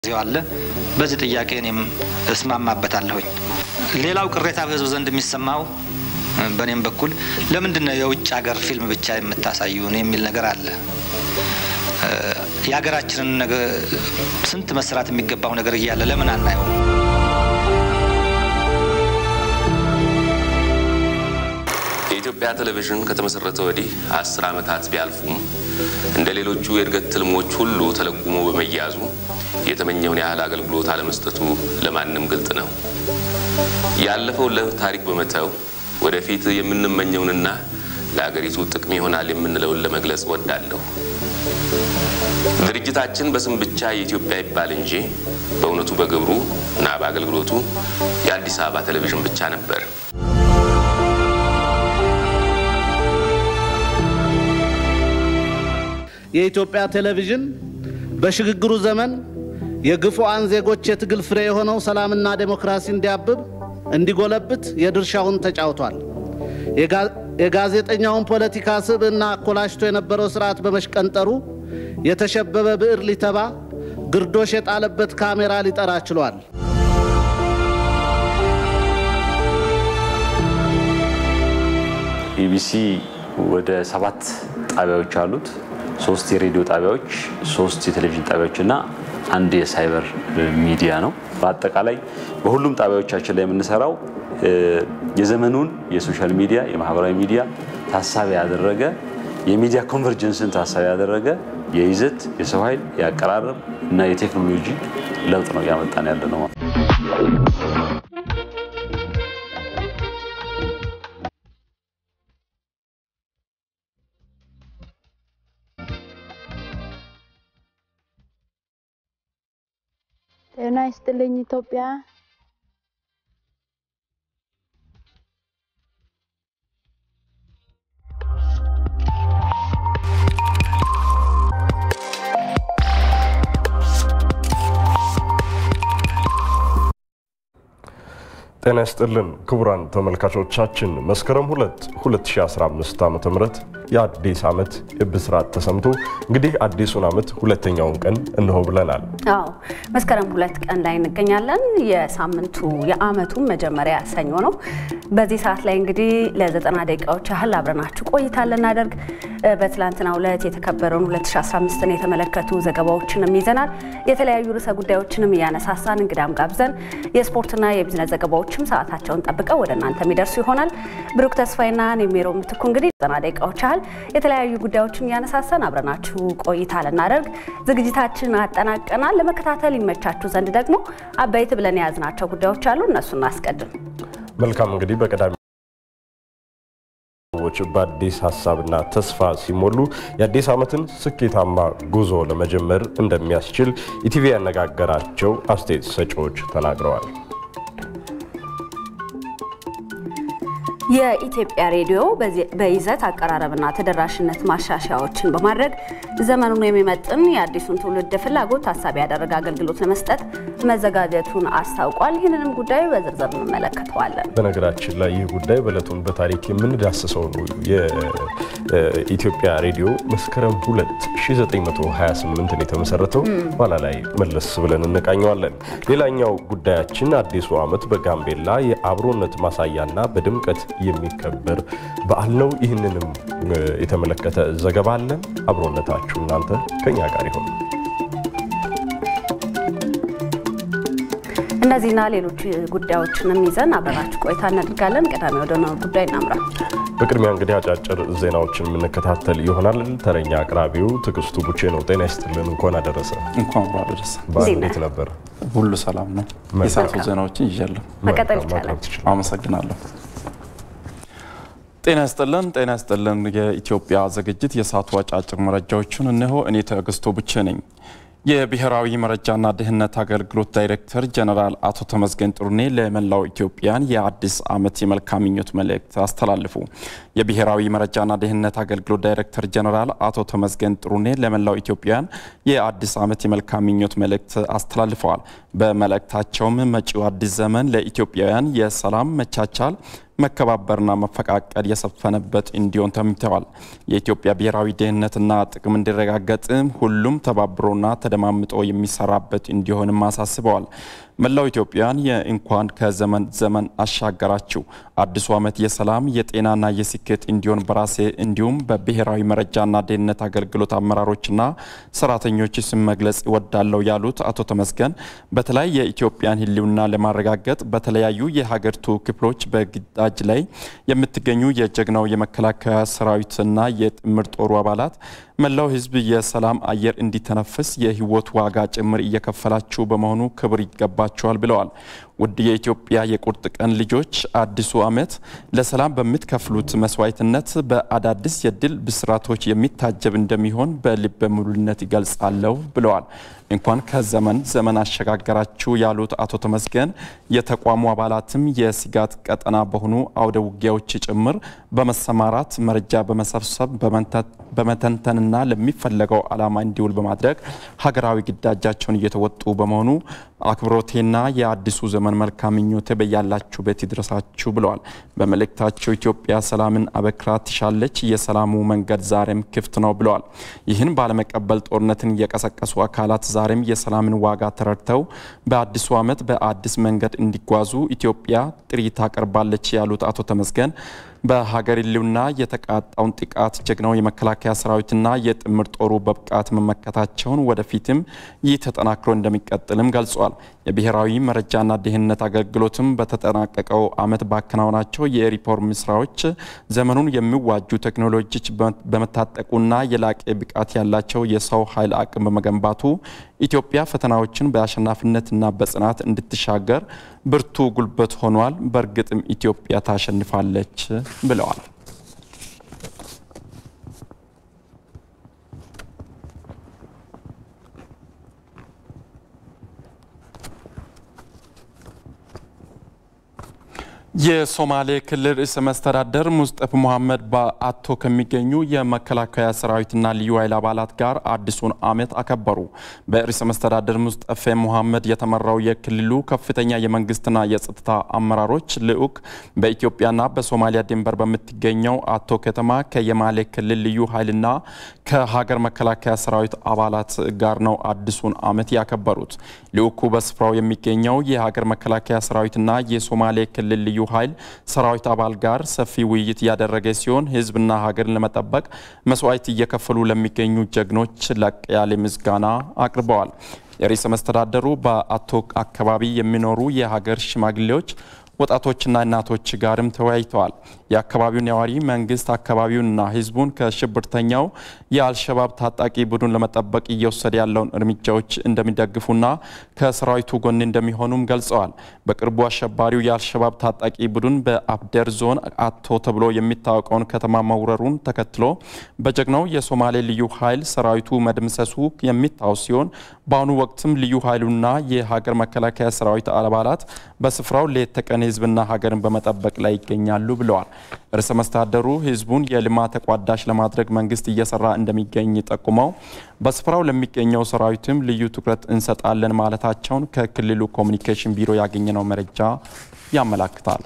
ዚው አለ። በዚህ ጥያቄ እኔም እስማማበታለሁኝ። ሌላው ቅሬታ በህዝቡ ዘንድ የሚሰማው በእኔም በኩል ለምንድን ነው የውጭ ሀገር ፊልም ብቻ የምታሳዩን የሚል ነገር አለ። የሀገራችንን ነገር ስንት መስራት የሚገባው ነገር እያለ ለምን አናየው? የኢትዮጵያ ቴሌቪዥን ከተመሰረተ ወዲህ አስር ዓመታት ቢያልፉም እንደ ሌሎቹ የእድገት ትልሞች ሁሉ ተለጉሞ በመያዙ የተመኘውን ያህል አገልግሎት አለመስጠቱ ለማንም ግልጥ ነው። ያለፈውን ለታሪክ በመተው ወደፊት የምንመኘውንና ለአገሪቱ ጥቅም ይሆናል የምንለውን ለመግለጽ ወዳለሁ። ድርጅታችን በስም ብቻ የኢትዮጵያ ይባል እንጂ በእውነቱ በግብሩ እና በአገልግሎቱ የአዲስ አበባ ቴሌቪዥን ብቻ ነበር። የኢትዮጵያ ቴሌቪዥን በሽግግሩ ዘመን የግፉአን ዜጎች የትግል ፍሬ የሆነው ሰላምና ዴሞክራሲ እንዲያብብ እንዲጎለብት የድርሻውን ተጫውቷል። የጋዜጠኛውን ፖለቲካ ስብዕና አኮላሽቶ የነበረው ስርዓት በመሽቀንጠሩ የተሸበበ ብዕር ሊተባ ግርዶሽ የጣለበት ካሜራ ሊጠራ ችሏል። ኢቢሲ ወደ ሰባት ጣቢያዎች አሉት። ሶስት የሬዲዮ ጣቢያዎች፣ ሶስት የቴሌቪዥን ጣቢያዎች እና አንድ የሳይበር ሚዲያ ነው። በአጠቃላይ በሁሉም ጣቢያዎቻችን ላይ የምንሰራው የዘመኑን የሶሻል ሚዲያ የማህበራዊ ሚዲያ ታሳቢ ያደረገ የሚዲያ ኮንቨርጀንስን ታሳቢ ያደረገ የይዘት የሰው ኃይል የአቀራረብ እና የቴክኖሎጂ ለውጥ ነው እያመጣን ያለ ነው። ጤና ይስጥልኝ ኢትዮጵያ። ጤና ይስጥልን ክቡራን ተመልካቾቻችን መስከረም 2 2015 ዓ.ም የአዲስ ዓመት ብስራት ተሰምቶ እንግዲህ አዲሱን ዓመት ሁለተኛውን ቀን እንሆ ብለናል። አዎ መስከረም ሁለት ቀን ላይ እንገኛለን። የሳምንቱ የዓመቱ መጀመሪያ ሰኞ ነው። በዚህ ሰዓት ላይ እንግዲህ ለዘጠና ደቂቃዎች ያህል አብረናችሁ ቆይታ ልናደርግ በትላንትናው ዕለት የተከበረውን 2015ን የተመለከቱ ዘገባዎችንም ይዘናል። የተለያዩ ርዕሰ ጉዳዮችንም እያነሳሳን እንግዳም ጋብዘን የስፖርትና የቢዝነስ ዘገባዎችም ሰዓታቸውን ጠብቀው ወደ እናንተ የሚደርሱ ይሆናል። ብሩክ ተስፋይና ኔሜሮ ምትኩ እንግዲህ ዘጠና ደቂቃዎች ያህል የተለያዩ ጉዳዮችን እያነሳሳን አብረናችሁ ቆይታ ልናደርግ ዝግጅታችን አጠናቀናል። ለመከታተል ይመቻችሁ ዘንድ ደግሞ አበይት ብለን የያዝናቸው ጉዳዮች አሉ። እነሱ እናስቀድም። መልካም እንግዲህ በቀዳሚ ሰዎች በአዲስ ሀሳብና ተስፋ ሲሞሉ የአዲስ ዓመትን ስኬታማ ጉዞ ለመጀመር እንደሚያስችል ኢቲቪ ያነጋገራቸው አስተያየት ሰጪዎች ተናግረዋል። የኢትዮጵያ ሬዲዮ በይዘት አቀራረብና ተደራሽነት ማሻሻያዎችን በማድረግ ዘመኑን የሚመጥን የአዲሱን ትውልድ ፍላጎት ታሳቢ ያደረገ አገልግሎት ለመስጠት መዘጋጀቱን አስታውቋል። ይህንንም ጉዳይ በዝርዝር እንመለከተዋለን። በነገራችን ላይ ይህ ጉዳይ በዕለቱን በታሪክ የምንዳስሰው ነው። የኢትዮጵያ ሬዲዮ መስከረም 2 1928 የተመሰረተው ኋላ ላይ መለስ ብለን እንቃኘዋለን። ሌላኛው ጉዳያችን አዲሱ ዓመት በጋምቤላ የአብሮነት ማሳያና በድምቀት የሚከበር በዓል ነው። ይህንንም የተመለከተ ዘገባ አለን። አብሮነታችሁ እናንተ ከኛ ጋር ይሆን። እነዚህና ሌሎች ጉዳዮችንም ይዘን አብረናችሁ ቆይታ እናደርጋለን። ቀዳሚ ወደ ነው ጉዳይ እናምራ። በቅድሚያ እንግዲህ አጫጭር ዜናዎችን የምንከታተል ይሆናል። ተረኛ አቅራቢው ትዕግስቱ ቡቼ ነው። ጤና ይስጥልን። እንኳን አደረሰ። እንኳን አብሮ አደረሰ። በዓል እንዴት ነበር? ሁሉ ሰላም ነው። የሰዓቱ ዜናዎችን ይዣለሁ። መቀጠል ይቻላል። አመሰግናለሁ። ጤና ይስጥልን። ጤና ይስጥልን። የኢትዮጵያ ዝግጅት የሰዓቱ አጫጭር መረጃዎችን እነሆ። እኔ ትዕግስቱ ቡቼ ነኝ። የብሔራዊ መረጃና ደህንነት አገልግሎት ዳይሬክተር ጀነራል አቶ ተመስገን ጥሩኔ ለመላው ኢትዮጵያን የአዲስ ዓመት የመልካም ምኞት መልእክት አስተላልፉ። የብሔራዊ መረጃና ደህንነት አገልግሎት ዳይሬክተር ጀነራል አቶ ተመስገን ጥሩኔ ለመላው ኢትዮጵያን የአዲስ ዓመት የመልካም ምኞት መልእክት አስተላልፈዋል። በመልእክታቸውም መጪው አዲስ ዘመን ለኢትዮጵያውያን የሰላም መቻቻል መከባበርና መፈቃቀድ የሰፈነበት እንዲሆን ተምተዋል። የኢትዮጵያ ብሔራዊ ደህንነትና ጥቅም እንዲረጋገጥ ሁሉም ተባብሮና ተደማምጦ የሚሰራበት እንዲሆንም አሳስበዋል። መላው ኢትዮጵያን የእንኳን ከዘመን ዘመን አሻገራችሁ አዲሱ ዓመት የሰላም የጤናና የስኬት እንዲሆን በራሴ እንዲሁም በብሔራዊ መረጃና ደህንነት አገልግሎት አመራሮችና ሰራተኞች ስም መግለጽ እወዳለሁ ያሉት አቶ ተመስገን በተለይ የኢትዮጵያን ሕልውና ለማረጋገጥ በተለያዩ የሀገሪቱ ክፍሎች በግዳጅ ላይ የምትገኙ የጀግናው የመከላከያ ሰራዊትና የጥምር ጦሩ አባላት መላው ሕዝብ የሰላም አየር እንዲተነፍስ የህይወት ዋጋ ጭምር እየከፈላችሁ በመሆኑ ክብር ይገባችኋል ብለዋል። ውድ የኢትዮጵያ የቁርጥ ቀን ልጆች አዲሱ ዓመት ለሰላም በምትከፍሉት መስዋዕትነት በአዳዲስ የድል ብስራቶች የሚታጀብ እንደሚሆን በልበ ሙሉነት ይገልጻለሁ ብለዋል። እንኳን ከዘመን ዘመን አሸጋገራችሁ ያሉት አቶ ተመስገን የተቋሙ አባላትም የስጋት ቀጠና በሆኑ አውደ ውጊያዎች ጭምር በመሰማራት መረጃ በመሰብሰብ በመተንተንና ለሚፈለገው ዓላማ እንዲውል በማድረግ ሀገራዊ ግዳጃቸውን እየተወጡ በመሆኑ አክብሮቴና የአዲሱ ዘመን መልካም ምኞቴ በያላችሁበት ይድረሳችሁ ብለዋል። በመልእክታቸው ኢትዮጵያ ሰላምን አበክራ ትሻለች፣ የሰላሙ መንገድ ዛሬም ክፍት ነው ብለዋል። ይህን ባለመቀበል ጦርነትን የቀሰቀሱ አካላት ዛሬም የሰላምን ዋጋ ተረድተው በአዲሱ ዓመት በአዲስ መንገድ እንዲጓዙ ኢትዮጵያ ጥሪ ታቀርባለች ያሉት አቶ ተመስገን በሀገር ሕልውና የተቃጣውን ጥቃት ጀግናው የመከላከያ ሰራዊትና የጥምር ጦሩ በብቃት መመከታቸውን ወደፊትም ይህ ተጠናክሮ እንደሚቀጥልም ገልጿል። የብሔራዊ መረጃና ደህንነት አገልግሎትም በተጠናቀቀው ዓመት ባከናወናቸው የሪፎርም ስራዎች ዘመኑን የሚዋጁ ቴክኖሎጂዎች በመታጠቁና የላቀ ብቃት ያላቸው የሰው ኃይል አቅም በመገንባቱ ኢትዮጵያ ፈተናዎችን በአሸናፊነትና በጽናት እንድትሻገር ብርቱ ጉልበት ሆኗል። በእርግጥም ኢትዮጵያ ታሸንፋለች ብለዋል። የሶማሌ ክልል ርዕሰ መስተዳደር ሙስጠፍ ሙሐመድ በአቶ ከሚገኙ የመከላከያ ሰራዊትና ልዩ ኃይል አባላት ጋር አዲሱን ዓመት አከበሩ። በርዕሰ መስተዳደር ሙስጠፌ ሙሐመድ የተመራው የክልሉ ከፍተኛ የመንግስትና የጸጥታ አመራሮች ልዑክ በኢትዮጵያና በሶማሊያ ድንበር በምትገኘው አቶ ከተማ ከየማሌ ክልል ልዩ ኃይልና ከሀገር መከላከያ ሰራዊት አባላት ጋር ነው አዲሱን ዓመት ያከበሩት። ልዑኩ በስፍራው የሚገኘው የሀገር መከላከያ ሰራዊትና የሶማሌ ክልል ልዩ ኃይል ሰራዊት አባል ጋር ሰፊ ውይይት ያደረገ ሲሆን ህዝብና ሀገርን ለመጠበቅ መስዋዕት እየከፈሉ ለሚገኙ ጀግኖች ላቅ ያለ ምስጋና አቅርበዋል። የርዕሰ መስተዳደሩ በአቶ አካባቢ የሚኖሩ የሀገር ሽማግሌዎች ወጣቶችና እናቶች ጋርም ተወያይተዋል። የአካባቢው ነዋሪ መንግስት አካባቢውንና ህዝቡን ከሽብርተኛው የአልሸባብ ታጣቂ ቡድን ለመጠበቅ እየወሰደ ያለውን እርምጃዎች እንደሚደግፉና ከሰራዊቱ ጎን እንደሚሆኑም ገልጸዋል። በቅርቡ አሸባሪው የአልሸባብ ታጣቂ ቡድን በአብደር ዞን አቶ ተብሎ የሚታወቀውን ከተማ መውረሩን ተከትሎ በጀግናው የሶማሌ ልዩ ኃይል ሰራዊቱ መደምሰሱ የሚታወስ ሲሆን በአሁኑ ወቅትም ልዩ ኃይሉና የሀገር መከላከያ ሰራዊት አባላት በስፍራው ሌት ተቀን ህዝብና ሀገርን በመጠበቅ ላይ ይገኛሉ ብለዋል። ርዕሰ መስተዳደሩ ህዝቡን የልማት ተቋዳሽ ለማድረግ መንግስት እየሰራ እንደሚገኝ ጠቁመው በስፍራው ለሚገኘው ሰራዊትም ልዩ ትኩረት እንሰጣለን ማለታቸውን ከክልሉ ኮሚኒኬሽን ቢሮ ያገኘነው መረጃ ያመላክታል።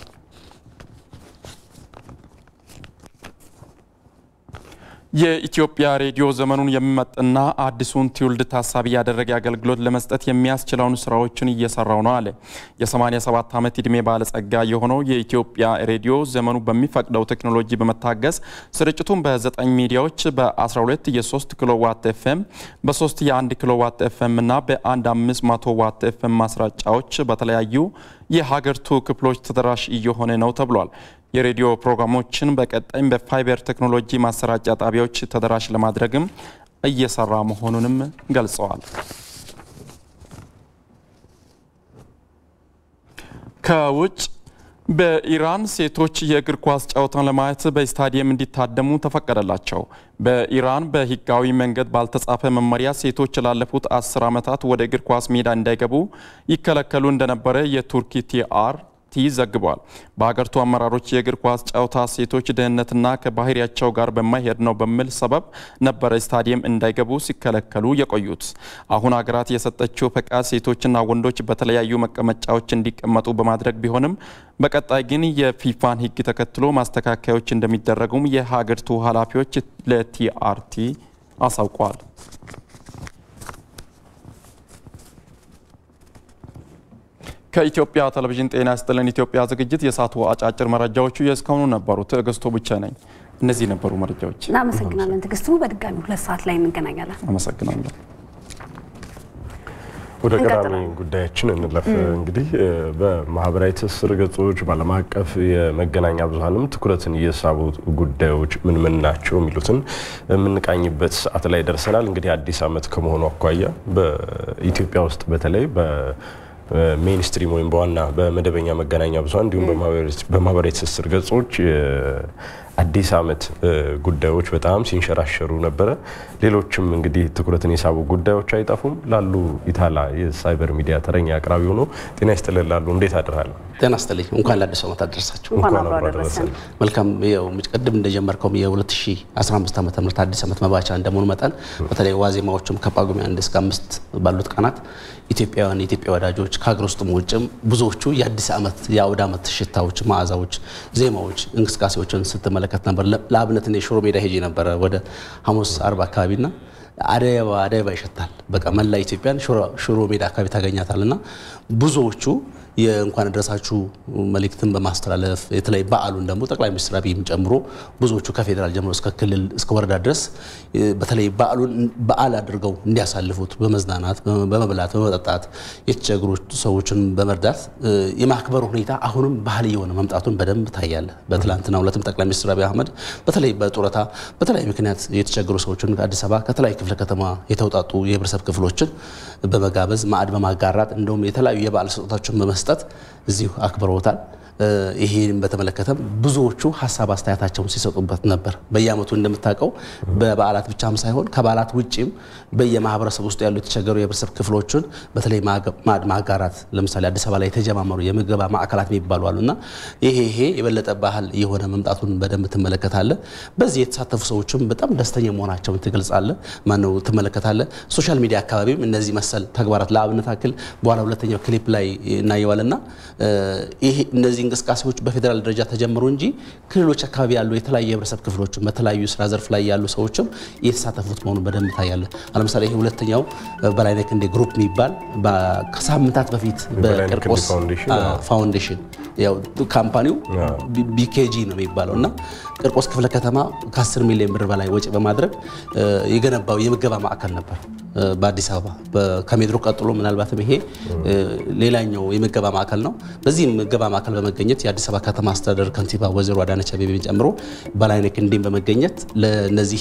የኢትዮጵያ ሬዲዮ ዘመኑን የሚመጥና አዲሱን ትውልድ ታሳቢ ያደረገ አገልግሎት ለመስጠት የሚያስችለውን ስራዎችን እየሰራው ነው አለ። የ87 ዓመት ዕድሜ ባለጸጋ የሆነው የኢትዮጵያ ሬዲዮ ዘመኑ በሚፈቅደው ቴክኖሎጂ በመታገዝ ስርጭቱን በ9 ሚዲያዎች በ12 የ3 ኪሎ ዋት ኤፍኤም በ3 የ1 ኪሎ ዋት ኤፍኤም እና በ1 500 ዋት ኤፍኤም ማስረጫዎች በተለያዩ የሀገሪቱ ክፍሎች ተደራሽ እየሆነ ነው ተብሏል። የሬዲዮ ፕሮግራሞችን በቀጣይም በፋይበር ቴክኖሎጂ ማሰራጫ ጣቢያዎች ተደራሽ ለማድረግም እየሰራ መሆኑንም ገልጸዋል። ከውጭ በኢራን ሴቶች የእግር ኳስ ጨዋታን ለማየት በስታዲየም እንዲታደሙ ተፈቀደላቸው። በኢራን በህጋዊ መንገድ ባልተጻፈ መመሪያ ሴቶች ላለፉት አስር ዓመታት ወደ እግር ኳስ ሜዳ እንዳይገቡ ይከለከሉ እንደነበረ የቱርኪ ቲአር ኢቲ ዘግቧል። በሀገሪቱ አመራሮች የእግር ኳስ ጨዋታ ሴቶች ደህንነትና ከባህሪያቸው ጋር በማይሄድ ነው በሚል ሰበብ ነበረ ስታዲየም እንዳይገቡ ሲከለከሉ የቆዩት። አሁን ሀገራት የሰጠችው ፈቃድ ሴቶችና ወንዶች በተለያዩ መቀመጫዎች እንዲቀመጡ በማድረግ ቢሆንም በቀጣይ ግን የፊፋን ሕግ ተከትሎ ማስተካከያዎች እንደሚደረጉም የሀገሪቱ ኃላፊዎች ለቲአርቲ አሳውቀዋል። ከኢትዮጵያ ቴሌቪዥን ጤና ይስጥልን ኢትዮጵያ ዝግጅት የሰዓቱ አጫጭር መረጃዎቹ የእስካሁኑ ነበሩ። ትዕግስቱ ብቻ ነኝ። እነዚህ ነበሩ መረጃዎች። እናመሰግናለን ትዕግስቱ። በድጋሚ ሁለት ሰዓት ላይ እንገናኛለን። አመሰግናለሁ። ወደ ቀዳሚ እንቀጥላለን። ጉዳያችን እንለፍ። እንግዲህ በማህበራዊ ትስስር ገጾች በዓለም አቀፍ የመገናኛ ብዙኃንም ትኩረትን እየሳቡ ጉዳዮች ምን ምን ናቸው የሚሉትን የምንቃኝበት ሰዓት ላይ ደርሰናል። እንግዲህ አዲስ ዓመት ከመሆኑ አኳያ በኢትዮጵያ ውስጥ በተለይ በሜይንስትሪም ወይም በዋና በመደበኛ መገናኛ ብዙኃን እንዲሁም በማህበራዊ ትስስር ገጾች አዲስ ዓመት ጉዳዮች በጣም ሲንሸራሸሩ ነበረ። ሌሎችም እንግዲህ ትኩረትን የሳቡ ጉዳዮች አይጠፉም። ላሉ ኢታላ የሳይበር ሚዲያ ተረኛ አቅራቢ ሆኖ ጤና ይስጥልን ላሉ እንዴት አድራለ? ጤና ይስጥልኝ። እንኳን ለአዲስ ዓመት አደረሳችሁ። እንኳን አብሮ አደረሰን። መልካም ያው ቅድም እንደጀመርከውም የ2015 ዓ ም አዲስ ዓመት መባቻ እንደመሆኑ መጠን በተለይ ዋዜማዎችም ከጳጉሜ አንድ እስከ አምስት ባሉት ቀናት ኢትዮጵያውያን የኢትዮጵያ ወዳጆች ከሀገር ውስጥም ውጭም ብዙዎቹ የአዲስ ዓመት የአውደ ዓመት ሽታዎች፣ መዓዛዎች፣ ዜማዎች፣ እንቅስቃሴዎችን ስትመለከት ነበር። ለአብነት እኔ ሽሮ ሜዳ ሄጄ ነበረ ወደ ሐሙስ አርብ አካባቢና አደይ አበባ አደይ አበባ ይሸታል። በቃ መላ ኢትዮጵያን ሽሮ ሜዳ አካባቢ ታገኛታል እና ብዙዎቹ የእንኳን አደረሳችሁ መልእክትን በማስተላለፍ የተለይ በዓሉን ደግሞ ጠቅላይ ሚኒስትር አብይም ጨምሮ ብዙዎቹ ከፌዴራል ጀምሮ እስከ ክልል እስከ ወረዳ ድረስ በተለይ በዓሉን በዓል አድርገው እንዲያሳልፉት በመዝናናት በመብላት በመጠጣት የተቸገሩ ሰዎችን በመርዳት የማክበር ሁኔታ አሁንም ባህል እየሆነ መምጣቱን በደንብ ታያለ። በትላንትና ሁለትም ጠቅላይ ሚኒስትር አብይ አህመድ በተለይ በጡረታ በተለያዩ ምክንያት የተቸገሩ ሰዎችን ከአዲስ አበባ ከተለያዩ ክፍለ ከተማ የተውጣጡ የህብረተሰብ ክፍሎችን በመጋበዝ ማዕድ በማጋራት እንደውም የተለያዩ የበዓል ስጦታዎችን በመስጠት እዚሁ አክብረውታል። ይህን በተመለከተም ብዙዎቹ ሀሳብ አስተያየታቸውን ሲሰጡበት ነበር። በየዓመቱ እንደምታውቀው በበዓላት ብቻም ሳይሆን ከበዓላት ውጭም በየማህበረሰብ ውስጥ ያሉ የተቸገሩ የህብረተሰብ ክፍሎችን በተለይ ማዕድ ማጋራት ለምሳሌ አዲስ አበባ ላይ የተጀማመሩ የምገባ ማዕከላት የሚባሉ አሉ እና ይሄ ይሄ የበለጠ ባህል የሆነ መምጣቱን በደንብ ትመለከታለ። በዚህ የተሳተፉ ሰዎችም በጣም ደስተኛ መሆናቸውን ትገልጻለ ማነው ትመለከታለ። ሶሻል ሚዲያ አካባቢም እነዚህ መሰል ተግባራት ለአብነት አክል በኋላ ሁለተኛው ክሊፕ ላይ እናየዋልና ይሄ እነዚህ እንቅስቃሴዎች በፌዴራል ደረጃ ተጀምሩ እንጂ ክልሎች አካባቢ ያሉ የተለያዩ የህብረተሰብ ክፍሎችም በተለያዩ ስራ ዘርፍ ላይ ያሉ ሰዎችም የተሳተፉት መሆኑን በደንብ ታያለ። ለምሳሌ ይሄ ሁለተኛው በላይነህ ክንዴ ግሩፕ የሚባል ከሳምንታት በፊት በቂርቆስ ፋውንዴሽን ያው ካምፓኒው ቢኬጂ ነው የሚባለው እና ቂርቆስ ክፍለ ከተማ ከ10 ሚሊዮን ብር በላይ ወጪ በማድረግ የገነባው የምገባ ማዕከል ነበር በአዲስ አበባ ከሜድሮ ቀጥሎ ምናልባትም ይሄ ሌላኛው የምገባ ማዕከል ነው። በዚህ ምገባ ማዕከል በመገኘት የአዲስ አበባ ከተማ አስተዳደር ከንቲባ ወይዘሮ አዳነች አቤቤን ጨምሮ በላይነህ ክንዴን በመገኘት ለነዚህ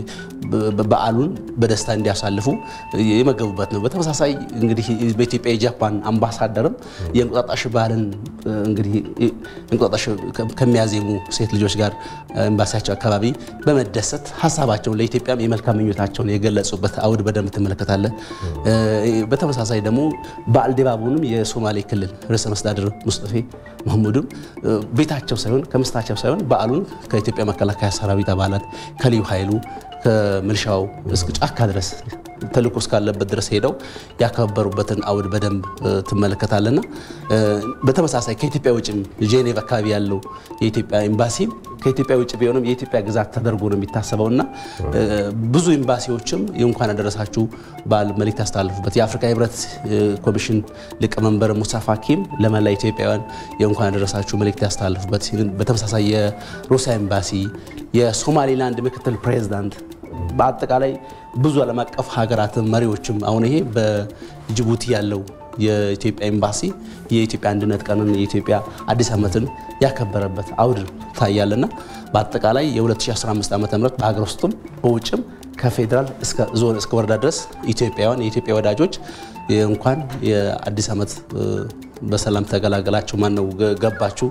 በዓሉን በደስታ እንዲያሳልፉ የመገቡበት ነው። በተመሳሳይ እንግዲህ በኢትዮጵያ የጃፓን አምባሳደርም የእንቁጣጣሽ ባህልን እንግዲህ እንቁጣጣሽ ከሚያዜሙ ሴት ልጆች ጋር ኤምባሲያቸው አካባቢ በመደሰት ሀሳባቸውን ለኢትዮጵያም የመልካም ምኞታቸውን የገለጹበት አውድ በደንብ ትመለከታለ። በተመሳሳይ ደግሞ በዓል ድባቡንም የሶማሌ ክልል ርዕሰ መስተዳድር ሙስጠፌ መሐሙድም ቤታቸው ሳይሆን ከምስታቸው ሳይሆን በዓሉን ከኢትዮጵያ መከላከያ ሰራዊት አባላት ከልዩ ኃይሉ ከምልሻው እስከ ጫካ ድረስ ተልእኮ እስካለበት ድረስ ሄደው ያከበሩበትን አውድ በደንብ ትመለከታለና በተመሳሳይ ከኢትዮጵያ ውጭም ጄኔቭ አካባቢ ያለው የኢትዮጵያ ኤምባሲ ከኢትዮጵያ ውጭ ቢሆንም የኢትዮጵያ ግዛት ተደርጎ ነው የሚታሰበውና ብዙ ኤምባሲዎችም የእንኳን አደረሳችሁ በዓል መልእክት ያስተላልፉበት የአፍሪካ ህብረት ኮሚሽን ሊቀመንበር ሙሳ ፋኪም ለመላ ኢትዮጵያውያን የእንኳን አደረሳችሁ መልእክት ያስተላልፉበት በተመሳሳይ የሩሲያ ኤምባሲ የሶማሌላንድ ምክትል ፕሬዚዳንት በአጠቃላይ ብዙ ዓለም አቀፍ ሀገራት መሪዎችም አሁን ይሄ በጅቡቲ ያለው የኢትዮጵያ ኤምባሲ የኢትዮጵያ አንድነት ቀንን የኢትዮጵያ አዲስ ዓመትን ያከበረበት አውድ ታያለና በአጠቃላይ የ2015 ዓ ም በሀገር ውስጥም በውጭም ከፌዴራል እስከ ዞን እስከ ወረዳ ድረስ ኢትዮጵያውያን የኢትዮጵያ ወዳጆች እንኳን የአዲስ ዓመት በሰላም ተገላገላችሁ፣ ማን ነው ገባችሁ፣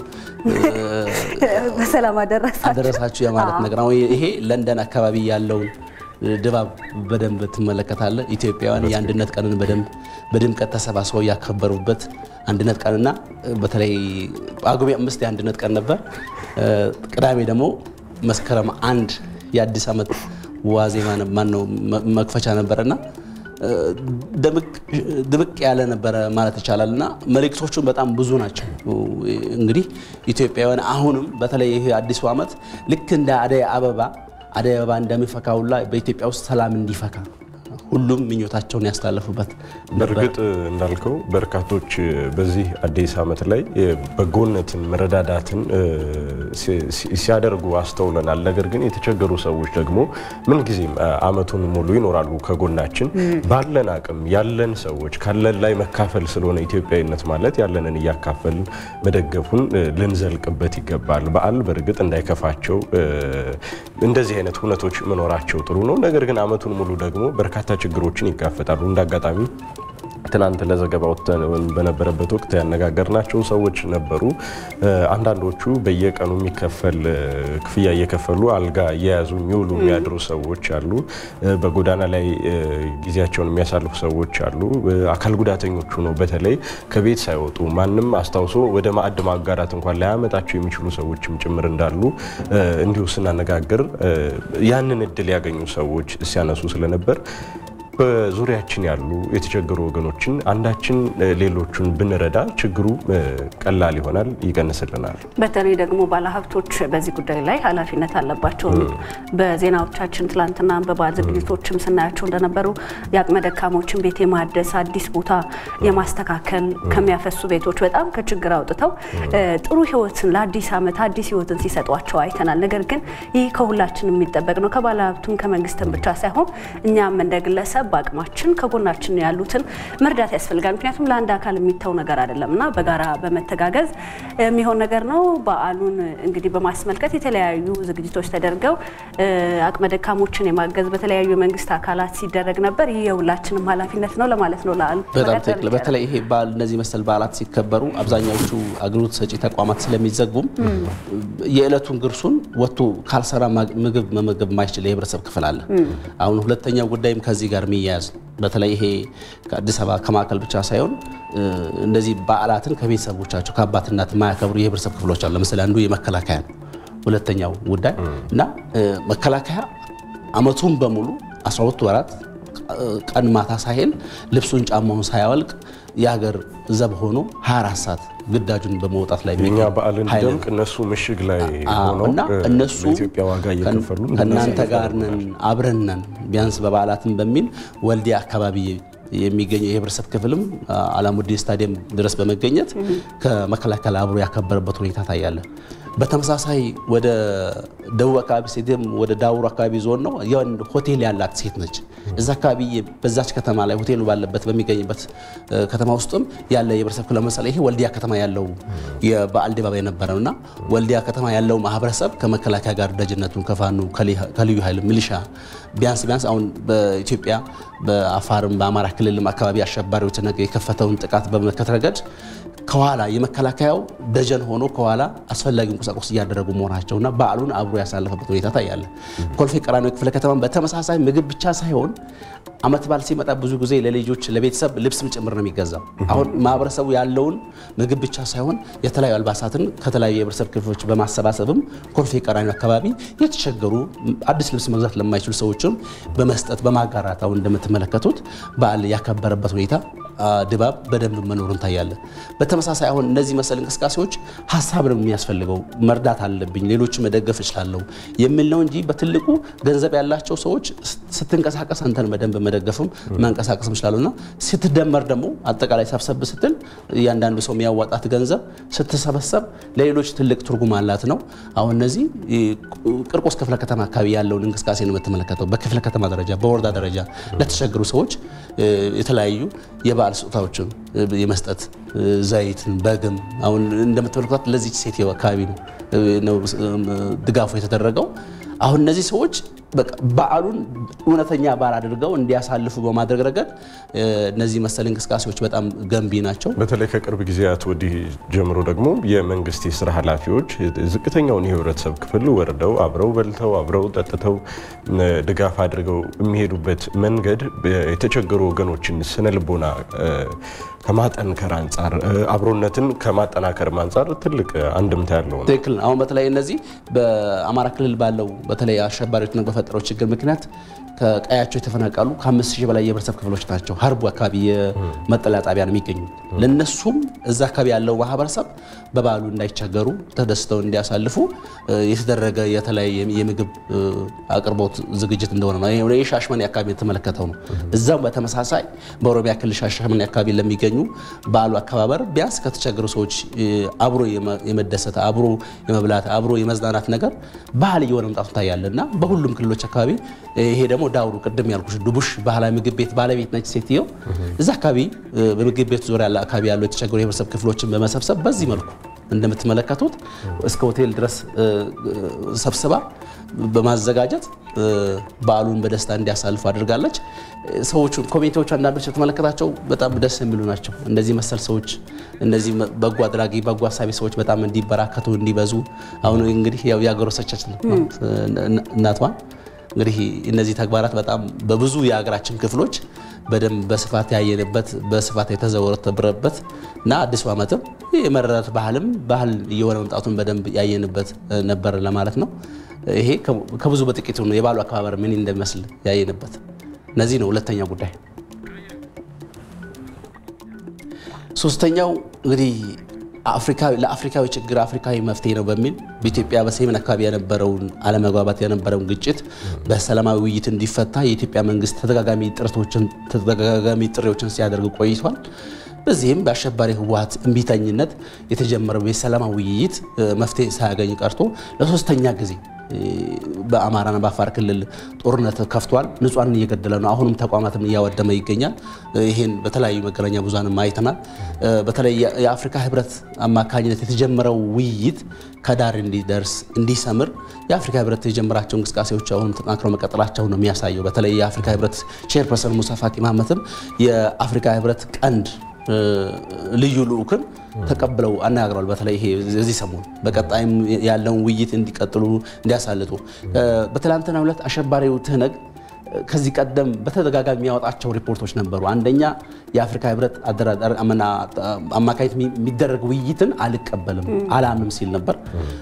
በሰላም አደረሳችሁ አደረሳችሁ የማለት ነገር አሁን ይሄ ለንደን አካባቢ ያለውን ድባብ በደንብ ትመለከታለህ። ኢትዮጵያውያን የአንድነት ቀንን በደንብ በድምቀት ተሰባስበው ያከበሩበት አንድነት ቀንና በተለይ ጳጉሜ አምስት የአንድነት ቀን ነበር። ቅዳሜ ደግሞ መስከረም አንድ የአዲስ ዓመት ዋዜማ ማነው መክፈቻ ነበረና ድምቅ ያለ ነበረ ማለት ይቻላል እና መልእክቶቹን በጣም ብዙ ናቸው። እንግዲህ ኢትዮጵያውያን አሁንም በተለይ ይህ አዲሱ ዓመት ልክ እንደ አደይ አበባ አደይ አበባ እንደሚፈካ ሁላ በኢትዮጵያ ውስጥ ሰላም እንዲፈካ ሁሉም ምኞታቸውን ያስተላለፉበት በእርግጥ እንዳልከው በርካቶች በዚህ አዲስ ዓመት ላይ በጎነትን መረዳዳትን ሲያደርጉ አስተውለናል። ነገር ግን የተቸገሩ ሰዎች ደግሞ ምንጊዜም ዓመቱን ሙሉ ይኖራሉ ከጎናችን። ባለን አቅም ያለን ሰዎች ካለን ላይ መካፈል ስለሆነ ኢትዮጵያዊነት ማለት ያለንን እያካፈልን መደገፉን ልንዘልቅበት ይገባል። በዓል በእርግጥ እንዳይከፋቸው እንደዚህ አይነት ሁነቶች መኖራቸው ጥሩ ነው። ነገር ግን ዓመቱን ሙሉ ደግሞ በርካታ ችግሮችን ይጋፈጣሉ። እንደ አጋጣሚ ትናንት ለዘገባ ወጥተን በነበረበት ወቅት ያነጋገርናቸው ሰዎች ነበሩ። አንዳንዶቹ በየቀኑ የሚከፈል ክፍያ እየከፈሉ አልጋ እየያዙ የሚውሉ የሚያድሩ ሰዎች አሉ። በጎዳና ላይ ጊዜያቸውን የሚያሳልፉ ሰዎች አሉ። አካል ጉዳተኞቹ ነው በተለይ ከቤት ሳይወጡ ማንም አስታውሶ ወደ ማዕድ ማጋራት እንኳን ላያመጣቸው የሚችሉ ሰዎችም ጭምር እንዳሉ እንዲሁ ስናነጋግር ያንን እድል ያገኙ ሰዎች ሲያነሱ ስለነበር በዙሪያችን ያሉ የተቸገሩ ወገኖችን አንዳችን ሌሎቹን ብንረዳ ችግሩ ቀላል ይሆናል፣ ይቀንስልናል። በተለይ ደግሞ ባለሀብቶች በዚህ ጉዳይ ላይ ኃላፊነት አለባቸው። በዜናዎቻችን ትላንትና በበዓል ዝግጅቶችም ስናያቸው እንደነበሩ የአቅመ ደካሞችን ቤት የማደስ አዲስ ቦታ የማስተካከል ከሚያፈሱ ቤቶች በጣም ከችግር አውጥተው ጥሩ ሕይወትን ለአዲስ ዓመት አዲስ ሕይወትን ሲሰጧቸው አይተናል። ነገር ግን ይህ ከሁላችን የሚጠበቅ ነው ከባለሀብቱም ከመንግስትም ብቻ ሳይሆን እኛም እንደ ግለሰብ በአቅማችን ከጎናችን ያሉትን መርዳት ያስፈልጋል። ምክንያቱም ለአንድ አካል የሚተው ነገር አይደለም እና በጋራ በመተጋገዝ የሚሆን ነገር ነው። በዓሉን እንግዲህ በማስመልከት የተለያዩ ዝግጅቶች ተደርገው አቅመ ደካሞችን የማገዝ በተለያዩ የመንግስት አካላት ሲደረግ ነበር። ይህ የሁላችንም ኃላፊነት ነው ለማለት ነው። ለአሉ በጣም ትክክል። በተለይ ይሄ በዓል እነዚህ መሰል በዓላት ሲከበሩ አብዛኛዎቹ አገልግሎት ሰጪ ተቋማት ስለሚዘጉም የዕለቱን ግርሱን ወጥቶ ካልሰራ ምግብ መመገብ የማይችል የህብረተሰብ ክፍል አለ። አሁን ሁለተኛው ጉዳይም ከዚህ ጋር የሚያያዝ በተለይ ይሄ ከአዲስ አበባ ከማዕከል ብቻ ሳይሆን እንደዚህ በዓላትን ከቤተሰቦቻቸው ከአባት እናት የማያከብሩ የህብረተሰብ ክፍሎች አሉ። ለምሳሌ አንዱ የመከላከያ ነው። ሁለተኛው ጉዳይ እና መከላከያ አመቱን በሙሉ 12 ወራት ቀን ማታ ሳይል ልብሱን ጫማውን ሳያወልቅ የሀገር ዘብ ሆኖ 24 ሰዓት ግዳጁን በመውጣት ላይ የኛ በዓል እንዲደምቅ እነሱ ምሽግ ላይ ሆነው እና እነሱ ለኢትዮጵያ ዋጋ እየከፈሉ ከእናንተ ጋር ነን አብረን ነን ቢያንስ በበዓላትም በሚል ወልዲያ አካባቢ የሚገኘው የህብረተሰብ ክፍልም አላሙዲን ስታዲየም ድረስ በመገኘት ከመከላከል አብሮ ያከበረበት ሁኔታ ታያለ። በተመሳሳይ ወደ ደቡብ አካባቢ ሴትም ወደ ዳውሮ አካባቢ ዞን ነው የወንድ ሆቴል ያላት ሴት ነች። እዛ አካባቢ በዛች ከተማ ላይ ሆቴሉ ባለበት በሚገኝበት ከተማ ውስጥም ያለ የህብረተሰብ ክፍል ለምሳሌ ይሄ ወልዲያ ከተማ ያለው የበዓል ድባብ የነበረ ነው እና ወልዲያ ከተማ ያለው ማህበረሰብ ከመከላከያ ጋር ደጅነቱን ከፋኑ ከልዩ ኃይል ሚሊሻ ቢያንስ ቢያንስ አሁን በኢትዮጵያ በአፋርም በአማራ ክልልም አካባቢ አሸባሪዎች የከፈተውን ጥቃት በመመከት ረገድ ከኋላ የመከላከያው ደጀን ሆኖ ከኋላ አስፈላጊ ቁሳቁስ እያደረጉ መሆናቸውና በዓሉን አብሮ ያሳለፈበት ሁኔታ ታያለ። ኮልፌ ቀራኒዮ ክፍለ ከተማ በተመሳሳይ ምግብ ብቻ ሳይሆን አመት በዓል ሲመጣ ብዙ ጊዜ ለልጆች ለቤተሰብ ልብስም ጭምር ነው የሚገዛው። አሁን ማህበረሰቡ ያለውን ምግብ ብቻ ሳይሆን የተለያዩ አልባሳትን ከተለያዩ የህብረተሰብ ክፍሎች በማሰባሰብም ኮልፌ ቀራኒዮ አካባቢ የተቸገሩ አዲስ ልብስ መግዛት ለማይችሉ ሰዎችም በመስጠት በማጋራት አሁን እንደምትመለከቱት በዓል ያከበረበት ሁኔታ ድባብ በደንብ መኖሩን ታያለ። በተመሳሳይ አሁን እነዚህ መሰል እንቅስቃሴዎች ሀሳብ ነው የሚያስፈልገው። መርዳት አለብኝ፣ ሌሎች መደገፍ እችላለሁ የሚል ነው እንጂ በትልቁ ገንዘብ ያላቸው ሰዎች ስትንቀሳቀስ አንተን በደንብ መደገፍም መንቀሳቀስም ይችላሉ እና ስትደመር ደግሞ አጠቃላይ ሰብሰብ ስትል እያንዳንዱ ሰው የሚያዋጣት ገንዘብ ስትሰበሰብ ለሌሎች ትልቅ ትርጉም አላት ነው። አሁን እነዚህ ቅርቆስ ክፍለ ከተማ አካባቢ ያለውን እንቅስቃሴ ነው የምትመለከተው። በክፍለ ከተማ ደረጃ፣ በወረዳ ደረጃ ለተቸገሩ ሰዎች የተለያዩ የበዓል ስጦታዎችን የመስጠት ዘይትን፣ በግም አሁን እንደምትመለከቷት ለዚች ሴት አካባቢ ነው ድጋፉ የተደረገው። አሁን እነዚህ ሰዎች በዓሉን እውነተኛ በዓል አድርገው እንዲያሳልፉ በማድረግ ረገድ እነዚህ መሰል እንቅስቃሴዎች በጣም ገንቢ ናቸው። በተለይ ከቅርብ ጊዜያት ወዲህ ጀምሮ ደግሞ የመንግስት የስራ ኃላፊዎች ዝቅተኛውን የህብረተሰብ ክፍል ወርደው አብረው በልተው አብረው ጠጥተው ድጋፍ አድርገው የሚሄዱበት መንገድ የተቸገሩ ወገኖችን ስነ ልቦና ከማጠንከር አንጻር አብሮነትን ከማጠናከር አንጻር ትልቅ አንድምታ ያለው ነው። ትክክል። አሁን በተለይ እነዚህ በአማራ ክልል ባለው በተለይ አሸባሪዎች በፈጠረው ችግር ምክንያት ከቀያቸው የተፈናቀሉ ከአምስት ሺህ በላይ የህብረተሰብ ክፍሎች ናቸው። ሀርቡ አካባቢ የመጠለያ ጣቢያ ነው የሚገኙ። ለነሱም እዛ አካባቢ ያለው ማህበረሰብ በበዓሉ እንዳይቸገሩ ተደስተው እንዲያሳልፉ የተደረገ የተለያየ የምግብ አቅርቦት ዝግጅት እንደሆነ ነው። ይህ ሻሸመኔ አካባቢ የተመለከተው ነው። እዛም በተመሳሳይ በኦሮሚያ ክልል ሻሸመኔ አካባቢ ለሚገኙ በዓሉ አከባበር ቢያንስ ከተቸገሩ ሰዎች አብሮ የመደሰት አብሮ የመብላት አብሮ የመዝናናት ነገር ባህል እየሆነ መምጣቱ ታያለ እና በሁሉም ክልሎች አካባቢ ይሄ ደግሞ ዳውሩ ቅድም ያልኩሽ ዱቡሽ ባህላዊ ምግብ ቤት ባለቤት ነች ሴትየው። እዛ አካባቢ በምግብ ቤት ዙሪያ አካባቢ ያሉ የተቸገሩ የህብረተሰብ ክፍሎችን በመሰብሰብ በዚህ መልኩ እንደምትመለከቱት እስከ ሆቴል ድረስ ሰብስባ በማዘጋጀት በዓሉን በደስታ እንዲያሳልፉ አድርጋለች። ሰዎቹ ኮሚቴዎቹ አንዳንዶች የተመለከታቸው በጣም ደስ የሚሉ ናቸው። እንደዚህ መሰል ሰዎች እነዚህ በጎ አድራጊ በጎ አሳቢ ሰዎች በጣም እንዲበራከቱ እንዲበዙ አሁን እንግዲህ ያው ያጎረሰቻችን እናቷን እንግዲህ እነዚህ ተግባራት በጣም በብዙ የሀገራችን ክፍሎች በደንብ በስፋት ያየንበት በስፋት የተዘወተብረበት እና አዲሱ ዓመትም የመረዳት ባህልም ባህል እየሆነ መምጣቱን በደንብ ያየንበት ነበር ለማለት ነው። ይሄ ከብዙ በጥቂቱ ነው የበዓሉ አከባበር ምን እንደሚመስል ያየንበት። እነዚህ ነው ሁለተኛው ጉዳይ። ሶስተኛው እንግዲህ ለአፍሪካዊ ችግር አፍሪካዊ መፍትሄ ነው በሚል በኢትዮጵያ በሰሜን አካባቢ የነበረውን አለመግባባት የነበረውን ግጭት በሰላማዊ ውይይት እንዲፈታ የኢትዮጵያ መንግስት ተደጋጋሚ ጥረቶችን ተደጋጋሚ ጥሪዎችን ሲያደርግ ቆይቷል። በዚህም በአሸባሪ ህወሀት እምቢተኝነት የተጀመረው የሰላማዊ ውይይት መፍትሄ ሳያገኝ ቀርቶ ለሶስተኛ ጊዜ በአማራና በአፋር ክልል ጦርነት ከፍቷል። ንጹሐንን እየገደለ ነው። አሁንም ተቋማትን እያወደመ ይገኛል። ይህን በተለያዩ መገናኛ ብዙሃንም አይተናል። በተለይ የአፍሪካ ህብረት አማካኝነት የተጀመረው ውይይት ከዳር እንዲደርስ እንዲሰምር የአፍሪካ ህብረት የጀመራቸው እንቅስቃሴዎች አሁንም ተጠናክረው መቀጠላቸው ነው የሚያሳየው። በተለይ የአፍሪካ ህብረት ቼርፐርሰን ሙሳ ፋቂ መሐመትም የአፍሪካ ህብረት ቀንድ ልዩ ልዑክን ተቀብለው አነጋግረዋል። በተለይ ይሄ እዚህ ሰሞን በቀጣይም ያለውን ውይይት እንዲቀጥሉ እንዲያሳልጡ በትላንትናው ዕለት አሸባሪው ትህነግ ከዚህ ቀደም በተደጋጋሚ የሚያወጣቸው ሪፖርቶች ነበሩ። አንደኛ የአፍሪካ ህብረት አማካኝነት የሚደረግ ውይይትን አልቀበልም አላምንም ሲል ነበር።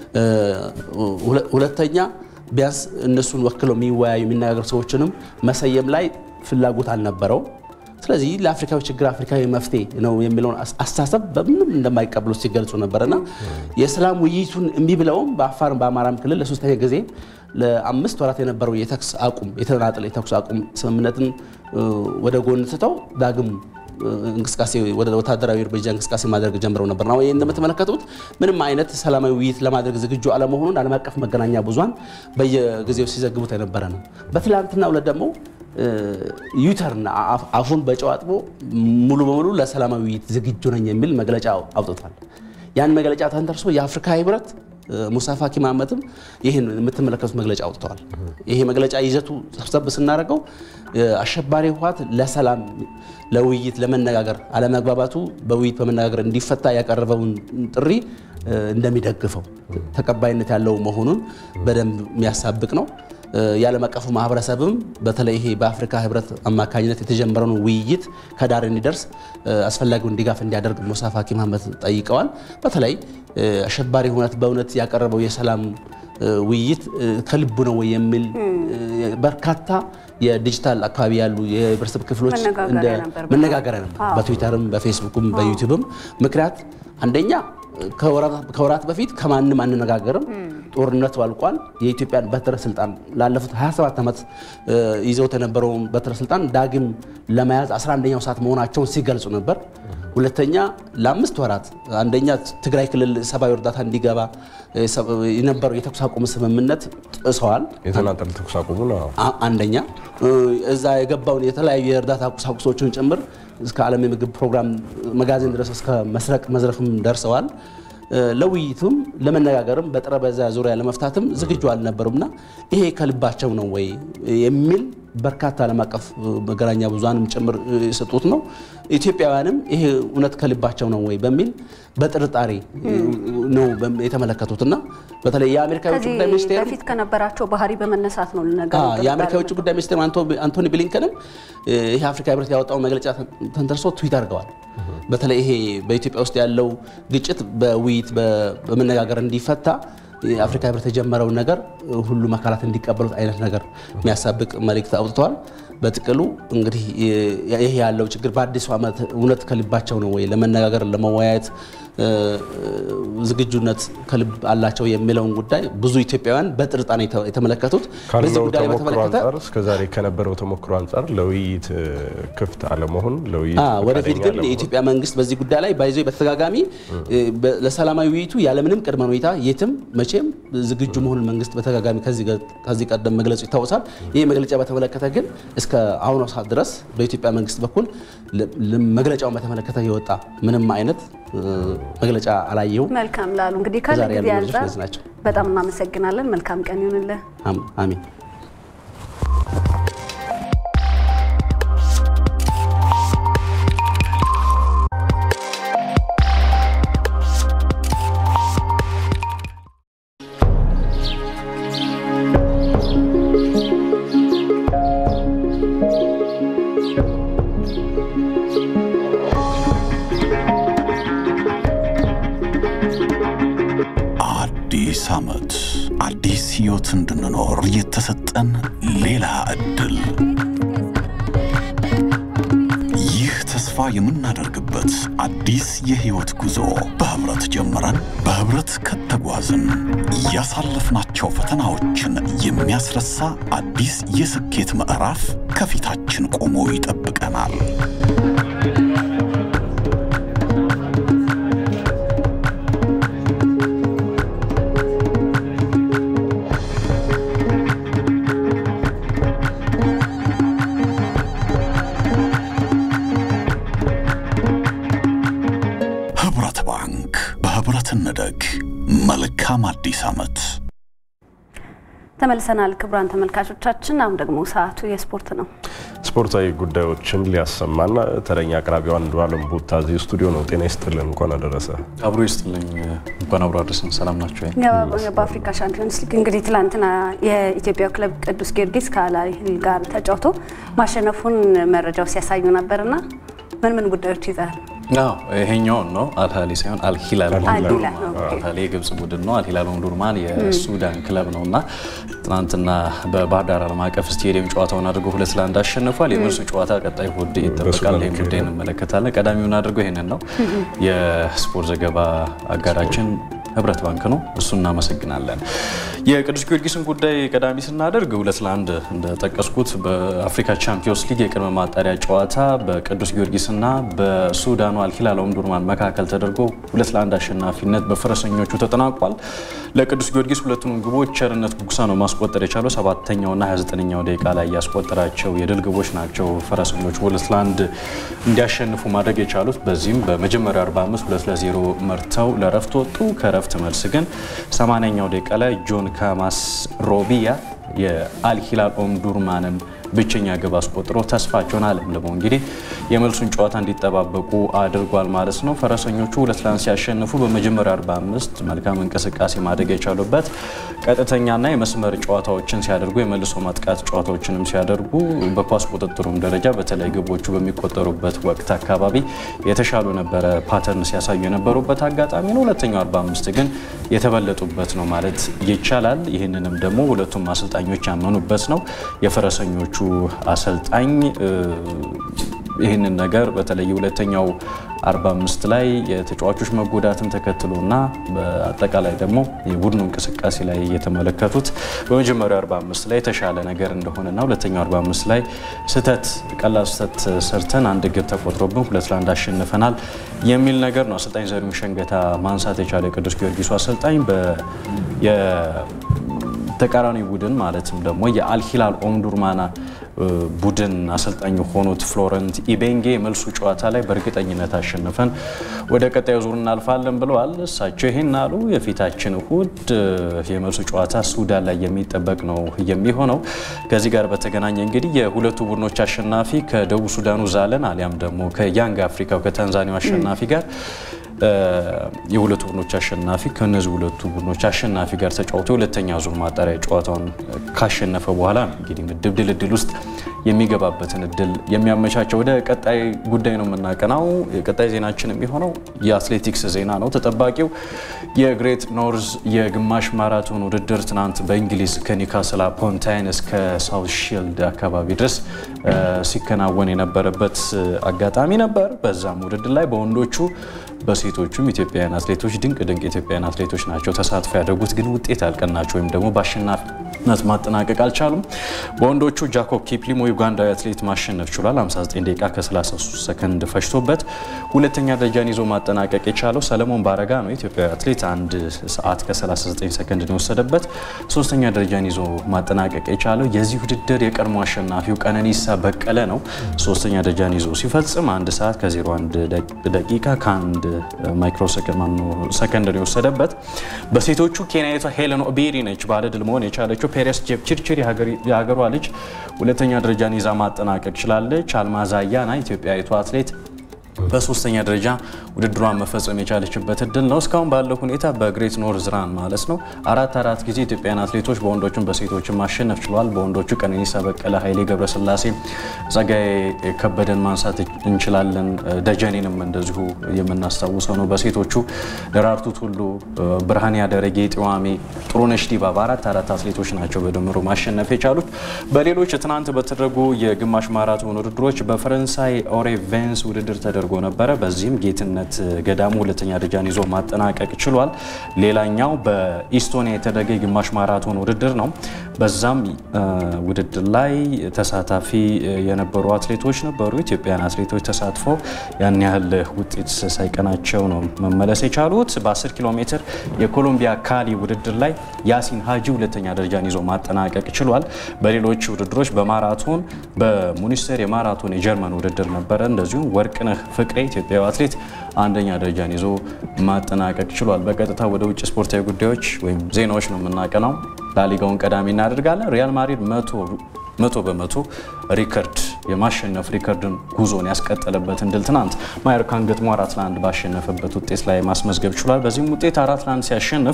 ሁለተኛ ቢያንስ እነሱን ወክለው የሚወያዩ የሚነጋገሩ ሰዎችንም መሰየም ላይ ፍላጎት አልነበረው። ስለዚህ ለአፍሪካዊ ችግር አፍሪካዊ መፍትሄ ነው የሚለውን አስተሳሰብ በምንም እንደማይቀበሉ ሲገልጹ ነበርና የሰላም ውይይቱን እምቢ ብለውም በአፋርም በአማራም ክልል ለሶስተኛ ጊዜ ለአምስት ወራት የነበረው የተኩስ አቁም የተናጠለ የተኩስ አቁም ስምምነትን ወደ ጎን ትተው ዳግም እንቅስቃሴ ወደ ወታደራዊ እርምጃ እንቅስቃሴ ማድረግ ጀምረው ነበር ነው። ይህ እንደምትመለከቱት ምንም አይነት ሰላማዊ ውይይት ለማድረግ ዝግጁ አለመሆኑን ዓለም አቀፍ መገናኛ ብዙሃን በየጊዜው ሲዘግቡት የነበረ ነው። በትላንትናው ዕለት ደግሞ ዩተርን አፉን በጨው አጥቦ ሙሉ በሙሉ ለሰላማዊ ውይይት ዝግጁ ነኝ የሚል መግለጫ አውጥቷል። ያን መግለጫ ተንተርሶ የአፍሪካ ህብረት ሙሳ ፋኪ መሐመድም ይህን የምትመለከቱት መግለጫ አውጥተዋል። ይሄ መግለጫ ይዘቱ ሰብሰብ ስናደርገው አሸባሪ ህወሓት ለሰላም ለውይይት ለመነጋገር አለመግባባቱ በውይይት በመነጋገር እንዲፈታ ያቀረበውን ጥሪ እንደሚደግፈው ተቀባይነት ያለው መሆኑን በደንብ የሚያሳብቅ ነው። የዓለም አቀፉ ማህበረሰብም በተለይ ይሄ በአፍሪካ ህብረት አማካኝነት የተጀመረውን ውይይት ከዳር እንዲደርስ አስፈላጊውን ድጋፍ እንዲያደርግ ሙሳ ፋኪ መሐመድ ጠይቀዋል። በተለይ አሸባሪ ሁነት በእውነት ያቀረበው የሰላም ውይይት ከልቡ ነው ወይ የሚል በርካታ የዲጂታል አካባቢ ያሉ የህብረተሰብ ክፍሎች መነጋገሪያ ነበር። በትዊተርም በፌስቡክም በዩቲዩብም ምክንያት አንደኛ ከወራት በፊት ከማንም አንነጋገርም፣ ጦርነቱ አልቋል። የኢትዮጵያን በትረ ስልጣን ላለፉት 27 ዓመት ይዘውት የነበረውን በትረ ስልጣን ዳግም ለመያዝ 11ኛው ሰዓት መሆናቸውን ሲገልጹ ነበር። ሁለተኛ ለአምስት ወራት አንደኛ ትግራይ ክልል ሰብአዊ እርዳታ እንዲገባ የነበረው የተኩስ አቁም ስምምነት ጥሰዋል። የተናጠል ተኩስ አቁሙ ነው አንደኛ። እዛ የገባውን የተለያዩ የእርዳታ ቁሳቁሶችን ጭምር እስከ ዓለም የምግብ ፕሮግራም መጋዘን ድረስ እስከ መስረቅ መዝረፍም ደርሰዋል። ለውይይቱም ለመነጋገርም በጠረጴዛ ዙሪያ ለመፍታትም ዝግጁ አልነበሩምና ይሄ ከልባቸው ነው ወይ የሚል በርካታ ዓለም አቀፍ መገናኛ ብዙሃንም ጭምር የሰጡት ነው። ኢትዮጵያውያንም ይሄ እውነት ከልባቸው ነው ወይ በሚል በጥርጣሬ ነው የተመለከቱትና በተለይ የአሜሪካ የውጭ ጉዳይ ሚኒስቴር በፊት ከነበራቸው ባህሪ በመነሳት ነው የአሜሪካ የውጭ ጉዳይ ሚኒስቴር አንቶኒ ብሊንከንም ይሄ አፍሪካ ህብረት ያወጣውን መግለጫ ተንተርሶ ትዊት አድርገዋል። በተለይ ይሄ በኢትዮጵያ ውስጥ ያለው ግጭት በውይይት በመነጋገር እንዲፈታ የአፍሪካ ህብረት የጀመረውን ነገር ሁሉም አካላት እንዲቀበሉት አይነት ነገር የሚያሳብቅ መልእክት አውጥተዋል። በጥቅሉ እንግዲህ ይህ ያለው ችግር በአዲሱ ዓመት እውነት ከልባቸው ነው ወይ ለመነጋገር ለመወያየት ዝግጁነት ከልብ አላቸው የሚለውን ጉዳይ ብዙ ኢትዮጵያውያን በጥርጣሬ የተመለከቱት በዚህ ካለው ጉዳይ ተሞክሮ በተመለከተ አንጻር እስከዛሬ ከነበረው ተሞክሮ አንጻር ለውይይት ክፍት አለመሆን ለውይይት አዎ፣ ወደፊት ፈቃደኛ ግን አለመሆን የኢትዮጵያ መንግስት በዚህ ጉዳይ ላይ ባይዞ በተደጋጋሚ በ- ለሰላማዊ ውይይቱ ያለምንም ቅድመ ሁኔታ የትም መቼም ዝግጁ መሆኑን መንግስት በተደጋጋሚ ከዚህ ገ- ከዚህ ቀደም መግለጹ ይታወሳል። ይህ መግለጫ በተመለከተ ግን እስከ አሁኗ ሰዓት ድረስ በኢትዮጵያ መንግስት በኩል ለ- ለ- መግለጫውን በተመለከተ የወጣ ምንም አይነት እ፣ መግለጫ አላየሁም። መልካም ላሉ እንግዲህ ካለ ዛሬ ያሉ ጊዜ መረጃዎች አንጻር እነዚህ ናቸው። በጣም እናመሰግናለን። መልካም ቀን ይሁንልህ። አም- አሚን። አዲስ ዓመት አዲስ ሕይወት እንድንኖር የተሰጠን ሌላ ዕድል። ይህ ተስፋ የምናደርግበት አዲስ የሕይወት ጉዞ በኅብረት ጀምረን በኅብረት ከተጓዝን ያሳለፍናቸው ፈተናዎችን የሚያስረሳ አዲስ የስኬት ምዕራፍ ከፊታችን ቆሞ ይጠብቀናል። ኅብረት ባንክ በኅብረት እንደግ። መልካም አዲስ ዓመት። ተመልሰናል ክቡራን ተመልካቾቻችን። አሁን ደግሞ ሰዓቱ የስፖርት ነው። ስፖርታዊ ጉዳዮችን ሊያሰማና ተረኛ አቅራቢው አንዱዓለም ቡታ እዚህ ስቱዲዮ ነው። ጤና ይስጥልን፣ እንኳን አደረሰ። አብሮ ይስጥልኝ። እንኳን አብሮ አደረሰን። ሰላም ናቸው? በአፍሪካ ሻምፒዮንስ ሊግ እንግዲህ ትላንትና የኢትዮጵያው ክለብ ቅዱስ ጊዮርጊስ ከአል ሂላል ጋር ተጫውቶ ማሸነፉን መረጃው ሲያሳዩ ነበርና ምን ምን ጉዳዮች ይዛል? አዎ ይሄኛውን ነው አልሃሊ ሳይሆን አልሂላል አልሂላል፣ ኦምዱርማን ኦኬ። አልሃሊ የግብጽ ቡድን ነው። አልሂላል ኦምዱርማን የሱዳን ክለብ ነው እና ትናንትና በባህር ዳር ዓለም አቀፍ ስቴዲየም ጨዋታውን አድርገው ሁለት ለአንድ አሸንፏል። የመልሱ ጨዋታ ቀጣይ እሑድ ይጠበቃል። በሱዳን ይህን ጉዳይ ይካሄዳል። እንመለከታለን። ቀዳሚውን አድርገው ይህንን ነው የስፖርት ዘገባ አጋራችን ህብረት ባንክ ነው። እሱ እናመሰግናለን። የቅዱስ ጊዮርጊስን ጉዳይ ቀዳሚ ስናደርግ ሁለት ለአንድ እንደጠቀስኩት በአፍሪካ ቻምፒዮንስ ሊግ የቅድመ ማጣሪያ ጨዋታ በቅዱስ ጊዮርጊስና በሱዳኑ አልሂላል ኦምዱርማን መካከል ተደርጎ ሁለት ለአንድ አሸናፊነት በፈረሰኞቹ ተጠናቋል። ለቅዱስ ጊዮርጊስ ሁለቱን ግቦች ቸርነት ጉግሳ ነው ማስቆጠር የቻለው። ሰባተኛውና 29ኛው ደቂቃ ላይ ያስቆጠራቸው የድል ግቦች ናቸው ፈረሰኞቹ ሁለት ለአንድ እንዲያሸንፉ ማድረግ የቻሉት። በዚህም በመጀመሪያው 45 ሁለት ለዜሮ መርተው ለረፍት ወጡ። ከረፍት መልስ ግን 80ኛው ደቂቃ ላይ ጆን ካማስ ሮቢያ የአልሂላል ኦምዱርማንን ብቸኛ ግብ አስቆጥሮ ተስፋቸውን አለምልሞ እንግዲህ የመልሱን ጨዋታ እንዲጠባበቁ አድርጓል ማለት ነው። ፈረሰኞቹ ሁለት ለአንድ ሲያሸንፉ በመጀመሪያው 45 መልካም እንቅስቃሴ ማድረግ የቻሉበት ቀጥተኛና የመስመር ጨዋታዎችን ሲያደርጉ የመልሶ ማጥቃት ጨዋታዎችንም ሲያደርጉ በኳስ ቁጥጥሩም ደረጃ በተለይ ግቦቹ በሚቆጠሩበት ወቅት አካባቢ የተሻሉ ነበረ ፓተርን ሲያሳዩ የነበሩበት አጋጣሚ ነው። ሁለተኛው 45 ግን የተበለጡበት ነው ማለት ይቻላል። ይህንንም ደግሞ ሁለቱም አሰልጣኞች ያመኑበት ነው። የፈረሰኞቹ አሰልጣኝ እ፣ ይህንን ነገር በተለይ ሁለተኛው 45 ላይ የተጫዋቾች መጎዳትን ተከትሎና በአጠቃላይ ደግሞ የቡድኑ እንቅስቃሴ ላይ የተመለከቱት በመጀመሪያው 45 ላይ የተሻለ ነገር እንደሆነና ሁለተኛው 45 ላይ ስህተት ቀላል ስህተት ሰርተን አንድ ግብ ተቆጥሮብን ሁለት ለአንድ አሸንፈናል የሚል ነገር ነው አሰልጣኝ ዘሪሁን ሸንገታ ማንሳት የቻለ የቅዱስ ጊዮርጊሱ አሰልጣኝ በ የ ተቃራኒ ቡድን ማለትም ደግሞ የአልሂላል ኦምዱርማና ቡድን አሰልጣኝ የሆኑት ፍሎረንት ኢቤንጌ መልሱ ጨዋታ ላይ በእርግጠኝነት አሸንፈን ወደ ቀጣዩ ዙር እናልፋለን ብለዋል። እሳቸው ይህን አሉ። የፊታችን እሁድ የመልሱ ጨዋታ ሱዳን ላይ የሚጠበቅ ነው የሚሆነው። ከዚህ ጋር በተገናኘ እንግዲህ የሁለቱ ቡድኖች አሸናፊ ከደቡብ ሱዳኑ ዛለን አሊያም ደግሞ ከያንግ አፍሪካው ከታንዛኒያው አሸናፊ ጋር የሁለቱ ቡድኖች አሸናፊ ከእነዚህ ሁለቱ ቡድኖች አሸናፊ ጋር ተጫውቶ የሁለተኛ ዙር ማጣሪያ ጨዋታውን ካሸነፈ በኋላ እንግዲህ ምድብ ድልድል ውስጥ የሚገባበትን እድል የሚያመቻቸው። ወደ ቀጣይ ጉዳይ ነው የምናቀናው። የቀጣይ ዜናችን የሚሆነው የአትሌቲክስ ዜና ነው። ተጠባቂው የግሬት ኖርዝ የግማሽ ማራቶን ውድድር ትናንት በእንግሊዝ ከኒውካስል አፖን ታይን እስከ ሳውት ሺልድ አካባቢ ድረስ ሲከናወን የነበረበት አጋጣሚ ነበር። በዛም ውድድር ላይ በወንዶቹ በሴቶቹም ኢትዮጵያውያን አትሌቶች ድንቅ ድንቅ ኢትዮጵያውያን አትሌቶች ናቸው ተሳትፎ ያደረጉት፣ ግን ውጤት ያልቀናቸው ወይም ደግሞ በአሸናፊነት ማጠናቀቅ አልቻሉም። በወንዶቹ ጃኮብ ኪፕሊሞ ዩጋንዳዊ አትሌት ማሸነፍ ችሏል። 59 ደቂቃ ከ33 ሰከንድ ፈጅቶበት ሁለተኛ ደረጃን ይዞ ማጠናቀቅ የቻለው ሰለሞን ባረጋ ነው። ኢትዮጵያዊ አትሌት አንድ ሰዓት ከ39 ሰከንድ ነው የወሰደበት። ሶስተኛ ደረጃን ይዞ ማጠናቀቅ የቻለው የዚህ ውድድር የቀድሞ አሸናፊው ቀነኒሳ በቀለ ነው። ሶስተኛ ደረጃን ይዞ ሲፈጽም አንድ ሰዓት ከ01 ደቂቃ ከአንድ ማይክሮ ሰከንድ ነው የወሰደበት። በሴቶቹ ኬንያዊቷ ሄለን ኦቤሪ ነች ባለድል መሆን የቻለችው። ፔሬስ ጀፕችርችር የሀገሯ ልጅ ሁለተኛ ደረጃን ይዛ ማጠናቀቅ ችላለች። አልማዝ አያና ኢትዮጵያዊቷ አትሌት በሶስተኛ ደረጃ ውድድሯን መፈጸም የቻለችበት እድል ነው። እስካሁን ባለው ሁኔታ በግሬት ኖርዝ ራን ማለት ነው አራት አራት ጊዜ ኢትዮጵያውያን አትሌቶች በወንዶችም በሴቶችም ማሸነፍ ችሏል። በወንዶቹ ቀነኒሳ በቀለ፣ ኃይሌ ገብረስላሴ፣ ጸጋዬ ከበደን ማንሳት እንችላለን። ደጀኔንም እንደዚሁ የምናስታውሰው ነው። በሴቶቹ ደራርቱ ቱሉ፣ ብርሃን ያደረጌ፣ ጢዋሜ፣ ጥሩነሽ ዲባባ አራት አራት አትሌቶች ናቸው በድምሩ ማሸነፍ የቻሉት። በሌሎች ትናንት በተደረጉ የግማሽ ማራቶን ውድድሮች በፈረንሳይ ኦሬ ቬንስ ውድድር ተደርጎ ነበረ። በዚህም ጌትነት ገዳሙ ሁለተኛ ደረጃን ይዞ ማጠናቀቅ ችሏል። ሌላኛው በኢስቶኒያ የተደረገ የግማሽ ማራቶን ውድድር ነው። በዛም ውድድር ላይ ተሳታፊ የነበሩ አትሌቶች ነበሩ። ኢትዮጵያን አትሌቶች ተሳትፎ ያን ያህል ውጤት ሳይቀናቸው ነው መመለስ የቻሉት። በ10 ኪሎ ሜትር የኮሎምቢያ ካሊ ውድድር ላይ ያሲን ሀጂ ሁለተኛ ደረጃን ይዞ ማጠናቀቅ ችሏል። በሌሎች ውድድሮች በማራቶን በሙኒስተር የማራቶን የጀርመን ውድድር ነበረ። እንደዚሁም ወርቅነህ ፍቅሬ ኢትዮጵያዊ አትሌት አንደኛ ደረጃን ይዞ ማጠናቀቅ ችሏል። በቀጥታ ወደ ውጭ ስፖርታዊ ጉዳዮች ወይም ዜናዎች ነው የምናቀናው። ላሊጋውን ቀዳሚ እናደርጋለን። ሪያል ማድሪድ መቶ በመቶ ሪከርድ የማሸነፍ ሪከርድን ጉዞን ያስቀጠለበትን ድል ትናንት ማዮርካን ገጥሞ አራት ለአንድ ባሸነፈበት ውጤት ላይ ማስመዝገብ ችሏል። በዚህም ውጤት አራት ለአንድ ሲያሸንፍ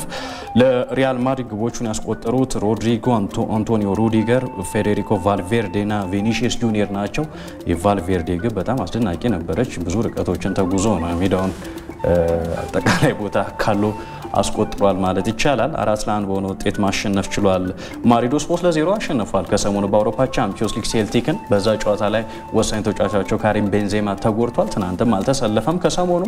ለሪያል ማድሪድ ግቦቹን ያስቆጠሩት ሮድሪጎ፣ አንቶኒዮ ሩዲገር፣ ፌዴሪኮ ቫልቬርዴ ና ቬኒሽስ ጁኒየር ናቸው። የቫልቬርዴ ግብ በጣም አስደናቂ ነበረች። ብዙ ርቀቶችን ተጉዞ ነው ሜዳውን አጠቃላይ ቦታ ካለው አስቆጥሯል ማለት ይቻላል። አራት ለአንድ በሆነ ውጤት ማሸነፍ ችሏል። ማድሪድ ሶስት ለዜሮ አሸንፏል። ከሰሞኑ በአውሮፓ ቻምፒዮንስ ሊግ ሴልቲክን በዛ ጨዋታ ላይ ወሳኝ ተጫዋቻቸው ካሪም ቤንዜማ ተጎድቷል። ትናንትም አልተሰለፈም። ከሰሞኑ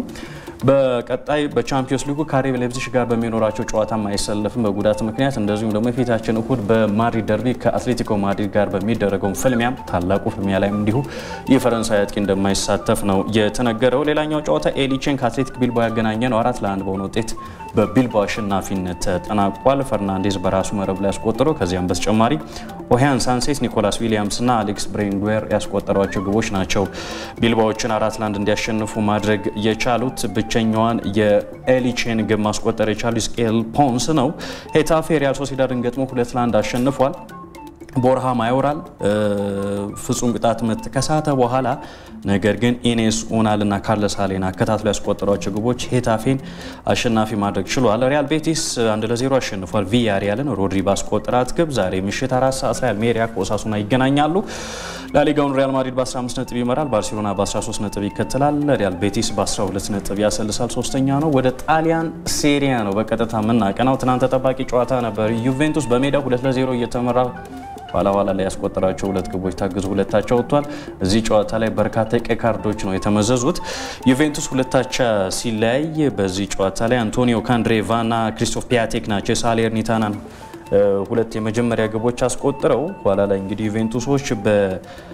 በቀጣይ በቻምፒዮንስ ሊጉ ካሪብ ሌፕዚግ ጋር በሚኖራቸው ጨዋታም አይሰለፍም በጉዳት ምክንያት። እንደዚሁም ደግሞ የፊታችን እሁድ በማድሪድ ደርቢ ከአትሌቲኮ ማድሪድ ጋር በሚደረገው ፍልሚያም ታላቁ ፍልሚያ ላይም እንዲሁ የፈረንሳይ አጥቂ እንደማይሳተፍ ነው የተነገረው። ሌላኛው ጨዋታ ኤሊቼን ከአትሌቲክ ቢልባኦ ያገናኘ ነው። አራት ለአንድ በሆነ ውጤት በቢልባኦ አሸናፊነት ተጠናቋል። ፈርናንዴዝ በራሱ መረብ ላይ ያስቆጠረው፣ ከዚያም በተጨማሪ ኦሃያን ሳንሴስ፣ ኒኮላስ ዊሊያምስ እና አሌክስ ብሬንጉዌር ያስቆጠሯቸው ግቦች ናቸው ቢልባዎችን አራት ለአንድ እንዲያሸንፉ ማድረግ የቻሉት። ብቸኛዋን የኤሊቼን ግብ ማስቆጠር የቻሉ ስቄል ፖንስ ነው። ሄታፌ ሪያል ሶሲዳድን ገጥሞ ሁለት ለአንድ አሸንፏል። ቦርሃ ማዮራል ፍጹም ቅጣት ምት ከሳተ በኋላ ነገር ግን ኢኔስ ኡናል እና ካርለስ አሌና አከታትሎ ያስቆጠሯቸው ግቦች ሄታፌን አሸናፊ ማድረግ ችሏል። ሪያል ቤቲስ አንድ ለዜሮ አሸንፏል ቪያሪያልን ሮድሪ ባስቆጠራት ግብ። ዛሬ ምሽት አራት ሰዓት ላይ አልሜሪያ ከኦሳሱና ይገናኛሉ። ላሊጋውን ሪያል ማድሪድ በ15 ነጥብ ይመራል። ባርሴሎና በ13 ነጥብ ይከተላል። ሪያል ቤቲስ በ12 ነጥብ ያሰልሳል። ሶስተኛ ነው። ወደ ጣሊያን ሴሪያ ነው በቀጥታ የምናቀናው። ትናንት ተጠባቂ ጨዋታ ነበር። ዩቬንቱስ በሜዳ ሁለት ለዜሮ እየተመራ ኋላ ኋላ ላይ ያስቆጠራቸው ሁለት ግቦች ታግዙ ሁለታቸው ወጥቷል። እዚህ ጨዋታ ላይ በርካታ የቀይ ካርዶች ነው የተመዘዙት። ዩቬንቱስ ሁለታቻ ሲለያይ በዚህ ጨዋታ ላይ አንቶኒዮ ካንድሬቫ እና ክሪስቶፍ ፒያቴክ ናቸው የሳሌርኒታናን ሁለት የመጀመሪያ ግቦች አስቆጥረው ኋላ ላይ እንግዲህ ዩቬንቱሶች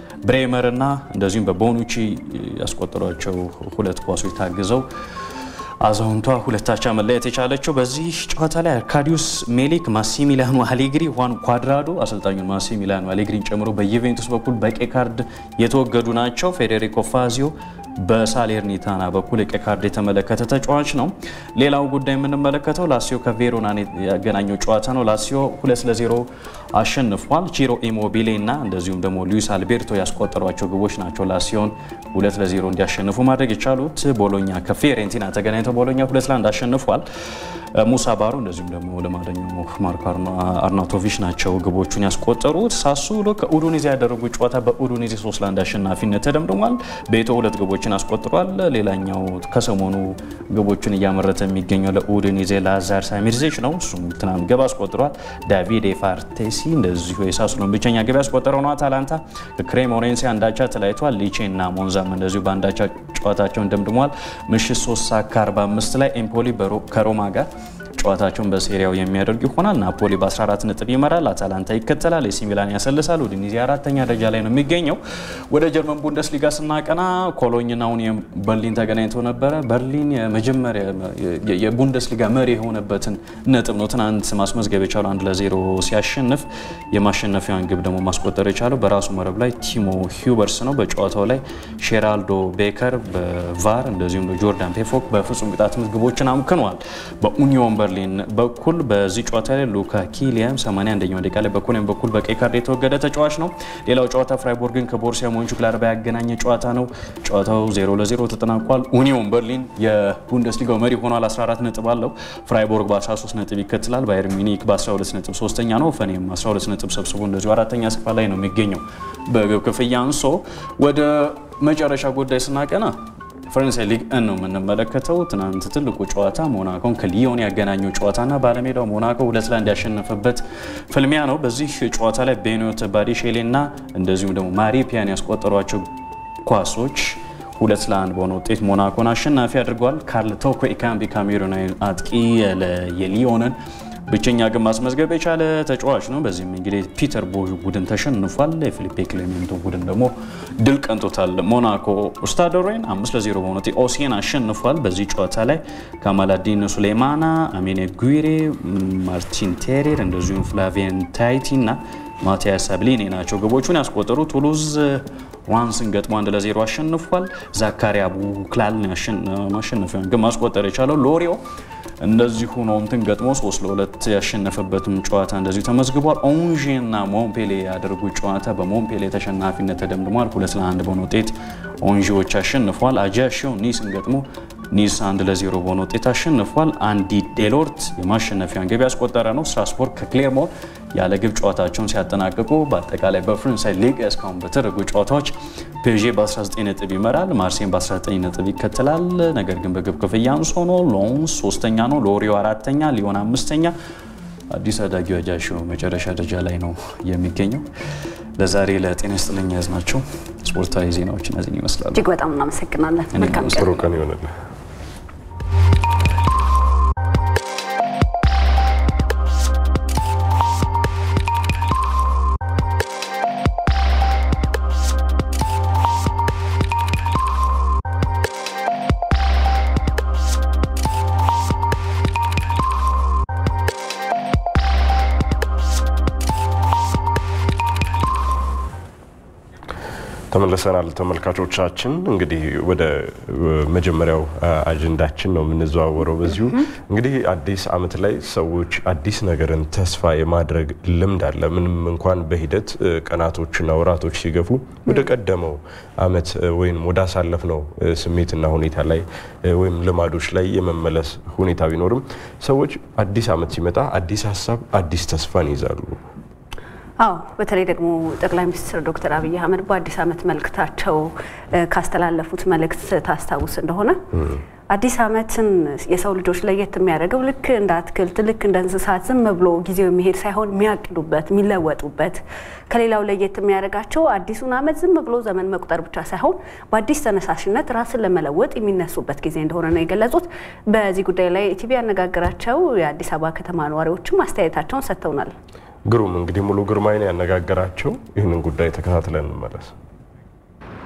በብሬመር እና እንደዚሁም በቦኑቺ ያስቆጠሯቸው ሁለት ኳሶች ታግዘው አዛውንቷ ሁለታቻ መለያየት የቻለችው በዚህ ጨዋታ ላይ አርካዲዩስ ሜሊክ፣ ማሲሚሊያኖ አሌግሪ፣ ዋን ኳድራዶ አሰልጣኙን ማሲሚሊያኖ አሌግሪን ጨምሮ በዩቬንቱስ በኩል በቀይ ካርድ የተወገዱ ናቸው። ፌዴሪኮ ፋዚዮ በሳሌርኒታና በኩል የቀይ ካርድ የተመለከተ ተጫዋች ነው። ሌላው ጉዳይ የምንመለከተው ላሲዮ ከቬሮና ያገናኘው ጨዋታ ነው። ላሲዮ ሁለት ለዜሮ አሸንፏል። ቺሮ ኢሞቢሌ እና እንደዚሁም ደግሞ ሉዊስ አልቤርቶ ያስቆጠሯቸው ግቦች ናቸው ላሲዮን ሁለት ለዜሮ እንዲያሸንፉ ማድረግ የቻሉት። ቦሎኛ ከፊዮሬንቲና ተገናኝተው ቦሎኛ ሁለት ለአንድ አሸንፏል። ሙሳ ባሮ እንደዚሁም ደግሞ ለማደኛው ማርኮ አርናቶቪች ናቸው ግቦቹን ያስቆጠሩት። ሳሱሎ ከኡዱኒዜ ያደረጉት ጨዋታ በኡዱኒዜ ሶስት ለአንድ አሸናፊነት ተደምድሟል። ቤቶ ሁለት ግቦችን አስቆጥሯል። ሌላኛው ከሰሞኑ ግቦችን እያመረተ የሚገኘው ለኡዱኒዜ ላዛር ሳሚርዜች ነው። እሱም ትናንት ግብ አስቆጥሯል። ዳቪድ ፋርቴሲ እንደዚሁ የሳሱሎን ብቸኛ ግብ ያስቆጠረው ነው። አታላንታ ከክሬሞኔንሴ አንዳቻ ተለያይቷል። ሊቼ እና ሞንዛም እንደዚሁ በአንዳቻ ጨዋታቸውን ደምድሟል። ምሽት 3 ሰዓት ከ45 ላይ ኤምፖሊ ከሮማ ጋር ጨዋታቸውን በሴሪያው የሚያደርጉ ይሆናል። ናፖሊ በ14 ነጥብ ይመራል። አታላንታ ይከተላል። ኤሲ ሚላን ያሰልሳል። ኡዲኒዜ አራተኛ ደረጃ ላይ ነው የሚገኘው። ወደ ጀርመን ቡንደስሊጋ ስናቀና ኮሎኝና ኡኒየን በርሊን ተገናኝተው ነበረ። በርሊን የመጀመሪያ የቡንደስሊጋ መሪ የሆነበትን ነጥብ ነው ትናንት ማስመዝገብ የቻለው አንድ ለዜሮ ሲያሸንፍ የማሸነፊያን ግብ ደግሞ ማስቆጠር የቻለው በራሱ መረብ ላይ ቲሞ ሂውበርስ ነው። በጨዋታው ላይ ሼራልዶ ቤከር በቫር እንደዚሁም ጆርዳን ፔፎክ በፍጹም ቅጣት ምት ግቦችን አምክኗል። በኡኒዮን በርሊን በኩል በዚህ ጨዋታ ላይ ሉካ ኪሊያን 81ኛው ደቂቃ ላይ በኮሎኝ በኩል በቀይ ካርድ የተወገደ ተጫዋች ነው። ሌላው ጨዋታ ፍራይቦርግን ከቦርሲያ ሞንቹግላድባ ያገናኘ ጨዋታ ነው። ጨዋታው 0 ለ0 ተጠናቋል። ኡኒዮን በርሊን የቡንደስሊጋው መሪ ሆኗል፣ 14 ነጥብ አለው። ፍራይቦርግ በ13 ነጥብ ይከትላል። ባየር ሚኒክ በ12 ነጥብ ሶስተኛ ነው። ፈኔም 12 ነጥብ ሰብስቦ እንደዚሁ አራተኛ ስፍራ ላይ ነው የሚገኘው በግብ ክፍያ አንሶ። ወደ መጨረሻ ጉዳይ ስናቀና ፈረንሳይ ሊግ እን ነው የምንመለከተው። ትናንት ትልቁ ጨዋታ ሞናኮን ከሊዮን ያገናኘው ጨዋታና ባለሜዳው ሞናኮ ሁለት ለአንድ ያሸነፈበት ፍልሚያ ነው። በዚህ ጨዋታ ላይ ቤኖት ባዲሼሌ እና እንደዚሁም ደግሞ ማሪፒያን ያስቆጠሯቸው ኳሶች ሁለት ለአንድ በሆነ ውጤት ሞናኮን አሸናፊ አድርገዋል። ካርል ቶኮ ኢካምቢ ካሜሩናዊ አጥቂ የሊዮንን ብቸኛ ግብ ማስመዝገብ የቻለ ተጫዋች ነው። በዚህም እንግዲህ ፒተር ቦዥ ቡድን ተሸንፏል። የፊሊፔ ክሌሜንቶ ቡድን ደግሞ ድል ቀንቶታል። ሞናኮ ስታዶሬን አምስት ለዜሮ በሆነ ውጤት ኦሲየን አሸንፏል። በዚህ ጨዋታ ላይ ካማላዲን ሱሌማና፣ አሜኔ ጉሬ፣ ማርቲን ቴሬር እንደዚሁም ፍላቪየን ታይቲ እና ማቲያስ ሳብሊኔ ናቸው ግቦቹን ያስቆጠሩ። ቱሉዝ ዋንስን ገጥሞ አንድ ለዜሮ አሸንፏል። ዛካሪያ ቡክላል ማሸነፊያን ግን ማስቆጠር የቻለው ሎሪዮ እንደዚሁ ነው እንትን ገጥሞ ሶስት ለሁለት ያሸነፈበትም ጨዋታ እንደዚሁ ተመዝግቧል። ኦንዤ እና ሞምፔሌ ያደረጉት ጨዋታ በሞምፔሌ ተሸናፊነት ተደምድሟል። ሁለት ለአንድ በሆነ ውጤት ኦንዤዎች አሸንፏል። አጃሽዮ ኒስን ገጥሞ ኒስ አንድ ለዜሮ በሆነ ውጤት አሸንፏል። አንዲ ዴሎርት የማሸነፊያን ግብ ያስቆጠረ ነው። ስትራስቦርግ ከክሌርሞን ያለ ግብ ጨዋታቸውን ሲያጠናቅቁ በአጠቃላይ በፈረንሳይ ሊግ እስካሁን በተደረጉ ጨዋታዎች ፔዤ በ19 ነጥብ ይመራል። ማርሴን በ19 ነጥብ ይከተላል። ነገር ግን በግብ ክፍያ አንሶ ነው። ሎንስ ሶስተኛ ነው። ሎሪዮ አራተኛ፣ ሊዮን አምስተኛ። አዲስ አዳጊው አጃሽዮ መጨረሻ ደረጃ ላይ ነው የሚገኘው። ለዛሬ ለጤና ይስጥልኝ ያዝናቸው ስፖርታዊ ዜናዎች እነዚህን ይመስላሉ። እጅግ በጣም እናመሰግናለን። መልካም ጥሩ ቀን ይሆንልን። ተመልሰናል ተመልካቾቻችን። እንግዲህ ወደ መጀመሪያው አጀንዳችን ነው የምንዘዋወረው። በዚሁ እንግዲህ አዲስ ዓመት ላይ ሰዎች አዲስ ነገርን ተስፋ የማድረግ ልምድ አለ። ምንም እንኳን በሂደት ቀናቶችና ወራቶች ሲገፉ ወደ ቀደመው ዓመት ወይም ወደ አሳለፍነው ስሜትና ሁኔታ ላይ ወይም ልማዶች ላይ የመመለስ ሁኔታ ቢኖርም ሰዎች አዲስ ዓመት ሲመጣ አዲስ ሀሳብ፣ አዲስ ተስፋን ይዛሉ። አዎ በተለይ ደግሞ ጠቅላይ ሚኒስትር ዶክተር አብይ አህመድ በአዲስ ዓመት መልእክታቸው ካስተላለፉት መልእክት ታስታውስ እንደሆነ አዲስ ዓመትን የሰው ልጆች ለየት የሚያደርገው ልክ እንደ አትክልት ልክ እንደ እንስሳት ዝም ብሎ ጊዜው የሚሄድ ሳይሆን የሚያቅዱበት የሚለወጡበት ከሌላው ለየት የሚያደርጋቸው አዲሱን ዓመት ዝም ብሎ ዘመን መቁጠር ብቻ ሳይሆን በአዲስ ተነሳሽነት ራስን ለመለወጥ የሚነሱበት ጊዜ እንደሆነ ነው የገለጹት። በዚህ ጉዳይ ላይ ኢቲቪ ያነጋገራቸው የአዲስ አበባ ከተማ ነዋሪዎችም አስተያየታቸውን ሰጥተውናል። ግሩም እንግዲህ ሙሉ ግርማይን ያነጋገራቸው ይህንን ጉዳይ ተከታትለን እንመለስ።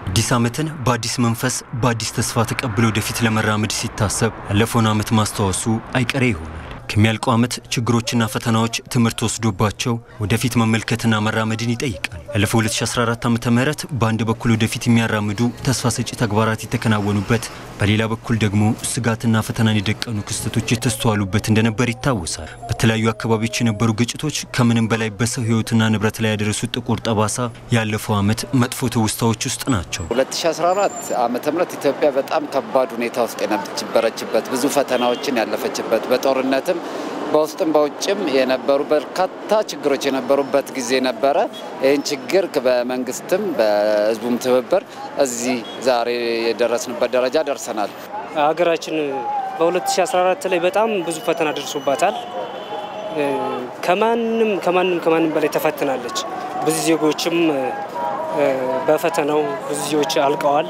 አዲስ ዓመትን በአዲስ መንፈስ በአዲስ ተስፋ ተቀብሎ ወደፊት ለመራመድ ሲታሰብ ያለፈውን ዓመት ማስታወሱ አይቀሬ ይሆናል። ከሚያልቀው ዓመት ችግሮችና ፈተናዎች ትምህርት ወስዶባቸው ወደፊት መመልከትና መራመድን ይጠይቃል። ያለፈው 2014 ዓ ም በአንድ በኩል ወደፊት የሚያራምዱ ተስፋ ሰጪ ተግባራት የተከናወኑበት፣ በሌላ በኩል ደግሞ ስጋትና ፈተናን የደቀኑ ክስተቶች የተስተዋሉበት እንደነበር ይታወሳል። በተለያዩ አካባቢዎች የነበሩ ግጭቶች ከምንም በላይ በሰው ሕይወትና ንብረት ላይ ያደረሱት ጥቁር ጠባሳ ያለፈው ዓመት መጥፎ ትውስታዎች ውስጥ ናቸው። 2014 ዓመተ ምህረት ኢትዮጵያ በጣም ከባድ ሁኔታ ውስጥ የነበረችበት ብዙ ፈተናዎችን ያለፈችበት በጦርነትም በውስጥም በውጭም የነበሩ በርካታ ችግሮች የነበሩበት ጊዜ ነበረ። ይህን ችግር በመንግስትም በህዝቡም ትብብር እዚህ ዛሬ የደረስንበት ደረጃ ደርሰናል። ሀገራችን በ2014 ላይ በጣም ብዙ ፈተና ደርሶባታል። ከማንም ከማንም ከማንም በላይ ተፈትናለች። ብዙ ዜጎችም በፈተናው ብዙ ዜጎች አልቀዋል።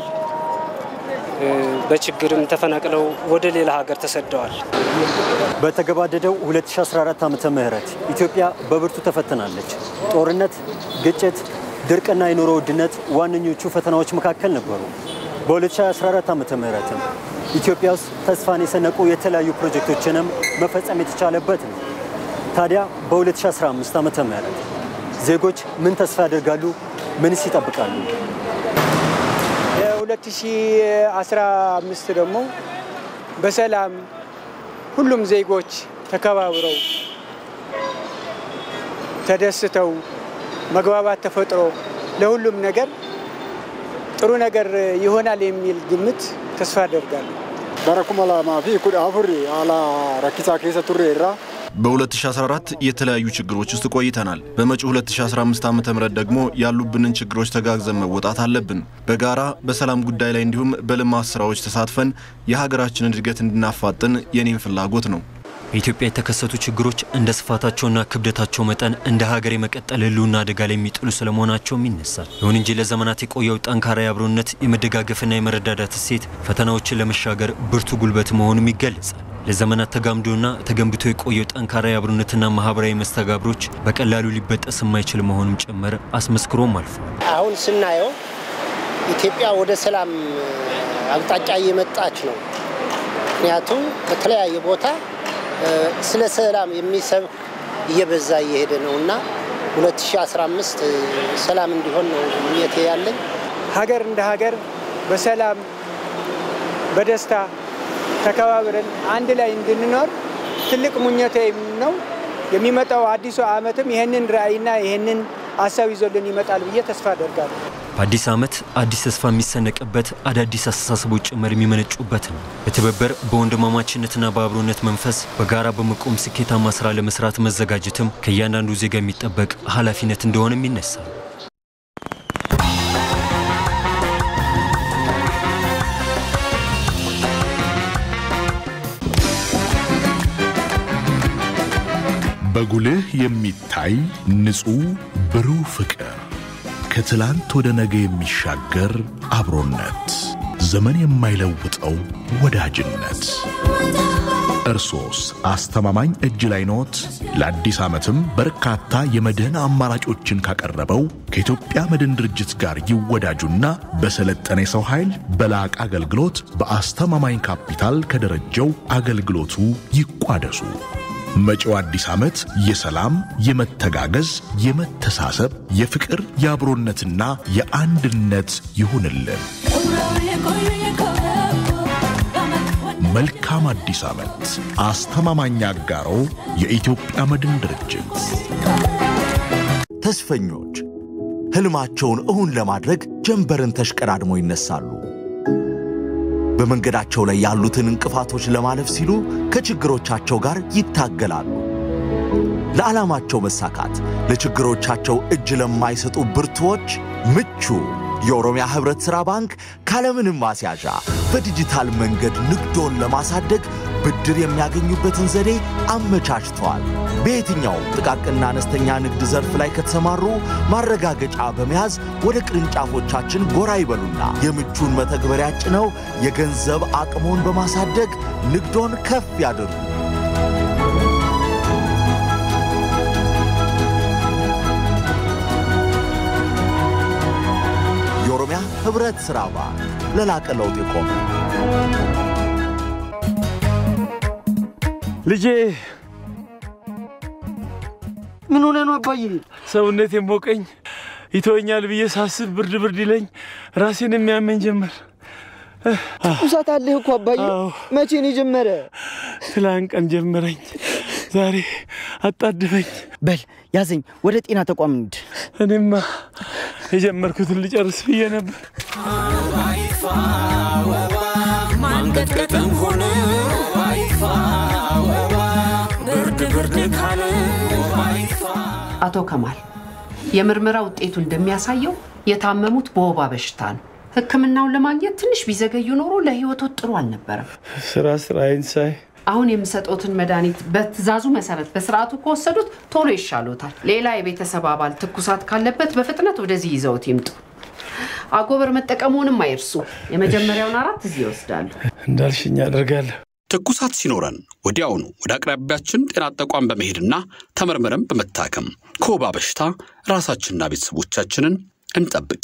በችግርም ተፈናቅለው ወደ ሌላ ሀገር ተሰደዋል። በተገባደደው 2014 ዓመተ ምህረት ኢትዮጵያ በብርቱ ተፈትናለች። ጦርነት፣ ግጭት፣ ድርቅና የኑሮ ውድነት ዋነኞቹ ፈተናዎች መካከል ነበሩ። በ2014 ዓመተ ምህረትም ኢትዮጵያ ውስጥ ተስፋን የሰነቁ የተለያዩ ፕሮጀክቶችንም መፈጸም የተቻለበት ነው። ታዲያ በ2015 ዓመተ ምህረት ዜጎች ምን ተስፋ ያደርጋሉ? ምንስ ይጠብቃሉ? የ2015 ደግሞ በሰላም ሁሉም ዜጎች ተከባብረው ተደስተው መግባባት ተፈጥሮ ለሁሉም ነገር ጥሩ ነገር ይሆናል የሚል ግምት ተስፋ አደርጋለሁ። በረኩመ ለማ ፊ ኩድ አፉሪ አላ ረኪሳ ኬሰ ቱሬ ራ በ2014 የተለያዩ ችግሮች ውስጥ ቆይተናል። በመጪው 2015 ዓ ም ደግሞ ያሉብንን ችግሮች ተጋግዘን መወጣት አለብን። በጋራ በሰላም ጉዳይ ላይ እንዲሁም በልማት ስራዎች ተሳትፈን የሀገራችንን እድገት እንድናፋጥን የኔም ፍላጎት ነው። በኢትዮጵያ የተከሰቱ ችግሮች እንደ ስፋታቸውና ክብደታቸው መጠን እንደ ሀገር የመቀጠል ሕልውና አደጋ ላይ የሚጥሉ ስለመሆናቸውም ይነሳል። ይሁን እንጂ ለዘመናት የቆየው ጠንካራ የአብሮነት የመደጋገፍና የመረዳዳት እሴት ፈተናዎችን ለመሻገር ብርቱ ጉልበት መሆኑም ይገለጻል። ለዘመናት ተጋምዶና ተገንብቶ የቆየው ጠንካራ የአብሮነትና ማህበራዊ መስተጋብሮች በቀላሉ ሊበጠስ የማይችል መሆኑም ጭምር አስመስክሮም አልፏል። አሁን ስናየው ኢትዮጵያ ወደ ሰላም አቅጣጫ እየመጣች ነው። ምክንያቱም በተለያየ ቦታ ስለ ሰላም የሚሰብክ እየበዛ እየሄደ ነው እና 2015 ሰላም እንዲሆን ነው ምኞቴ ያለኝ። ሀገር እንደ ሀገር በሰላም በደስታ ተከባብረን አንድ ላይ እንድንኖር ትልቅ ምኞቴ ነው። የሚመጣው አዲሱ ዓመትም ይህንን ራዕይና ይህንን ሀሳብ ይዞልን ይመጣል ብዬ ተስፋ አደርጋለሁ። በአዲስ ዓመት አዲስ ተስፋ የሚሰነቅበት አዳዲስ አስተሳሰቦች ጭምር የሚመነጩበት ነው። በትብብር በወንድማማችነትና በአብሮነት መንፈስ በጋራ በመቆም ስኬታማ ስራ ለመስራት መዘጋጀትም ከእያንዳንዱ ዜጋ የሚጠበቅ ኃላፊነት እንደሆነም ይነሳል። በጉልህ የሚታይ ንጹሕ ብሩህ ፍቅር ከትላንት ወደ ነገ የሚሻገር አብሮነት ዘመን የማይለውጠው ወዳጅነት እርሶስ አስተማማኝ እጅ ላይ ኖት? ለአዲስ ዓመትም በርካታ የመድህን አማራጮችን ካቀረበው ከኢትዮጵያ መድን ድርጅት ጋር ይወዳጁና በሰለጠነ የሰው ኃይል በላቅ አገልግሎት በአስተማማኝ ካፒታል ከደረጀው አገልግሎቱ ይቋደሱ። መጪው አዲስ ዓመት የሰላም፣ የመተጋገዝ፣ የመተሳሰብ፣ የፍቅር፣ የአብሮነትና የአንድነት ይሁንልን። መልካም አዲስ ዓመት። አስተማማኝ አጋሮ የኢትዮጵያ መድን ድርጅት። ተስፈኞች ሕልማቸውን እውን ለማድረግ ጀንበርን ተሽቀዳድሞ ይነሳሉ። በመንገዳቸው ላይ ያሉትን እንቅፋቶች ለማለፍ ሲሉ ከችግሮቻቸው ጋር ይታገላሉ። ለዓላማቸው መሳካት ለችግሮቻቸው እጅ ለማይሰጡ ብርቱዎች ምቹ የኦሮሚያ ህብረት ሥራ ባንክ ካለምንም ማስያዣ በዲጂታል መንገድ ንግዶን ለማሳደግ ብድር የሚያገኙበትን ዘዴ አመቻችተዋል። በየትኛውም ጥቃቅንና አነስተኛ ንግድ ዘርፍ ላይ ከተሰማሩ ማረጋገጫ በመያዝ ወደ ቅርንጫፎቻችን ጎራ ይበሉና የምቹን መተግበሪያ ጭነው የገንዘብ አቅሞን በማሳደግ ንግዶን ከፍ ያድርጉ። የኦሮሚያ ኅብረት ሥራ ባንክ ለላቀ ለውጥ የቆመ ልጄ ምን ሆነ ነው አባዬ? ሰውነት የሞቀኝ ይተወኛል ብዬ ሳስብ ብርድ ብርድ ይለኝ ራሴን የሚያመኝ ጀመር። ትኩሳት አለህ እኮ አባዬ። መቼ ነው የጀመረ? ትላንት ቀን ጀመረኝ፣ ዛሬ አጣድፈኝ። በል ያዘኝ፣ ወደ ጤና ተቋም እንሂድ። እኔማ የጀመርኩትን ልጨርስ ብዬ ነበር። ማንቀጥቀጥም ሆነ ባይፋ ወባ ብርድ ብርድ ካለ ባይፋ አቶ ከማል የምርመራ ውጤቱ እንደሚያሳየው የታመሙት በወባ በሽታ ነው። ሕክምናውን ለማግኘት ትንሽ ቢዘገዩ ኖሮ ለህይወቱ ጥሩ አልነበረም። ስራ ስራዬን ሳይ አሁን የምሰጦትን መድኃኒት በትዕዛዙ መሰረት በስርዓቱ ከወሰዱት ቶሎ ይሻሎታል። ሌላ የቤተሰብ አባል ትኩሳት ካለበት በፍጥነት ወደዚህ ይዘውት ይምጡ። አጎበር መጠቀሙንም አይርሱ። የመጀመሪያውን አራት እዚህ ይወስዳሉ። እንዳልሽኝ አደርጋለሁ። ትኩሳት ሲኖረን ወዲያውኑ ወደ አቅራቢያችን ጤና ተቋም በመሄድና ተመርምረን በመታከም ከወባ በሽታ ራሳችንና ቤተሰቦቻችንን እንጠብቅ።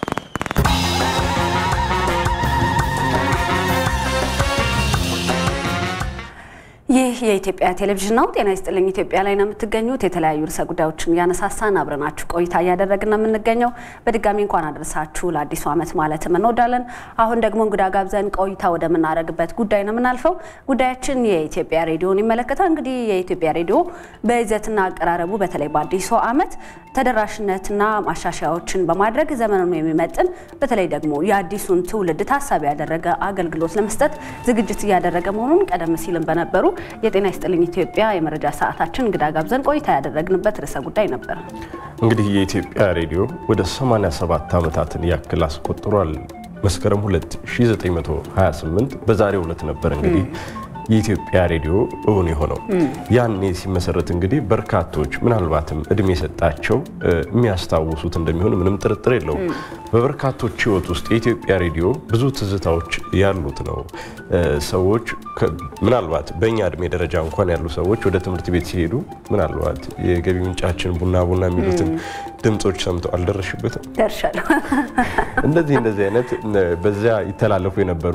ይህ የኢትዮጵያ ቴሌቪዥን ነው። ጤና ይስጥልኝ ኢትዮጵያ ላይ ነው የምትገኙት። የተለያዩ ርዕሰ ጉዳዮችን እያነሳሳን አብረናችሁ ቆይታ እያደረግን ነው የምንገኘው። በድጋሚ እንኳን አደረሳችሁ ለአዲሱ ዓመት ማለትም እንወዳለን። አሁን ደግሞ እንግዳ ጋብዘን ቆይታ ወደምናደርግበት ጉዳይ ነው የምናልፈው። ጉዳያችን የኢትዮጵያ ሬዲዮን ይመለከታል። እንግዲህ የኢትዮጵያ ሬዲዮ በይዘትና አቀራረቡ በተለይ በአዲሱ ዓመት ተደራሽነትና ማሻሻያዎችን በማድረግ ዘመኑን የሚመጥን በተለይ ደግሞ የአዲሱን ትውልድ ታሳቢ ያደረገ አገልግሎት ለመስጠት ዝግጅት እያደረገ መሆኑን ቀደም ሲልም በነበሩ የጤና ይስጥልኝ ኢትዮጵያ የመረጃ ሰዓታችን እንግዳ ጋብዘን ቆይታ ያደረግንበት ርዕሰ ጉዳይ ነበር። እንግዲህ የኢትዮጵያ ሬዲዮ ወደ 87 ዓመታትን ያክል አስቆጥሯል። መስከረም 2 1928 በዛሬው ዕለት ነበር እንግዲህ የኢትዮጵያ ሬዲዮ እውን የሆነው ያኔ ሲመሰረት እንግዲህ በርካቶች ምናልባትም እድሜ የሰጣቸው የሚያስታውሱት እንደሚሆን ምንም ጥርጥር የለውም። በበርካቶች ሕይወት ውስጥ የኢትዮጵያ ሬዲዮ ብዙ ትዝታዎች ያሉት ነው። ሰዎች ምናልባት በእኛ እድሜ ደረጃ እንኳን ያሉ ሰዎች ወደ ትምህርት ቤት ሲሄዱ ምናልባት የገቢ ምንጫችን ቡና ቡና የሚሉትን ድምፆች ሰምተው አልደረሽበትም? ደርሻለሁ። እንደዚህ እንደዚህ አይነት በዚያ ይተላለፉ የነበሩ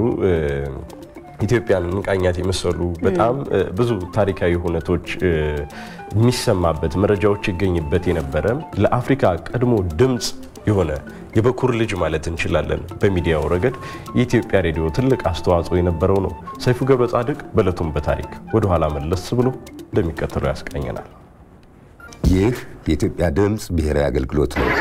ኢትዮጵያን እንቃኛት የመሰሉ በጣም ብዙ ታሪካዊ ሁነቶች የሚሰማበት መረጃዎች ይገኝበት የነበረ ለአፍሪካ ቀድሞ ድምፅ የሆነ የበኩር ልጅ ማለት እንችላለን። በሚዲያው ረገድ የኢትዮጵያ ሬዲዮ ትልቅ አስተዋጽኦ የነበረው ነው። ሰይፉ ገብረ ጻድቅ በዕለቱም በታሪክ ወደኋላ መለስ ብሎ እንደሚከተለው ያስቃኘናል። ይህ የኢትዮጵያ ድምፅ ብሔራዊ አገልግሎት ነው።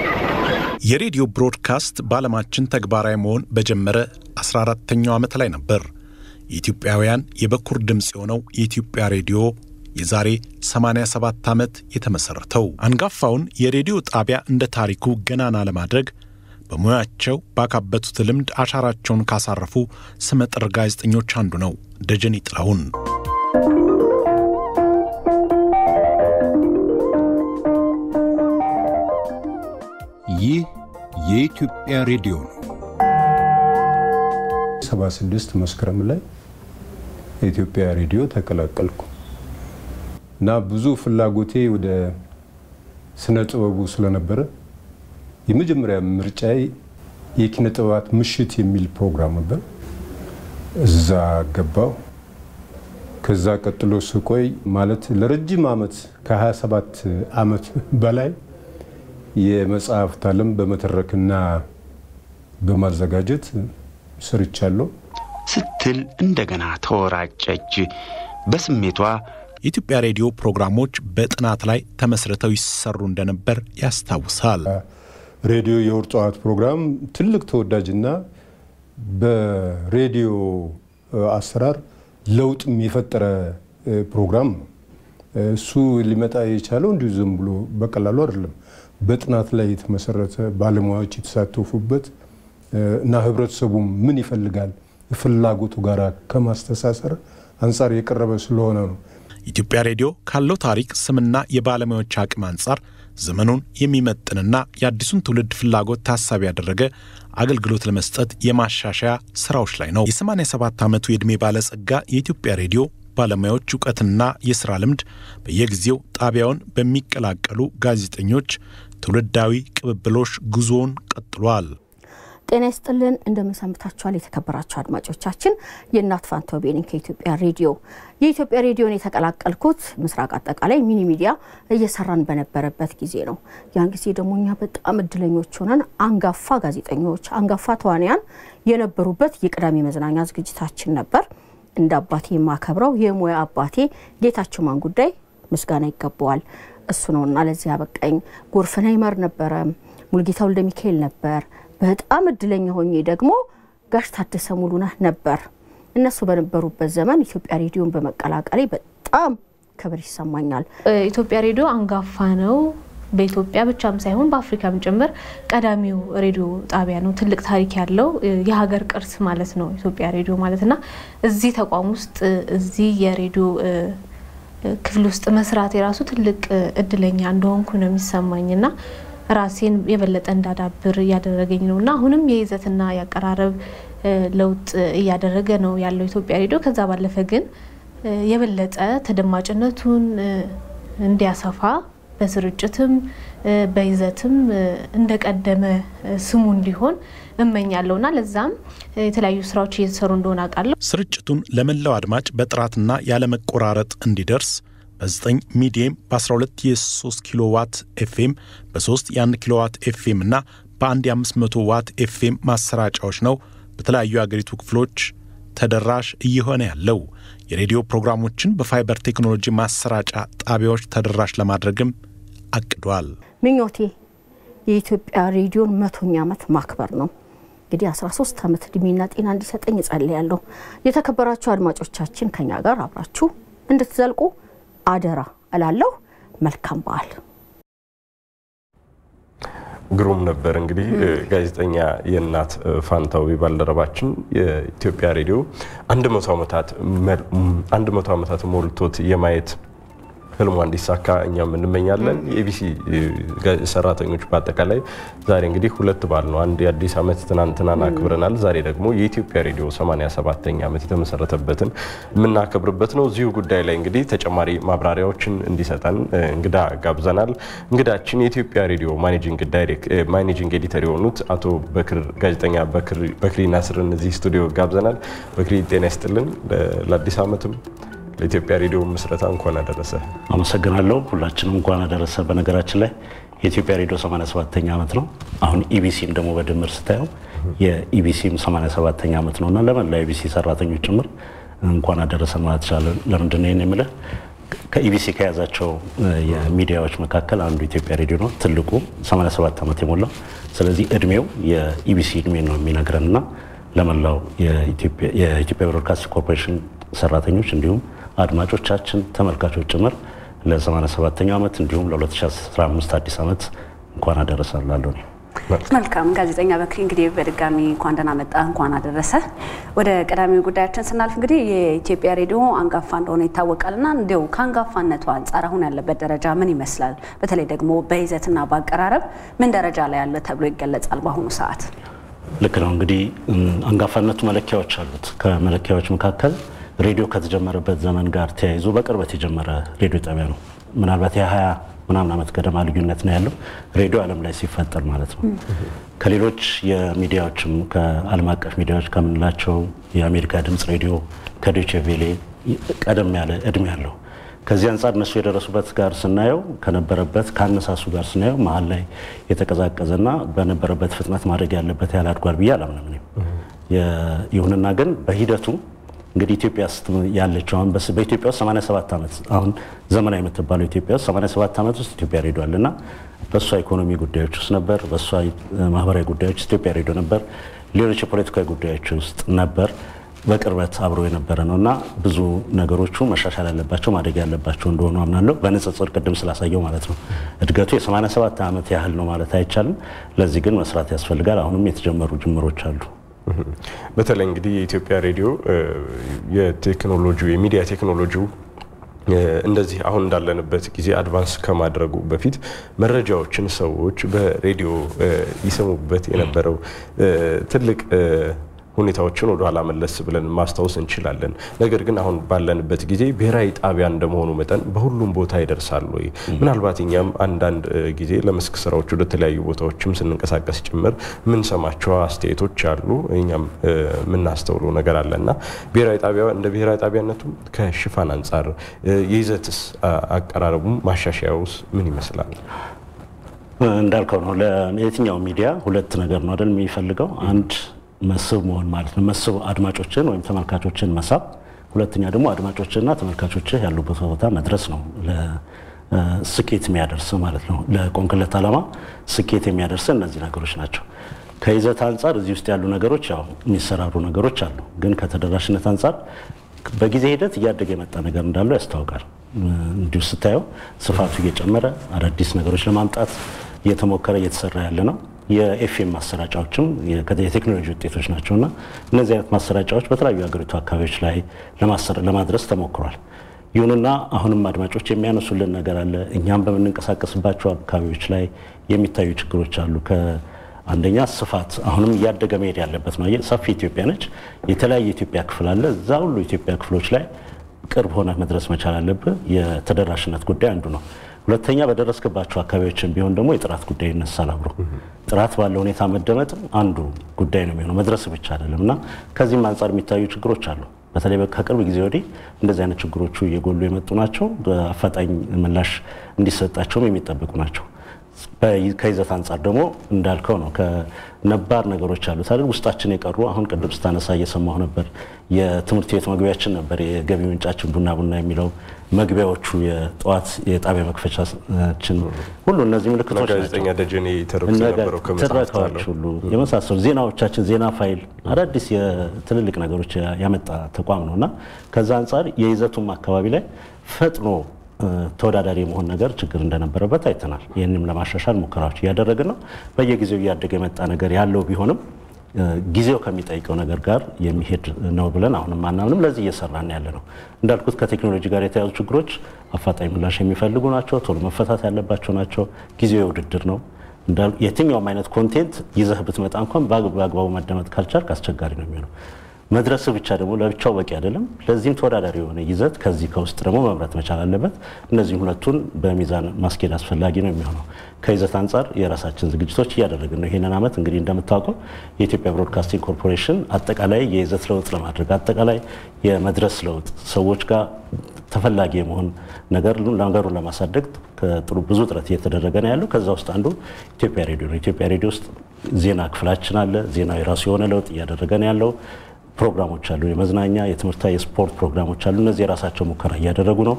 የሬዲዮ ብሮድካስት በዓለማችን ተግባራዊ መሆን በጀመረ 14ተኛው ዓመት ላይ ነበር የኢትዮጵያውያን የበኩር ድምፅ የሆነው የኢትዮጵያ ሬዲዮ የዛሬ 87 ዓመት የተመሠረተው። አንጋፋውን የሬዲዮ ጣቢያ እንደ ታሪኩ ገናና ለማድረግ በሙያቸው ባካበቱት ልምድ አሻራቸውን ካሳረፉ ስመጥር ጋዜጠኞች አንዱ ነው ደጀኔ ጥላሁን። ይህ የኢትዮጵያ ሬዲዮ ነው። 76 መስከረም ላይ የኢትዮጵያ ሬዲዮ ተቀላቀልኩ እና ብዙ ፍላጎቴ ወደ ስነ ጥበቡ ስለነበረ የመጀመሪያ ምርጫዬ የኪነ ጥበባት ምሽት የሚል ፕሮግራም ነበር። እዛ ገባው። ከዛ ቀጥሎ ስቆይ ማለት ለረጅም ዓመት ከ27 ዓመት በላይ የመጽሐፍት ዓለም በመተረክና በማዘጋጀት ሰርቻለሁ ስትል እንደገና ተወራጨች። በስሜቷ የኢትዮጵያ ሬዲዮ ፕሮግራሞች በጥናት ላይ ተመስርተው ይሰሩ እንደነበር ያስታውሳል። ሬዲዮ የእሁድ ጠዋት ፕሮግራም ትልቅ ተወዳጅና በሬዲዮ አሰራር ለውጥም የፈጠረ ፕሮግራም ነው። እሱ ሊመጣ የቻለው እንዲሁ ዝም ብሎ በቀላሉ አይደለም። በጥናት ላይ የተመሰረተ ባለሙያዎች የተሳተፉበት እና ህብረተሰቡም ምን ይፈልጋል ፍላጎቱ ጋር ከማስተሳሰር አንጻር የቀረበ ስለሆነ ነው። ኢትዮጵያ ሬዲዮ ካለው ታሪክ ስምና የባለሙያዎች አቅም አንጻር ዘመኑን የሚመጥንና የአዲሱን ትውልድ ፍላጎት ታሳቢ ያደረገ አገልግሎት ለመስጠት የማሻሻያ ስራዎች ላይ ነው። የ87 ዓመቱ የዕድሜ ባለጸጋ የኢትዮጵያ ሬዲዮ ባለሙያዎች እውቀትና የሥራ ልምድ በየጊዜው ጣቢያውን በሚቀላቀሉ ጋዜጠኞች ትውልዳዊ ቅብብሎሽ ጉዞውን ቀጥሏል። ጤና ይስጥልን እንደምን ሰንብታችኋል? የተከበራችሁ አድማጮቻችን የእናት ፋንታው ቤኒን ከኢትዮጵያ ሬዲዮ የኢትዮጵያ ሬዲዮን የተቀላቀልኩት ምስራቅ አጠቃላይ ሚኒ ሚዲያ እየሰራን በነበረበት ጊዜ ነው። ያን ጊዜ ደግሞ እኛ በጣም እድለኞች ሆነን አንጋፋ ጋዜጠኞች፣ አንጋፋ ተዋንያን የነበሩበት የቅዳሜ መዝናኛ ዝግጅታችን ነበር። እንደ አባቴ የማከብረው የሙያ አባቴ ጌታቸው ማን ጉዳይ ምስጋና ይገባዋል። እሱ ነውና ለዚህ ያበቃኝ። ጎርፍና ይመር ነበረ፣ ሙልጌታ ወልደ ሚካኤል ነበር። በጣም እድለኛ ሆኜ ደግሞ ጋሽ ታደሰ ሙሉነህ ነበር። እነሱ በነበሩበት ዘመን ኢትዮጵያ ሬዲዮን በመቀላቀሌ በጣም ክብር ይሰማኛል። ኢትዮጵያ ሬዲዮ አንጋፋ ነው። በኢትዮጵያ ብቻም ሳይሆን በአፍሪካም ጭምር ቀዳሚው ሬዲዮ ጣቢያ ነው። ትልቅ ታሪክ ያለው የሀገር ቅርስ ማለት ነው ኢትዮጵያ ሬዲዮ ማለት እና እዚህ ተቋም ውስጥ እዚህ የሬዲዮ ክፍል ውስጥ መስራት የራሱ ትልቅ እድለኛ እንደሆንኩ ነው የሚሰማኝ እና ራሴን የበለጠ እንዳዳብር እያደረገኝ ነው እና አሁንም የይዘትና የአቀራረብ ለውጥ እያደረገ ነው ያለው ኢትዮጵያ ሬዲዮ። ከዛ ባለፈ ግን የበለጠ ተደማጭነቱን እንዲያሰፋ በስርጭትም በይዘትም እንደቀደመ ስሙ እንዲሆን እመኛለሁ እና ለዛም የተለያዩ ስራዎች እየተሰሩ እንደሆነ አውቃለሁ። ስርጭቱን ለመላው አድማጭ በጥራትና ያለመቆራረጥ እንዲደርስ በ9 ሚዲየም በ12 የ3 ኪሎ ዋት ኤፍኤም በ3 የ1 ኪሎ ዋት ኤፍኤም እና በአንድ የ500 ዋት ኤፍኤም ማሰራጫዎች ነው በተለያዩ የአገሪቱ ክፍሎች ተደራሽ እየሆነ ያለው። የሬዲዮ ፕሮግራሞችን በፋይበር ቴክኖሎጂ ማሰራጫ ጣቢያዎች ተደራሽ ለማድረግም አቅዷል። ምኞቴ የኢትዮጵያ ሬዲዮን መቶኛ ዓመት ማክበር ነው። እንግዲህ 13 ዓመት እድሜና ጤና እንዲሰጠኝ እጸልያለሁ። የተከበራችሁ አድማጮቻችን ከኛ ጋር አብራችሁ እንድትዘልቁ አደራ እላለሁ። መልካም በዓል። ግሩም ነበር። እንግዲህ ጋዜጠኛ የእናት ፋንታዊ ባልደረባችን የኢትዮጵያ ሬዲዮ አንድ መቶ ዓመታት ሞልቶት የማየት ህልሟ እንዲሳካ እኛም እንመኛለን። የኢቢሲ ሰራተኞች በአጠቃላይ ዛሬ እንግዲህ ሁለት በዓል ነው። አንድ የአዲስ ዓመት ትናንትናን አክብረናል። ዛሬ ደግሞ የኢትዮጵያ ሬዲዮ 87ኛ ዓመት የተመሰረተበትን የምናከብርበት ነው። እዚሁ ጉዳይ ላይ እንግዲህ ተጨማሪ ማብራሪያዎችን እንዲሰጠን እንግዳ ጋብዘናል። እንግዳችን የኢትዮጵያ ሬዲዮ ማኔጂንግ ኤዲተር የሆኑት አቶ በክር ጋዜጠኛ በክሪ ናስርን እዚህ ስቱዲዮ ጋብዘናል። በክሪ ጤና ይስጥልን። ለአዲስ ዓመትም ለኢትዮጵያ ሬዲዮ ምስረታ እንኳን አደረሰ። አመሰግናለሁ። ሁላችንም እንኳን አደረሰ። በነገራችን ላይ የኢትዮጵያ ሬዲዮ 87ኛ ዓመት ነው። አሁን ኢቢሲም ደግሞ በድምር ስታየው የኢቢሲም 87ኛ ዓመት ነው እና ለመላ ኢቢሲ ሰራተኞች ጭምር እንኳን አደረሰ ማለት ይችላለን። ለምንድን ነው ይህን የምልህ? ከኢቢሲ ከያዛቸው የሚዲያዎች መካከል አንዱ ኢትዮጵያ ሬዲዮ ነው፣ ትልቁ 87 ዓመት የሞላው። ስለዚህ እድሜው የኢቢሲ እድሜ ነው የሚነግረን እና ለመላው የኢትዮጵያ ብሮድካስቲንግ ኮርፖሬሽን ሰራተኞች እንዲሁም አድማጮቻችን ተመልካቾች ጭምር ለ87ኛው ዓመት እንዲሁም ለ2015 አዲስ ዓመት እንኳን አደረሳላለሁ። መልካም ጋዜጠኛ በክሪ እንግዲህ በድጋሚ እንኳን ደህና መጣ፣ እንኳን አደረሰ። ወደ ቀዳሚው ጉዳያችን ስናልፍ እንግዲህ የኢትዮጵያ ሬዲዮ አንጋፋ እንደሆነ ይታወቃልና እንዲያው ከአንጋፋነቱ አንጻር አሁን ያለበት ደረጃ ምን ይመስላል? በተለይ ደግሞ በይዘትና በአቀራረብ ምን ደረጃ ላይ ያለ ተብሎ ይገለጻል በአሁኑ ሰዓት? ልክ ነው እንግዲህ አንጋፋነቱ መለኪያዎች አሉት። ከመለኪያዎች መካከል ሬዲዮ ከተጀመረበት ዘመን ጋር ተያይዞ በቅርበት የጀመረ ሬዲዮ ጣቢያ ነው። ምናልባት የሀያ ምናምን ዓመት ገደማ ልዩነት ነው ያለው ሬዲዮ ዓለም ላይ ሲፈጠር ማለት ነው። ከሌሎች የሚዲያዎችም ከዓለም አቀፍ ሚዲያዎች ከምንላቸው የአሜሪካ ድምፅ ሬዲዮ ከዶቼ ቬሌ ቀደም ያለ እድሜ ያለው ከዚህ አንጻር እነሱ የደረሱበት ጋር ስናየው ከነበረበት ከአነሳሱ ጋር ስናየው መሀል ላይ የተቀዛቀዘና በነበረበት ፍጥነት ማድረግ ያለበት ያህል አድጓል ብዬ አላምንም። ይሁንና ግን በሂደቱ እንግዲህ ኢትዮጵያ ውስጥ ያለችው አሁን በኢትዮጵያ ውስጥ 87 ዓመት አሁን ዘመናዊ የምትባለው ኢትዮጵያ ውስጥ 87 ዓመት ውስጥ ኢትዮጵያ ሬዲዮ አለና በእሷ ኢኮኖሚ ጉዳዮች ውስጥ ነበር፣ በእሷ ማህበራዊ ጉዳዮች ውስጥ ኢትዮጵያ ሬዲዮ ነበር፣ ሌሎች የፖለቲካዊ ጉዳዮች ውስጥ ነበር። በቅርበት አብሮ የነበረ ነው እና ብዙ ነገሮቹ መሻሻል ያለባቸው ማደግ ያለባቸው እንደሆኑ አምናለሁ። በንጽጽር ቅድም ስላሳየው ማለት ነው እድገቱ የ87 ዓመት ያህል ነው ማለት አይቻልም። ለዚህ ግን መስራት ያስፈልጋል። አሁንም የተጀመሩ ጅምሮች አሉ። በተለይ እንግዲህ የኢትዮጵያ ሬዲዮ የቴክኖሎጂው የሚዲያ ቴክኖሎጂው እንደዚህ አሁን እንዳለንበት ጊዜ አድቫንስ ከማድረጉ በፊት መረጃዎችን ሰዎች በሬዲዮ ይሰሙበት የነበረው ትልቅ ሁኔታዎችን ወደ ኋላ መለስ ብለን ማስታወስ እንችላለን። ነገር ግን አሁን ባለንበት ጊዜ ብሔራዊ ጣቢያ እንደመሆኑ መጠን በሁሉም ቦታ ይደርሳል ወይ? ምናልባት እኛም አንዳንድ ጊዜ ለመስክ ስራዎች ወደ ተለያዩ ቦታዎችም ስንንቀሳቀስ ጭምር የምንሰማቸው አስተያየቶች አሉ፣ እኛም የምናስተውለው ነገር አለ እና ብሔራዊ ጣቢያ እንደ ብሔራዊ ጣቢያነቱ ከሽፋን አንጻር የይዘትስ አቀራረቡም ማሻሻያውስ ምን ይመስላል? እንዳልከው ነው። ለየትኛው ሚዲያ ሁለት ነገር ነው አይደል የሚፈልገው አንድ መስህብ መሆን ማለት ነው። መስህብ አድማጮችን ወይም ተመልካቾችን መሳብ፣ ሁለተኛ ደግሞ አድማጮችና ተመልካቾች ያሉበት ቦታ መድረስ ነው። ስኬት የሚያደርስ ማለት ነው። ለቆንክለት ዓላማ ስኬት የሚያደርስ እነዚህ ነገሮች ናቸው። ከይዘት አንጻር እዚህ ውስጥ ያሉ ነገሮች ያው የሚሰራሩ ነገሮች አሉ። ግን ከተደራሽነት አንጻር በጊዜ ሂደት እያደገ የመጣ ነገር እንዳለው ያስታውቃል። እንዲሁ ስታየው ስፋቱ እየጨመረ አዳዲስ ነገሮች ለማምጣት እየተሞከረ እየተሰራ ያለ ነው። የኤፍኤም ማሰራጫዎችም የቴክኖሎጂ ውጤቶች ናቸው እና እነዚህ አይነት ማሰራጫዎች በተለያዩ የሀገሪቱ አካባቢዎች ላይ ለማድረስ ተሞክሯል። ይሁንና አሁንም አድማጮች የሚያነሱልን ነገር አለ። እኛም በምንንቀሳቀስባቸው አካባቢዎች ላይ የሚታዩ ችግሮች አሉ። አንደኛ ስፋት አሁንም እያደገ መሄድ ያለበት ነው። ሰፊ ኢትዮጵያ ነች። የተለያየ ኢትዮጵያ ክፍል አለ። እዛ ሁሉ ኢትዮጵያ ክፍሎች ላይ ቅርብ ሆነ መድረስ መቻል አለብህ። የተደራሽነት ጉዳይ አንዱ ነው። ሁለተኛ በደረስክባቸው አካባቢዎችን ቢሆን ደግሞ የጥራት ጉዳይ ይነሳል አብሮ። ጥራት ባለው ሁኔታ መደመጥ አንዱ ጉዳይ ነው የሚሆነው፣ መድረስ ብቻ አይደለም እና ከዚህም አንጻር የሚታዩ ችግሮች አሉ። በተለይ ከቅርብ ጊዜ ወዲህ እንደዚህ አይነት ችግሮቹ እየጎሉ የመጡ ናቸው። በአፋጣኝ ምላሽ እንዲሰጣቸውም የሚጠበቁ ናቸው። ከይዘት አንጻር ደግሞ እንዳልከው ነው። ከነባር ነገሮች አሉት አይደል ውስጣችን የቀሩ አሁን ቅድም ስታነሳ እየሰማሁ ነበር። የትምህርት ቤት መግቢያችን ነበር የገቢ ምንጫችን ቡና ቡና የሚለው መግቢያዎቹ የጠዋት የጣቢያ መክፈቻችን ሁሉ እነዚህ ምልክቶች ጋዜጠኛ ደጀኔ ተረኩስ የነበረው ትረካዎች ሁሉ የመሳሰሉ ዜናዎቻችን፣ ዜና ፋይል፣ አዳዲስ የትልልቅ ነገሮች ያመጣ ተቋም ነው እና ከዛ አንጻር የይዘቱም አካባቢ ላይ ፈጥኖ ተወዳዳሪ የመሆን ነገር ችግር እንደነበረበት አይተናል። ይህንም ለማሻሻል ሙከራዎች እያደረግን ነው። በየጊዜው እያደገ የመጣ ነገር ያለው ቢሆንም ጊዜው ከሚጠይቀው ነገር ጋር የሚሄድ ነው ብለን አሁንም አናምንም። ለዚህ እየሰራን ያለ ነው። እንዳልኩት ከቴክኖሎጂ ጋር የተያዙ ችግሮች አፋጣኝ ምላሽ የሚፈልጉ ናቸው። ቶሎ መፈታት ያለባቸው ናቸው። ጊዜው የውድድር ነው። የትኛውም አይነት ኮንቴንት ይዘህ ብትመጣ እንኳን በአግባቡ መደመጥ ካልቻልክ አስቸጋሪ ነው የሚሆነው። መድረስ ብቻ ደግሞ ለብቻው በቂ አይደለም። ለዚህም ተወዳዳሪ የሆነ ይዘት ከዚህ ከውስጥ ደግሞ መምረት መቻል አለበት። እነዚህም ሁለቱን በሚዛን ማስኬድ አስፈላጊ ነው የሚሆነው። ከይዘት አንጻር የራሳችን ዝግጅቶች እያደረግን ነው። ይህንን ዓመት እንግዲህ እንደምታውቀው የኢትዮጵያ ብሮድካስቲንግ ኮርፖሬሽን አጠቃላይ የይዘት ለውጥ ለማድረግ አጠቃላይ የመድረስ ለውጥ ሰዎች ጋር ተፈላጊ የመሆን ነገር ነገሩን ለማሳደግ ጥሩ ብዙ ጥረት እየተደረገ ነው ያለው። ከዛ ውስጥ አንዱ ኢትዮጵያ ሬዲዮ ነው። ኢትዮጵያ ሬዲዮ ውስጥ ዜና ክፍላችን አለ። ዜናው የራሱ የሆነ ለውጥ እያደረገ ነው ያለው። ፕሮግራሞች አሉ። የመዝናኛ፣ የትምህርታዊ፣ የስፖርት ፕሮግራሞች አሉ። እነዚህ የራሳቸው ሙከራ እያደረጉ ነው።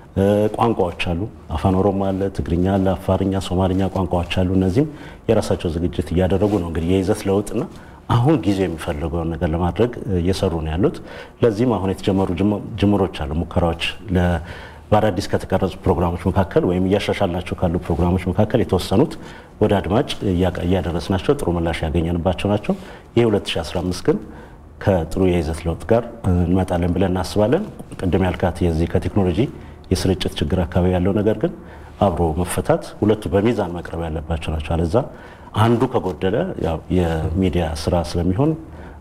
ቋንቋዎች አሉ። አፋን ኦሮሞ አለ፣ ትግርኛ አለ፣ አፋርኛ፣ ሶማልኛ ቋንቋዎች አሉ። እነዚህም የራሳቸው ዝግጅት እያደረጉ ነው። እንግዲህ የይዘት ለውጥና አሁን ጊዜ የሚፈልገውን ነገር ለማድረግ እየሰሩ ነው ያሉት። ለዚህም አሁን የተጀመሩ ጅምሮች አሉ፣ ሙከራዎች በአዳዲስ ከተቀረጹ ፕሮግራሞች መካከል ወይም እያሻሻልናቸው ካሉ ፕሮግራሞች መካከል የተወሰኑት ወደ አድማጭ እያደረስናቸው ጥሩ ምላሽ ያገኘንባቸው ናቸው። ይህ 2015 ግን ከጥሩ የይዘት ለውጥ ጋር እንመጣለን ብለን እናስባለን። ቅድም ያልካት የዚህ ከቴክኖሎጂ የስርጭት ችግር አካባቢ ያለው ነገር ግን አብሮ መፈታት ሁለቱ በሚዛን መቅረብ ያለባቸው ናቸው። አለዛ አንዱ ከጎደለ ያው የሚዲያ ስራ ስለሚሆን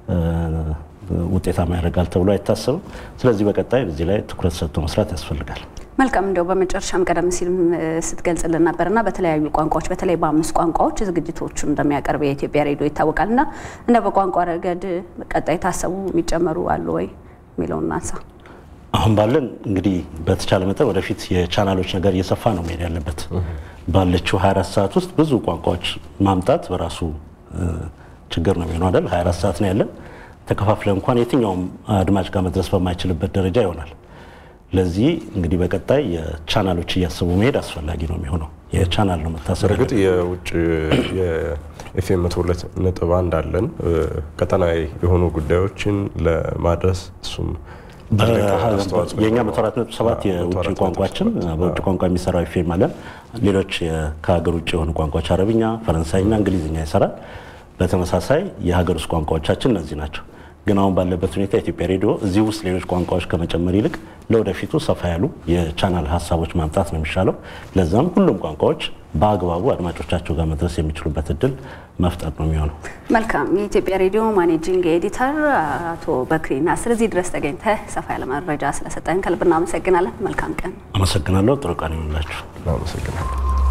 ውጤታማ ያደርጋል ተብሎ አይታሰብም። ስለዚህ በቀጣይ እዚህ ላይ ትኩረት ሰጥቶ መስራት ያስፈልጋል። መልካም እንደው በመጨረሻም ቀደም ሲልም ስትገልጽልን ነበርና በተለያዩ ቋንቋዎች በተለይ በአምስት ቋንቋዎች ዝግጅቶቹን እንደሚያቀርብ የኢትዮጵያ ሬዲዮ ይታወቃል። እና እንደ በቋንቋ ረገድ ቀጣይ ታሰቡ የሚጨመሩ አሉ ወይ የሚለውን እናንሳ። አሁን ባለን እንግዲህ በተቻለ መጠን ወደፊት የቻናሎች ነገር እየሰፋ ነው መሄድ ያለበት። ባለችው 24 ሰዓት ውስጥ ብዙ ቋንቋዎች ማምጣት በራሱ ችግር ነው የሚሆነው አይደል? 24 ሰዓት ነው ያለን። ተከፋፍለ እንኳን የትኛውም አድማጭ ጋር መድረስ በማይችልበት ደረጃ ይሆናል። ለዚህ እንግዲህ በቀጣይ የቻናሎች እያሰቡ መሄድ አስፈላጊ ነው የሚሆነው። የቻናል ነው መታሰብ። በእርግጥ የውጭ የኤፍኤም መቶ ሁለት ነጥብ አንድ አለን ቀጠናዊ የሆኑ ጉዳዮችን ለማድረስ እሱም የእኛ መቶ አራት ነጥብ ሰባት የውጭ ቋንቋችን በውጭ ቋንቋ የሚሰራው ኤፍኤም አለን። ሌሎች ከሀገር ውጭ የሆኑ ቋንቋዎች አረብኛ፣ ፈረንሳይና እንግሊዝኛ ይሰራል። በተመሳሳይ የሀገር ውስጥ ቋንቋዎቻችን እነዚህ ናቸው። ግን አሁን ባለበት ሁኔታ የኢትዮጵያ ሬዲዮ እዚህ ውስጥ ሌሎች ቋንቋዎች ከመጨመር ይልቅ ለወደፊቱ ሰፋ ያሉ የቻናል ሀሳቦች ማምጣት ነው የሚሻለው። ለዛም ሁሉም ቋንቋዎች በአግባቡ አድማጮቻቸው ጋር መድረስ የሚችሉበት እድል መፍጠር ነው የሚሆነው። መልካም። የኢትዮጵያ ሬዲዮ ማኔጂንግ ኤዲተር አቶ በክሪ ናስር እዚህ ድረስ ተገኝተህ ሰፋ ያለ መረጃ ስለሰጠን ከልብ እናመሰግናለን። መልካም ቀን። አመሰግናለሁ። ጥሩ ቀን ይሁንላችሁ። አመሰግናለሁ።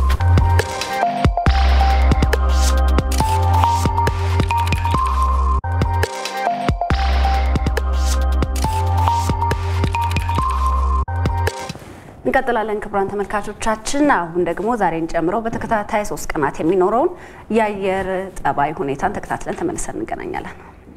እንቀጥላለን ክቡራን ተመልካቾቻችን። አሁን ደግሞ ዛሬን ጨምሮ በተከታታይ ሶስት ቀናት የሚኖረውን የአየር ጠባይ ሁኔታን ተከታትለን ተመልሰን እንገናኛለን።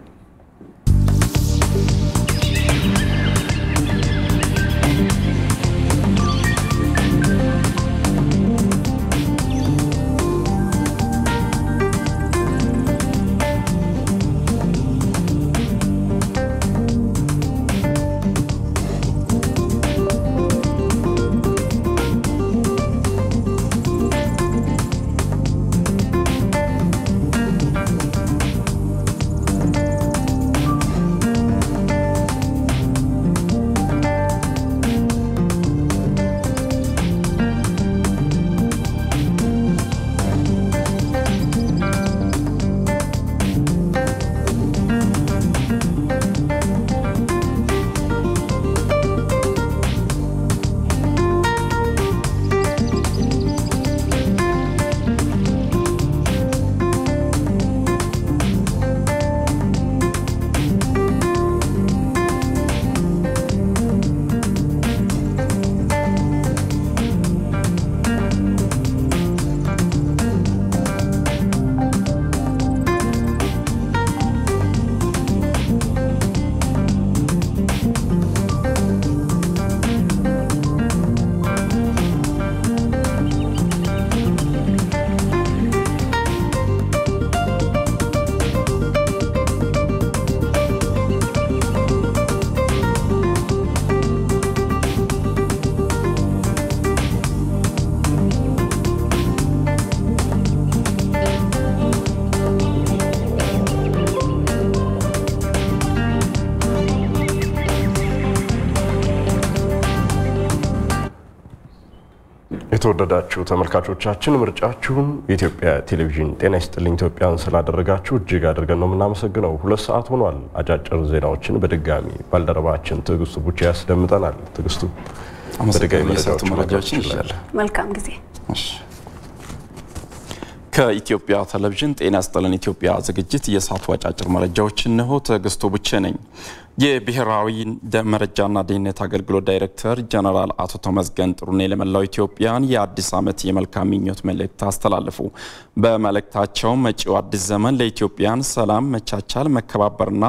የተወደዳችሁ ተመልካቾቻችን ምርጫችሁን የኢትዮጵያ ቴሌቪዥን ጤና ይስጥልኝ ኢትዮጵያን ስላደረጋችሁ እጅግ አድርገን ነው የምናመሰግነው። ሁለት ሰዓት ሆኗል። አጫጭር ዜናዎችን በድጋሚ ባልደረባችን ትዕግስቱ ቡቻ ያስደምጠናል። ትዕግስቱ በድጋሚ የሰጡ መረጃዎችን ይችላል። መልካም ጊዜ። ከኢትዮጵያ ቴሌቪዥን ጤና ይስጥልን ኢትዮጵያ ዝግጅት የሰዓቱ አጫጭር መረጃዎች እነሆ። ትዕግስቱ ቡቼ ነኝ። የብሔራዊ መረጃና ደህንነት አገልግሎት ዳይሬክተር ጀነራል አቶ ተመስገን ጥሩኔ ለመላው ኢትዮጵያን የአዲስ ዓመት የመልካም ምኞት መልእክት አስተላለፉ። በመልእክታቸው መጪው አዲስ ዘመን ለኢትዮጵያን ሰላም፣ መቻቻል፣ መከባበርና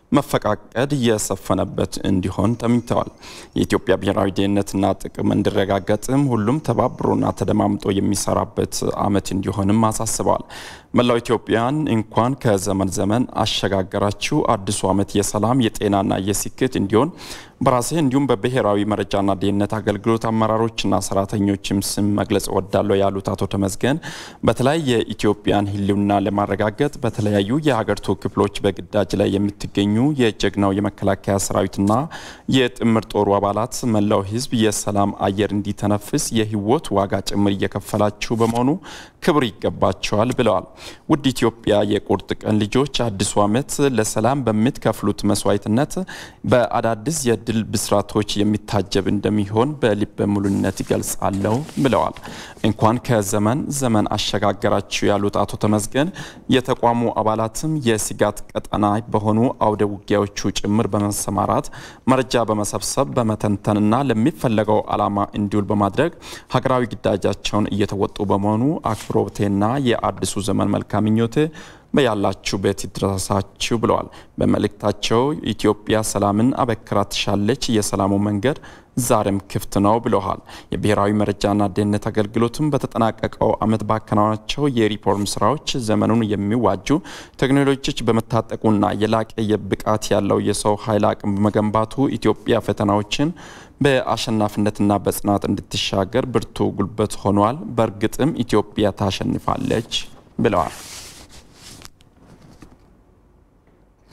መፈቃቀድ የሰፈነበት እንዲሆን ተመኝተዋል። የኢትዮጵያ ብሔራዊ ደህንነትና ጥቅም እንዲረጋገጥም ሁሉም ተባብሮና ተደማምጦ የሚሰራበት ዓመት እንዲሆንም አሳስበዋል። መላው ኢትዮጵያን እንኳን ከዘመን ዘመን አሸጋገራችሁ። አዲሱ ዓመት የሰላም የጤናና የስኬት እንዲሆን በራሴ እንዲሁም በብሔራዊ መረጃና ደህንነት አገልግሎት አመራሮችና ሰራተኞችም ስም መግለጽ እወዳለሁ ያሉት አቶ ተመስገን በተለይ የኢትዮጵያን ሕልውና ለማረጋገጥ በተለያዩ የሀገሪቱ ክፍሎች በግዳጅ ላይ የምትገኙ የጀግናው የመከላከያ ሰራዊትና የጥምር ጦሩ አባላት መላው ሕዝብ የሰላም አየር እንዲተነፍስ የህይወት ዋጋ ጭምር እየከፈላችሁ በመሆኑ ክብር ይገባቸዋል ብለዋል። ውድ ኢትዮጵያ የቁርጥ ቀን ልጆች አዲሱ ዓመት ለሰላም በምትከፍሉት መስዋዕትነት በአዳዲስ የድል ብስራቶች የሚታጀብ እንደሚሆን በልበ ሙሉነት ይገልጻለሁ ብለዋል። እንኳን ከዘመን ዘመን አሸጋገራችሁ ያሉት አቶ ተመስገን የተቋሙ አባላትም የስጋት ቀጠና በሆኑ አውደ ውጊያዎቹ ጭምር በመሰማራት መረጃ በመሰብሰብ በመተንተንና ለሚፈለገው ዓላማ እንዲውል በማድረግ ሀገራዊ ግዳጃቸውን እየተወጡ በመሆኑ አክብሮቴና የአዲሱ ዘመን መልካም ምኞቴ በያላችሁበት ይድረሳችሁ ብለዋል። በመልእክታቸው ኢትዮጵያ ሰላምን አበክራ ትሻለች፣ የሰላሙ መንገድ ዛሬም ክፍት ነው ብለዋል። የብሔራዊ መረጃና ደህንነት አገልግሎትም በተጠናቀቀው ዓመት ባከናወናቸው የሪፎርም ስራዎች ዘመኑን የሚዋጁ ቴክኖሎጂዎች በመታጠቁና የላቀ የብቃት ያለው የሰው ኃይል አቅም በመገንባቱ ኢትዮጵያ ፈተናዎችን በአሸናፊነትና በጽናት እንድትሻገር ብርቱ ጉልበት ሆኗል። በእርግጥም ኢትዮጵያ ታሸንፋለች ብለዋል።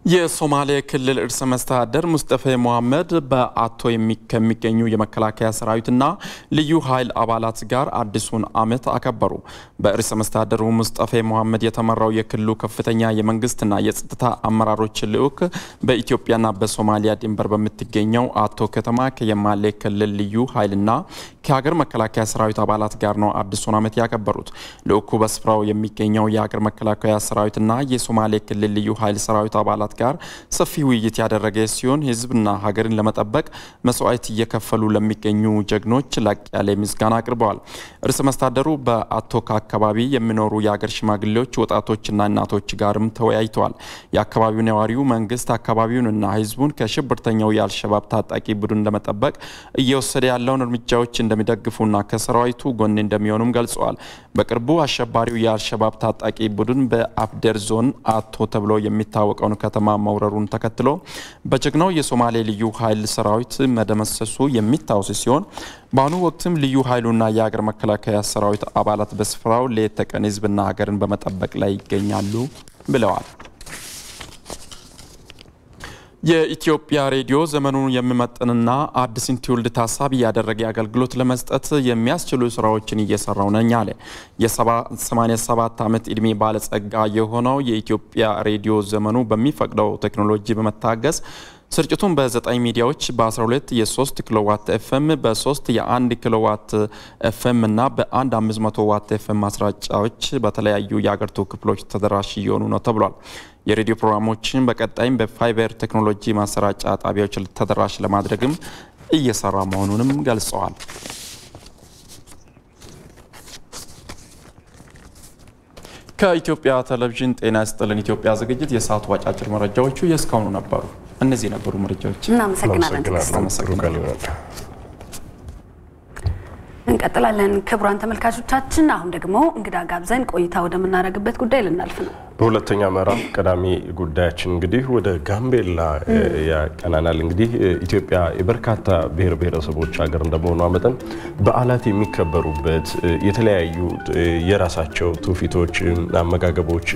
የሶማሌ ክልል ርዕሰ መስተዳደር ሙስጠፌ መሐመድ በአቶ ከሚገኙ የመከላከያ ሰራዊትና ልዩ ኃይል አባላት ጋር አዲሱን ዓመት አከበሩ። በርዕሰ መስተዳደሩ ሙስጠፌ መሐመድ የተመራው የክልሉ ከፍተኛ የመንግስትና የጸጥታ አመራሮች ልዑክ በኢትዮጵያና በሶማሊያ ድንበር በምትገኘው አቶ ከተማ ከየማሌ ክልል ልዩ ኃይልና ከሀገር መከላከያ ሰራዊት አባላት ጋር ነው አዲሱን ዓመት ያከበሩት። ልዑኩ በስፍራው የሚገኘው የሀገር መከላከያ ሰራዊትና የሶማሌ ክልል ልዩ ኃይል ሰራዊት አባላት ጋር ሰፊ ውይይት ያደረገ ሲሆን ህዝብና ሀገርን ለመጠበቅ መስዋዕት እየከፈሉ ለሚገኙ ጀግኖች ላቅ ያለ ምስጋና አቅርበዋል። ርዕሰ መስተዳድሩ በአቶካ አካባቢ የሚኖሩ የሀገር ሽማግሌዎች፣ ወጣቶችና እናቶች ጋርም ተወያይተዋል። የአካባቢው ነዋሪው መንግስት አካባቢውንና ህዝቡን ከሽብርተኛው የአልሸባብ ታጣቂ ቡድን ለመጠበቅ እየወሰደ ያለውን እርምጃዎች እንደሚደግፉና ከሰራዊቱ ጎን እንደሚሆኑም ገልጸዋል። በቅርቡ አሸባሪው የአልሸባብ ታጣቂ ቡድን በአፍዴር ዞን አቶ ተብሎ የሚታወቀውን ከተማ መውረሩን ተከትሎ በጀግናው የሶማሌ ልዩ ኃይል ሰራዊት መደመሰሱ የሚታወስ ሲሆን በአሁኑ ወቅትም ልዩ ኃይሉና የሀገር መከላከያ ሰራዊት አባላት በስፍራው ሌት ተቀን ህዝብና ሀገርን በመጠበቅ ላይ ይገኛሉ ብለዋል። የኢትዮጵያ ሬዲዮ ዘመኑን የሚመጥንና አዲስን ትውልድ ታሳቢ ያደረገ አገልግሎት ለመስጠት የሚያስችሉ ስራዎችን እየሰራው ነኝ አለ። የ87 ዓመት ዕድሜ ባለጸጋ የሆነው የኢትዮጵያ ሬዲዮ ዘመኑ በሚፈቅደው ቴክኖሎጂ በመታገዝ ስርጭቱን በ9 ሚዲያዎች በ12 የ3 ኪሎዋት ኤፍኤም በ3 የ1 ኪሎዋት ኤፍኤም እና በአንድ 500 ዋት ኤፍኤም ማስራጫዎች በተለያዩ የአገሪቱ ክፍሎች ተደራሽ እየሆኑ ነው ተብሏል። የሬዲዮ ፕሮግራሞችን በቀጣይም በፋይበር ቴክኖሎጂ ማሰራጫ ጣቢያዎች ተደራሽ ለማድረግም እየሰራ መሆኑንም ገልጸዋል። ከኢትዮጵያ ቴሌቪዥን ጤና ይስጥልን ኢትዮጵያ ዝግጅት የሰዓቱ አጫጭር መረጃዎቹ የእስካሁኑ ነበሩ። እነዚህ ነበሩ መረጃዎች። እናመሰግናለን። እንቀጥላለን። ክቡራን ተመልካቾቻችን፣ አሁን ደግሞ እንግዳ ጋብዘን ቆይታ ወደምናደርግበት ጉዳይ ልናልፍ ነው። በሁለተኛ ምዕራፍ ቀዳሚ ጉዳያችን እንግዲህ ወደ ጋምቤላ ያቀናናል። እንግዲህ ኢትዮጵያ የበርካታ ብሔር ብሔረሰቦች ሀገር እንደመሆኗ መጠን በዓላት የሚከበሩበት የተለያዩ የራሳቸው ትውፊቶች፣ አመጋገቦች፣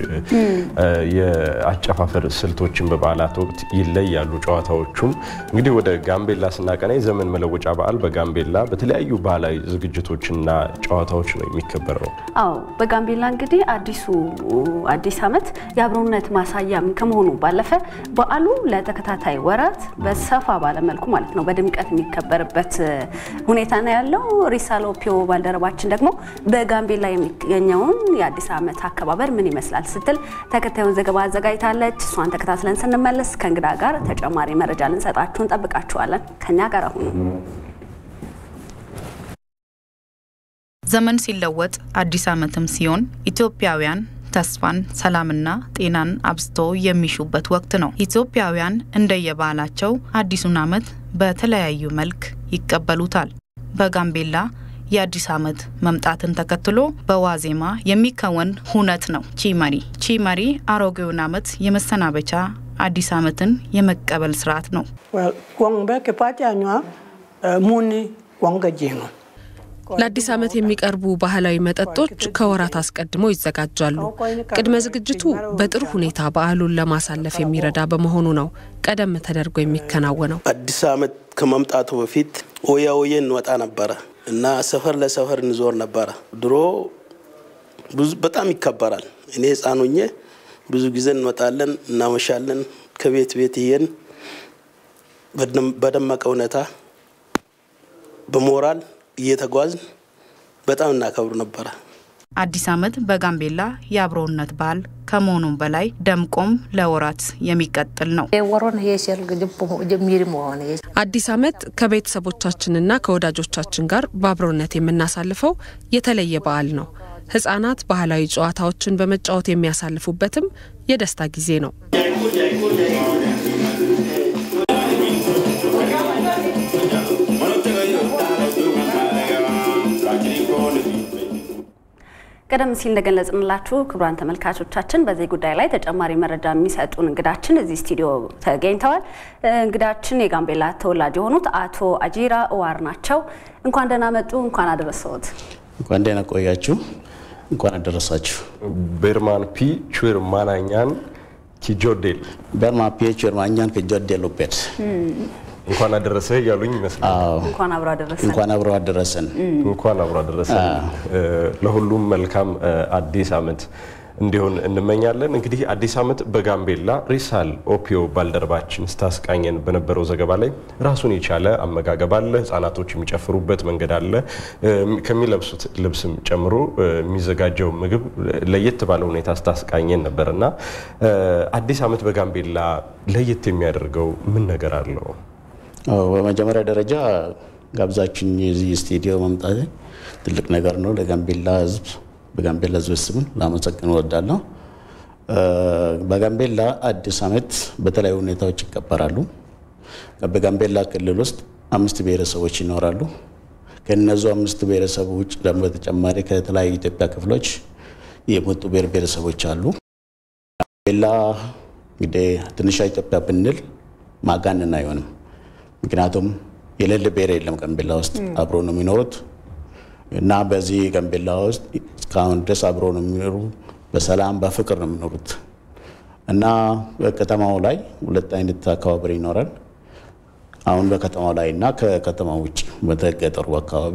የአጨፋፈር ስልቶችን በበዓላት ወቅት ይለያሉ። ጨዋታዎቹም እንግዲህ ወደ ጋምቤላ ስናቀና የዘመን መለወጫ በዓል በጋምቤላ በተለያዩ ባህላዊ ዝግጅቶችና ጨዋታዎች ነው የሚከበረው። አዎ በጋምቤላ እንግዲህ አዲሱ አዲስ ዓመት የአብሮነት ማሳያም ከመሆኑ ባለፈ በዓሉ ለተከታታይ ወራት በሰፋ ባለመልኩ ማለት ነው በድምቀት የሚከበርበት ሁኔታ ነው ያለው። ሪሳሎፒዮ ባልደረባችን ደግሞ በጋምቤላ የሚገኘውን የአዲስ ዓመት አከባበር ምን ይመስላል ስትል ተከታዩን ዘገባ አዘጋጅታለች። እሷን ተከታትለን ስንመለስ ከእንግዳ ጋር ተጨማሪ መረጃ ልንሰጣችሁ እንጠብቃችኋለን። ከኛ ጋር አሁኑ ዘመን ሲለወጥ አዲስ ዓመትም ሲሆን ኢትዮጵያውያን ተስፋን፣ ሰላምና ጤናን አብዝቶ የሚሹበት ወቅት ነው። ኢትዮጵያውያን እንደየባህላቸው አዲሱን ዓመት በተለያዩ መልክ ይቀበሉታል። በጋምቤላ የአዲስ ዓመት መምጣትን ተከትሎ በዋዜማ የሚከወን ሁነት ነው ቺመሪ። ቺመሪ አሮጌውን ዓመት የመሰናበቻ አዲስ ዓመትን የመቀበል ስርዓት ነው። ለአዲስ ዓመት የሚቀርቡ ባህላዊ መጠጦች ከወራት አስቀድመው ይዘጋጃሉ። ቅድመ ዝግጅቱ በጥሩ ሁኔታ በዓሉን ለማሳለፍ የሚረዳ በመሆኑ ነው ቀደም ተደርጎ የሚከናወነው። አዲስ ዓመት ከመምጣቱ በፊት ኦያ ኦዬ እንወጣ ነበረ እና ሰፈር ለሰፈር እንዞር ነበረ። ድሮ በጣም ይከበራል። እኔ ሕፃን ሆኜ ብዙ ጊዜ እንወጣለን፣ እናመሻለን። ከቤት ቤት ይሄን በደመቀ ሁኔታ በሞራል እየተጓዝን በጣም እናከብሩ ነበረ። አዲስ ዓመት በጋምቤላ የአብሮነት በዓል ከመሆኑም በላይ ደምቆም ለወራት የሚቀጥል ነው። አዲስ ዓመት ከቤተሰቦቻችንና ከወዳጆቻችን ጋር በአብሮነት የምናሳልፈው የተለየ በዓል ነው። ህጻናት ባህላዊ ጨዋታዎችን በመጫወት የሚያሳልፉበትም የደስታ ጊዜ ነው። ቀደም ሲል እንደገለጽንላችሁ ክቡራን ተመልካቾቻችን በዚህ ጉዳይ ላይ ተጨማሪ መረጃ የሚሰጡን እንግዳችን እዚህ ስቱዲዮ ተገኝተዋል። እንግዳችን የጋምቤላ ተወላጅ የሆኑት አቶ አጂራ እዋር ናቸው። እንኳን ደህና መጡ። እንኳን አደረሰዎት። እንኳን ደህና ቆያችሁ። እንኳን አደረሳችሁ። ቤርማን ፒ ቹር ማናኛን ኪጆዴል በርማ ፒኤች ወርማኛን ከጆዴል ኡፔድ እንኳን አደረሰህ እያሉኝ ይመስላል። እንኳን አብሮ አደረሰን። እንኳን አብሮ አደረሰን። እንኳን አብሮ አደረሰን። ለሁሉም መልካም አዲስ ዓመት እንዲሆን እንመኛለን። እንግዲህ አዲስ ዓመት በጋምቤላ ሪሳል ኦፒዮ ባልደረባችን ስታስቃኘን በነበረው ዘገባ ላይ ራሱን የቻለ አመጋገብ አለ። ህጻናቶች የሚጨፍሩበት መንገድ አለ። ከሚለብሱት ልብስም ጨምሮ የሚዘጋጀው ምግብ ለየት ባለ ሁኔታ ስታስቃኘን ነበር እና አዲስ ዓመት በጋምቤላ ለየት የሚያደርገው ምን ነገር አለው? በመጀመሪያ ደረጃ ጋብዛችን የዚህ ስቱዲዮ መምጣት ትልቅ ነገር ነው ለጋምቤላ ህዝብ በጋምቤላ ህዝብ ስም ላመሰግን እወዳለሁ። በጋምቤላ አዲስ ዓመት በተለያዩ ሁኔታዎች ይከበራሉ። በጋምቤላ ክልል ውስጥ አምስት ብሔረሰቦች ይኖራሉ። ከእነዙ አምስት ብሔረሰብ ውጭ ደግሞ በተጨማሪ ከተለያዩ ኢትዮጵያ ክፍሎች የመጡ ብሔር ብሔረሰቦች አሉ። ጋምቤላ እንግዲህ ትንሿ ኢትዮጵያ ብንል ማጋነን አይሆንም። ምክንያቱም የሌለ ብሔር የለም ጋምቤላ ውስጥ አብሮ ነው የሚኖሩት እና በዚህ ጋምቤላ ውስጥ እስካሁን ድረስ አብሮ ነው የሚኖሩ፣ በሰላም በፍቅር ነው የሚኖሩት እና በከተማው ላይ ሁለት አይነት አከባበር ይኖራል። አሁን በከተማው ላይ እና ከከተማው ውጭ በገጠሩ አካባቢ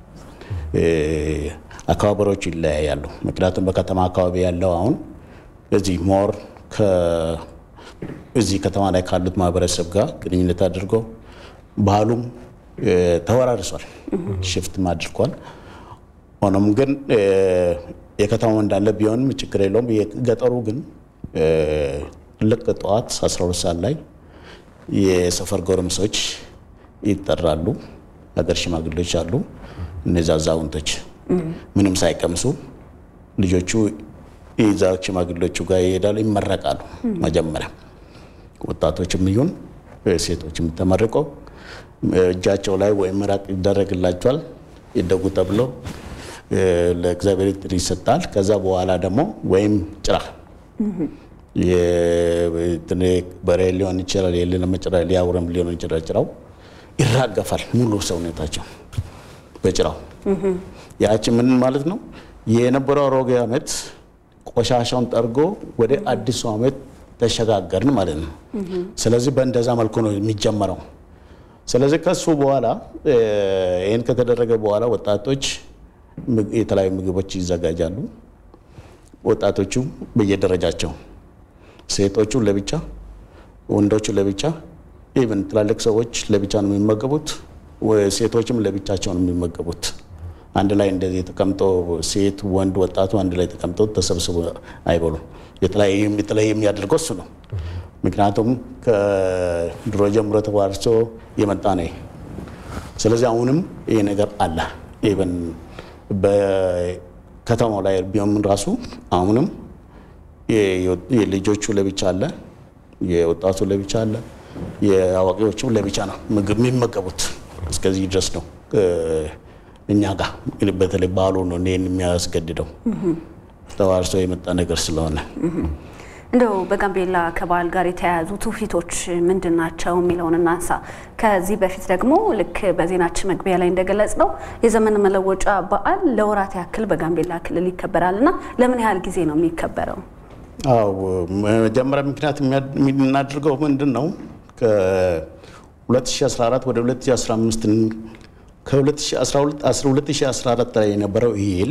አከባበሮቹ ይለያያሉ። ምክንያቱም በከተማ አካባቢ ያለው አሁን እዚህ ሞር እዚህ ከተማ ላይ ካሉት ማህበረሰብ ጋር ግንኙነት አድርጎ ባህሉም ተወራርሷል፣ ሽፍትም አድርጓል። ሆኖም ግን የከተማው እንዳለ ቢሆንም ችግር የለውም። የገጠሩ ግን ልክ ጠዋት 12 ሰዓት ላይ የሰፈር ጎረምሶች ይጠራሉ። ሀገር ሽማግሌዎች አሉ። እነዚ አዛውንቶች ምንም ሳይቀምሱ ልጆቹ ይዛ ሽማግሌዎቹ ጋር ይሄዳሉ፣ ይመረቃሉ። መጀመሪያ ወጣቶችም ይሁን ሴቶችም ተመርቀው እጃቸው ላይ ወይም ምራቅ ይደረግላቸዋል ይደጉ ተብሎ ለእግዚአብሔር ጥሪ ይሰጣል። ከዛ በኋላ ደግሞ ወይም ጭራ በሬ ሊሆን ይችላል፣ የሌለም ጭራ ሊያውረም ሊሆን ይችላል። ጭራው ይራገፋል ሙሉ ሰውነታቸው በጭራው። ያቺ ምን ማለት ነው? የነበረው አሮጌ ዓመት ቆሻሻውን ጠርጎ ወደ አዲሱ ዓመት ተሸጋገርን ማለት ነው። ስለዚህ በእንደዛ መልኩ ነው የሚጀመረው። ስለዚህ ከሱ በኋላ ይህን ከተደረገ በኋላ ወጣቶች የተለያዩ ምግቦች ይዘጋጃሉ። ወጣቶቹ በየደረጃቸው ሴቶቹ ለብቻ፣ ወንዶቹ ለብቻ፣ ኢቨን ትላልቅ ሰዎች ለብቻ ነው የሚመገቡት። ሴቶችም ለብቻቸው ነው የሚመገቡት። አንድ ላይ እንደዚህ ተቀምጦ ሴት፣ ወንድ፣ ወጣቱ አንድ ላይ ተቀምጦ ተሰብስቦ አይበሉም። የተለያየ የሚያደርገው እሱ ነው። ምክንያቱም ከድሮ ጀምሮ ተዋርሶ የመጣ ነው። ስለዚህ አሁንም ይህ ነገር አለ። ኢቨን በከተማው ላይ ቢሆን ራሱ አሁንም የልጆቹ ለብቻ አለ፣ የወጣቱ ለብቻ አለ፣ የአዋቂዎቹም ለብቻ ነው ምግብ የሚመገቡት። እስከዚህ ድረስ ነው እኛ ጋር በተለይ ባህሉ ነው ይህን የሚያስገድደው ተዋርሶ የመጣ ነገር ስለሆነ እንደው በጋምቤላ ከበዓል ጋር የተያያዙ ትውፊቶች ምንድን ናቸው የሚለውን እናንሳ። ከዚህ በፊት ደግሞ ልክ በዜናችን መግቢያ ላይ እንደገለጽ ነው የዘመን መለወጫ በዓል ለወራት ያክል በጋምቤላ ክልል ይከበራል እና ለምን ያህል ጊዜ ነው የሚከበረው? አዎ መጀመሪያ ምክንያት የምናደርገው ምንድን ነው ከ2014 ወደ 2015 ከ2014 ላይ የነበረው ይል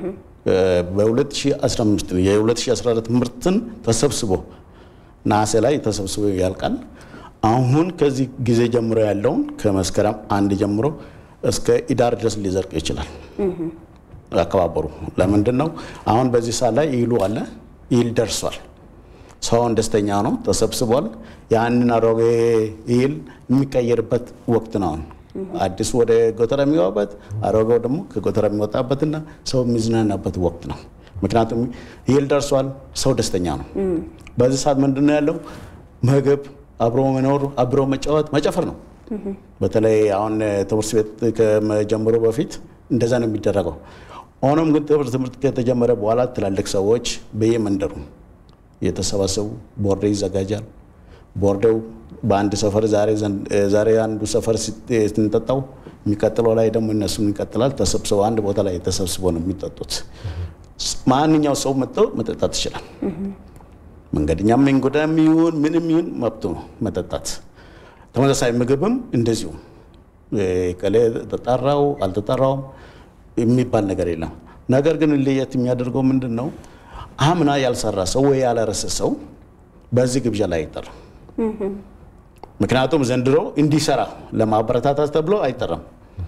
በ2015 የ2014 ምርትን ተሰብስቦ ነሐሴ ላይ ተሰብስቦ ያልቃል። አሁን ከዚህ ጊዜ ጀምሮ ያለውን ከመስከረም አንድ ጀምሮ እስከ ኢዳር ድረስ ሊዘርቅ ይችላል አከባበሩ። ለምንድን ነው? አሁን በዚህ ሰዓት ላይ ይሉ አለ ይል ደርሷል። ሰውን ደስተኛ ነው፣ ተሰብስቧል። ያንን አሮጌ ይል የሚቀየርበት ወቅት ነው አሁን አዲሱ ወደ ጎተራ የሚገባበት አሮጌው ደግሞ ከጎተራ የሚወጣበትና ሰው የሚዝናናበት ወቅት ነው። ምክንያቱም ይል ደርሷል፣ ሰው ደስተኛ ነው። በዚህ ሰዓት ምንድን ነው ያለው? ምግብ፣ አብሮ መኖር፣ አብሮ መጫወት፣ መጨፈር ነው። በተለይ አሁን ትምህርት ቤት ከመጀመሩ በፊት እንደዛ ነው የሚደረገው። ሆኖም ግን ትምህርት ከተጀመረ በኋላ ትላልቅ ሰዎች በየመንደሩ የተሰባሰቡ ቦርዴ ይዘጋጃል። ቦርዴው በአንድ ሰፈር ዛሬ አንዱ ሰፈር ስንጠጣው የሚቀጥለው ላይ ደግሞ እነሱም ይቀጥላል። ተሰብስበው አንድ ቦታ ላይ ተሰብስበው ነው የሚጠጡት። ማንኛው ሰው መጥቶ መጠጣት ይችላል። መንገደኛ መንጎዳም ይሁን ምንም ይሁን መብቱ ነው መጠጣት። ተመሳሳይ ምግብም እንደዚሁ ቀሌ ተጠራው አልተጠራውም የሚባል ነገር የለም። ነገር ግን ለየት የሚያደርገው ምንድን ነው? አምና ያልሰራ ሰው ወይ ያላረሰ ሰው በዚህ ግብዣ ላይ አይጠራም። ምክንያቱም ዘንድሮ እንዲሰራ ለማበረታታት ተብሎ አይጠራም።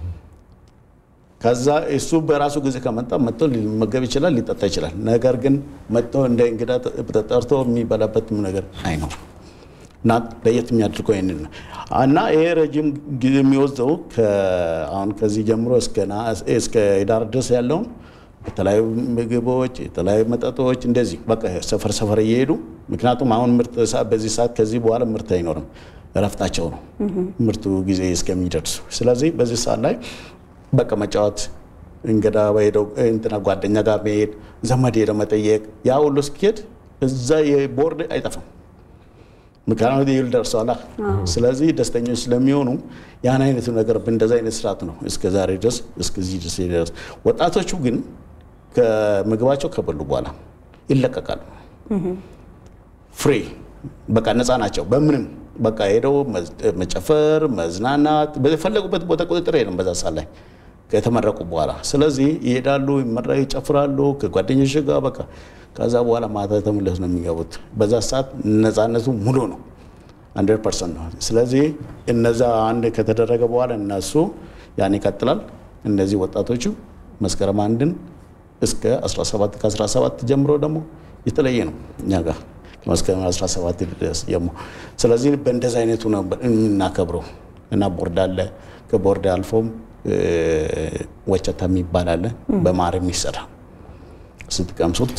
ከዛ እሱ በራሱ ጊዜ ከመጣ መጥቶ ሊመገብ ይችላል፣ ሊጠጣ ይችላል። ነገር ግን መጥቶ እንደ እንግዳ ተጠርቶ የሚበላበት ነገር አይኖርም። እና ለየት የሚያደርገው ይህንን ነው እና ይሄ ረጅም ጊዜ የሚወስደው አሁን ከዚህ ጀምሮ እስከ ዳር ድረስ ያለውን የተለያዩ ምግቦች፣ የተለያዩ መጠጦች እንደዚህ በቃ ሰፈር ሰፈር እየሄዱ ምክንያቱም አሁን ምርት በዚህ ሰዓት ከዚህ በኋላ ምርት አይኖርም፣ እረፍታቸው ነው ምርቱ ጊዜ እስከሚደርሱ። ስለዚህ በዚህ ሰዓት ላይ በቃ መጫወት እንግዳ ሄደው እንትና ጓደኛ ጋር መሄድ ዘመድ ሄደው መጠየቅ ያ ሁሉ እስኪሄድ እዛ የቦርድ አይጠፋም። ምክንያቱም ይል ደርሰዋላ። ስለዚህ ደስተኞች ስለሚሆኑ ያን አይነቱ ነገር በእንደዚ አይነት ስርዓት ነው እስከ ዛሬ ድረስ እስከዚህ ድረስ ደረስ። ወጣቶቹ ግን ከምግባቸው ከበሉ በኋላ ይለቀቃሉ። ፍሪ በቃ ነፃ ናቸው። በምንም በቃ ሄደው መጨፈር፣ መዝናናት በፈለጉበት ቦታ ቁጥጥር የለም በዛ ሰዓት ላይ ከተመረቁ በኋላ። ስለዚህ ይሄዳሉ፣ ይመራ ይጨፍራሉ ከጓደኞች ጋር በቃ ከዛ በኋላ ማታ ተመለሱ ነው የሚገቡት። በዛ ሰዓት ነፃነቱ ሙሉ ነው፣ 100 ፐርሰንት ነው። ስለዚህ እነዛ አንድ ከተደረገ በኋላ እነሱ ያን ይቀጥላል። እነዚህ ወጣቶቹ መስከረም አንድን እስከ 17 ከ17 ጀምሮ ደግሞ የተለየ ነው እኛ ጋር ከመስከረም 17 ድረስ ጀምሮ። ስለዚህ በእንደዚህ አይነቱ ነው የምናከብረው እና ቦርድ አለ። ከቦርድ አልፎም ወጨታ የሚባል አለ በማር የሚሰራ ስትቀምሱት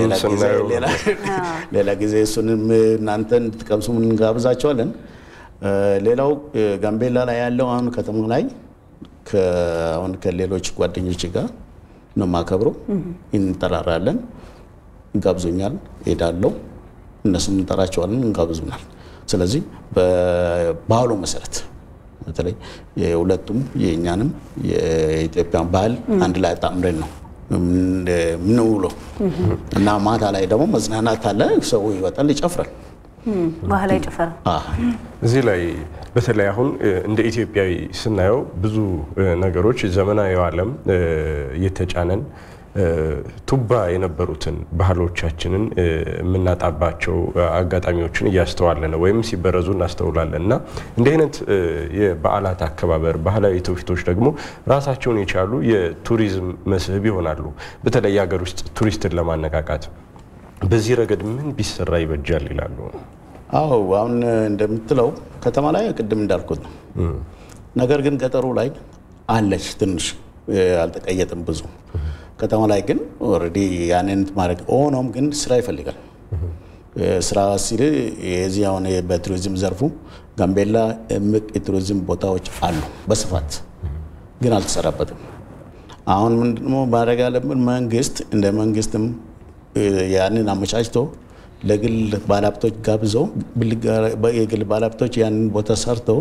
ሌላ ጊዜ እሱንም እናንተ እንድትቀምሱ እንጋብዛቸዋለን። ሌላው ጋምቤላ ላይ ያለው አሁን ከተማ ላይ አሁን ከሌሎች ጓደኞች ጋር ነው የማከብረው። እንጠራራለን፣ እንጋብዙኛል፣ ሄዳለሁ፣ እነሱም እንጠራቸዋለን፣ እንጋብዙናል። ስለዚህ በባህሉ መሰረት በተለይ የሁለቱም የእኛንም የኢትዮጵያን ባህል አንድ ላይ አጣምረን ነው ምንውሎ እና ማታ ላይ ደግሞ መዝናናት አለ። ሰው ይወጣል፣ ይጨፍራል። ባህላዊ ጭፈራ እዚህ ላይ በተለይ አሁን እንደ ኢትዮጵያዊ ስናየው ብዙ ነገሮች ዘመናዊ ዓለም እየተጫነን ቱባ የነበሩትን ባህሎቻችንን የምናጣባቸው አጋጣሚዎችን እያስተዋለ ነው ወይም ሲበረዙ እናስተውላለን እና እንዲህ አይነት የበዓላት አከባበር ባህላዊ ትውፊቶች ደግሞ ራሳቸውን የቻሉ የቱሪዝም መስህብ ይሆናሉ። በተለይ የሀገር ውስጥ ቱሪስትን ለማነቃቃት በዚህ ረገድ ምን ቢሰራ ይበጃል ይላሉ? አዎ አሁን እንደምትለው ከተማ ላይ ቅድም እንዳልኩት ነው። ነገር ግን ገጠሩ ላይ አለች ትንሽ አልተቀየጥም ብዙ ከተማ ላይ ግን ኦልሬዲ ያንን ማድረግ ሆኖም ግን ስራ ይፈልጋል። ስራ ሲል የዚህ አሁን በቱሪዝም ዘርፉ ጋምቤላ እምቅ የቱሪዝም ቦታዎች አሉ በስፋት ግን አልተሰራበትም። አሁን ምንድነው ማድረግ ያለብን? መንግስት እንደ መንግስትም ያንን አመቻችቶ ለግል ባለሀብቶች ጋብዞ የግል ባለሀብቶች ያንን ቦታ ሰርተው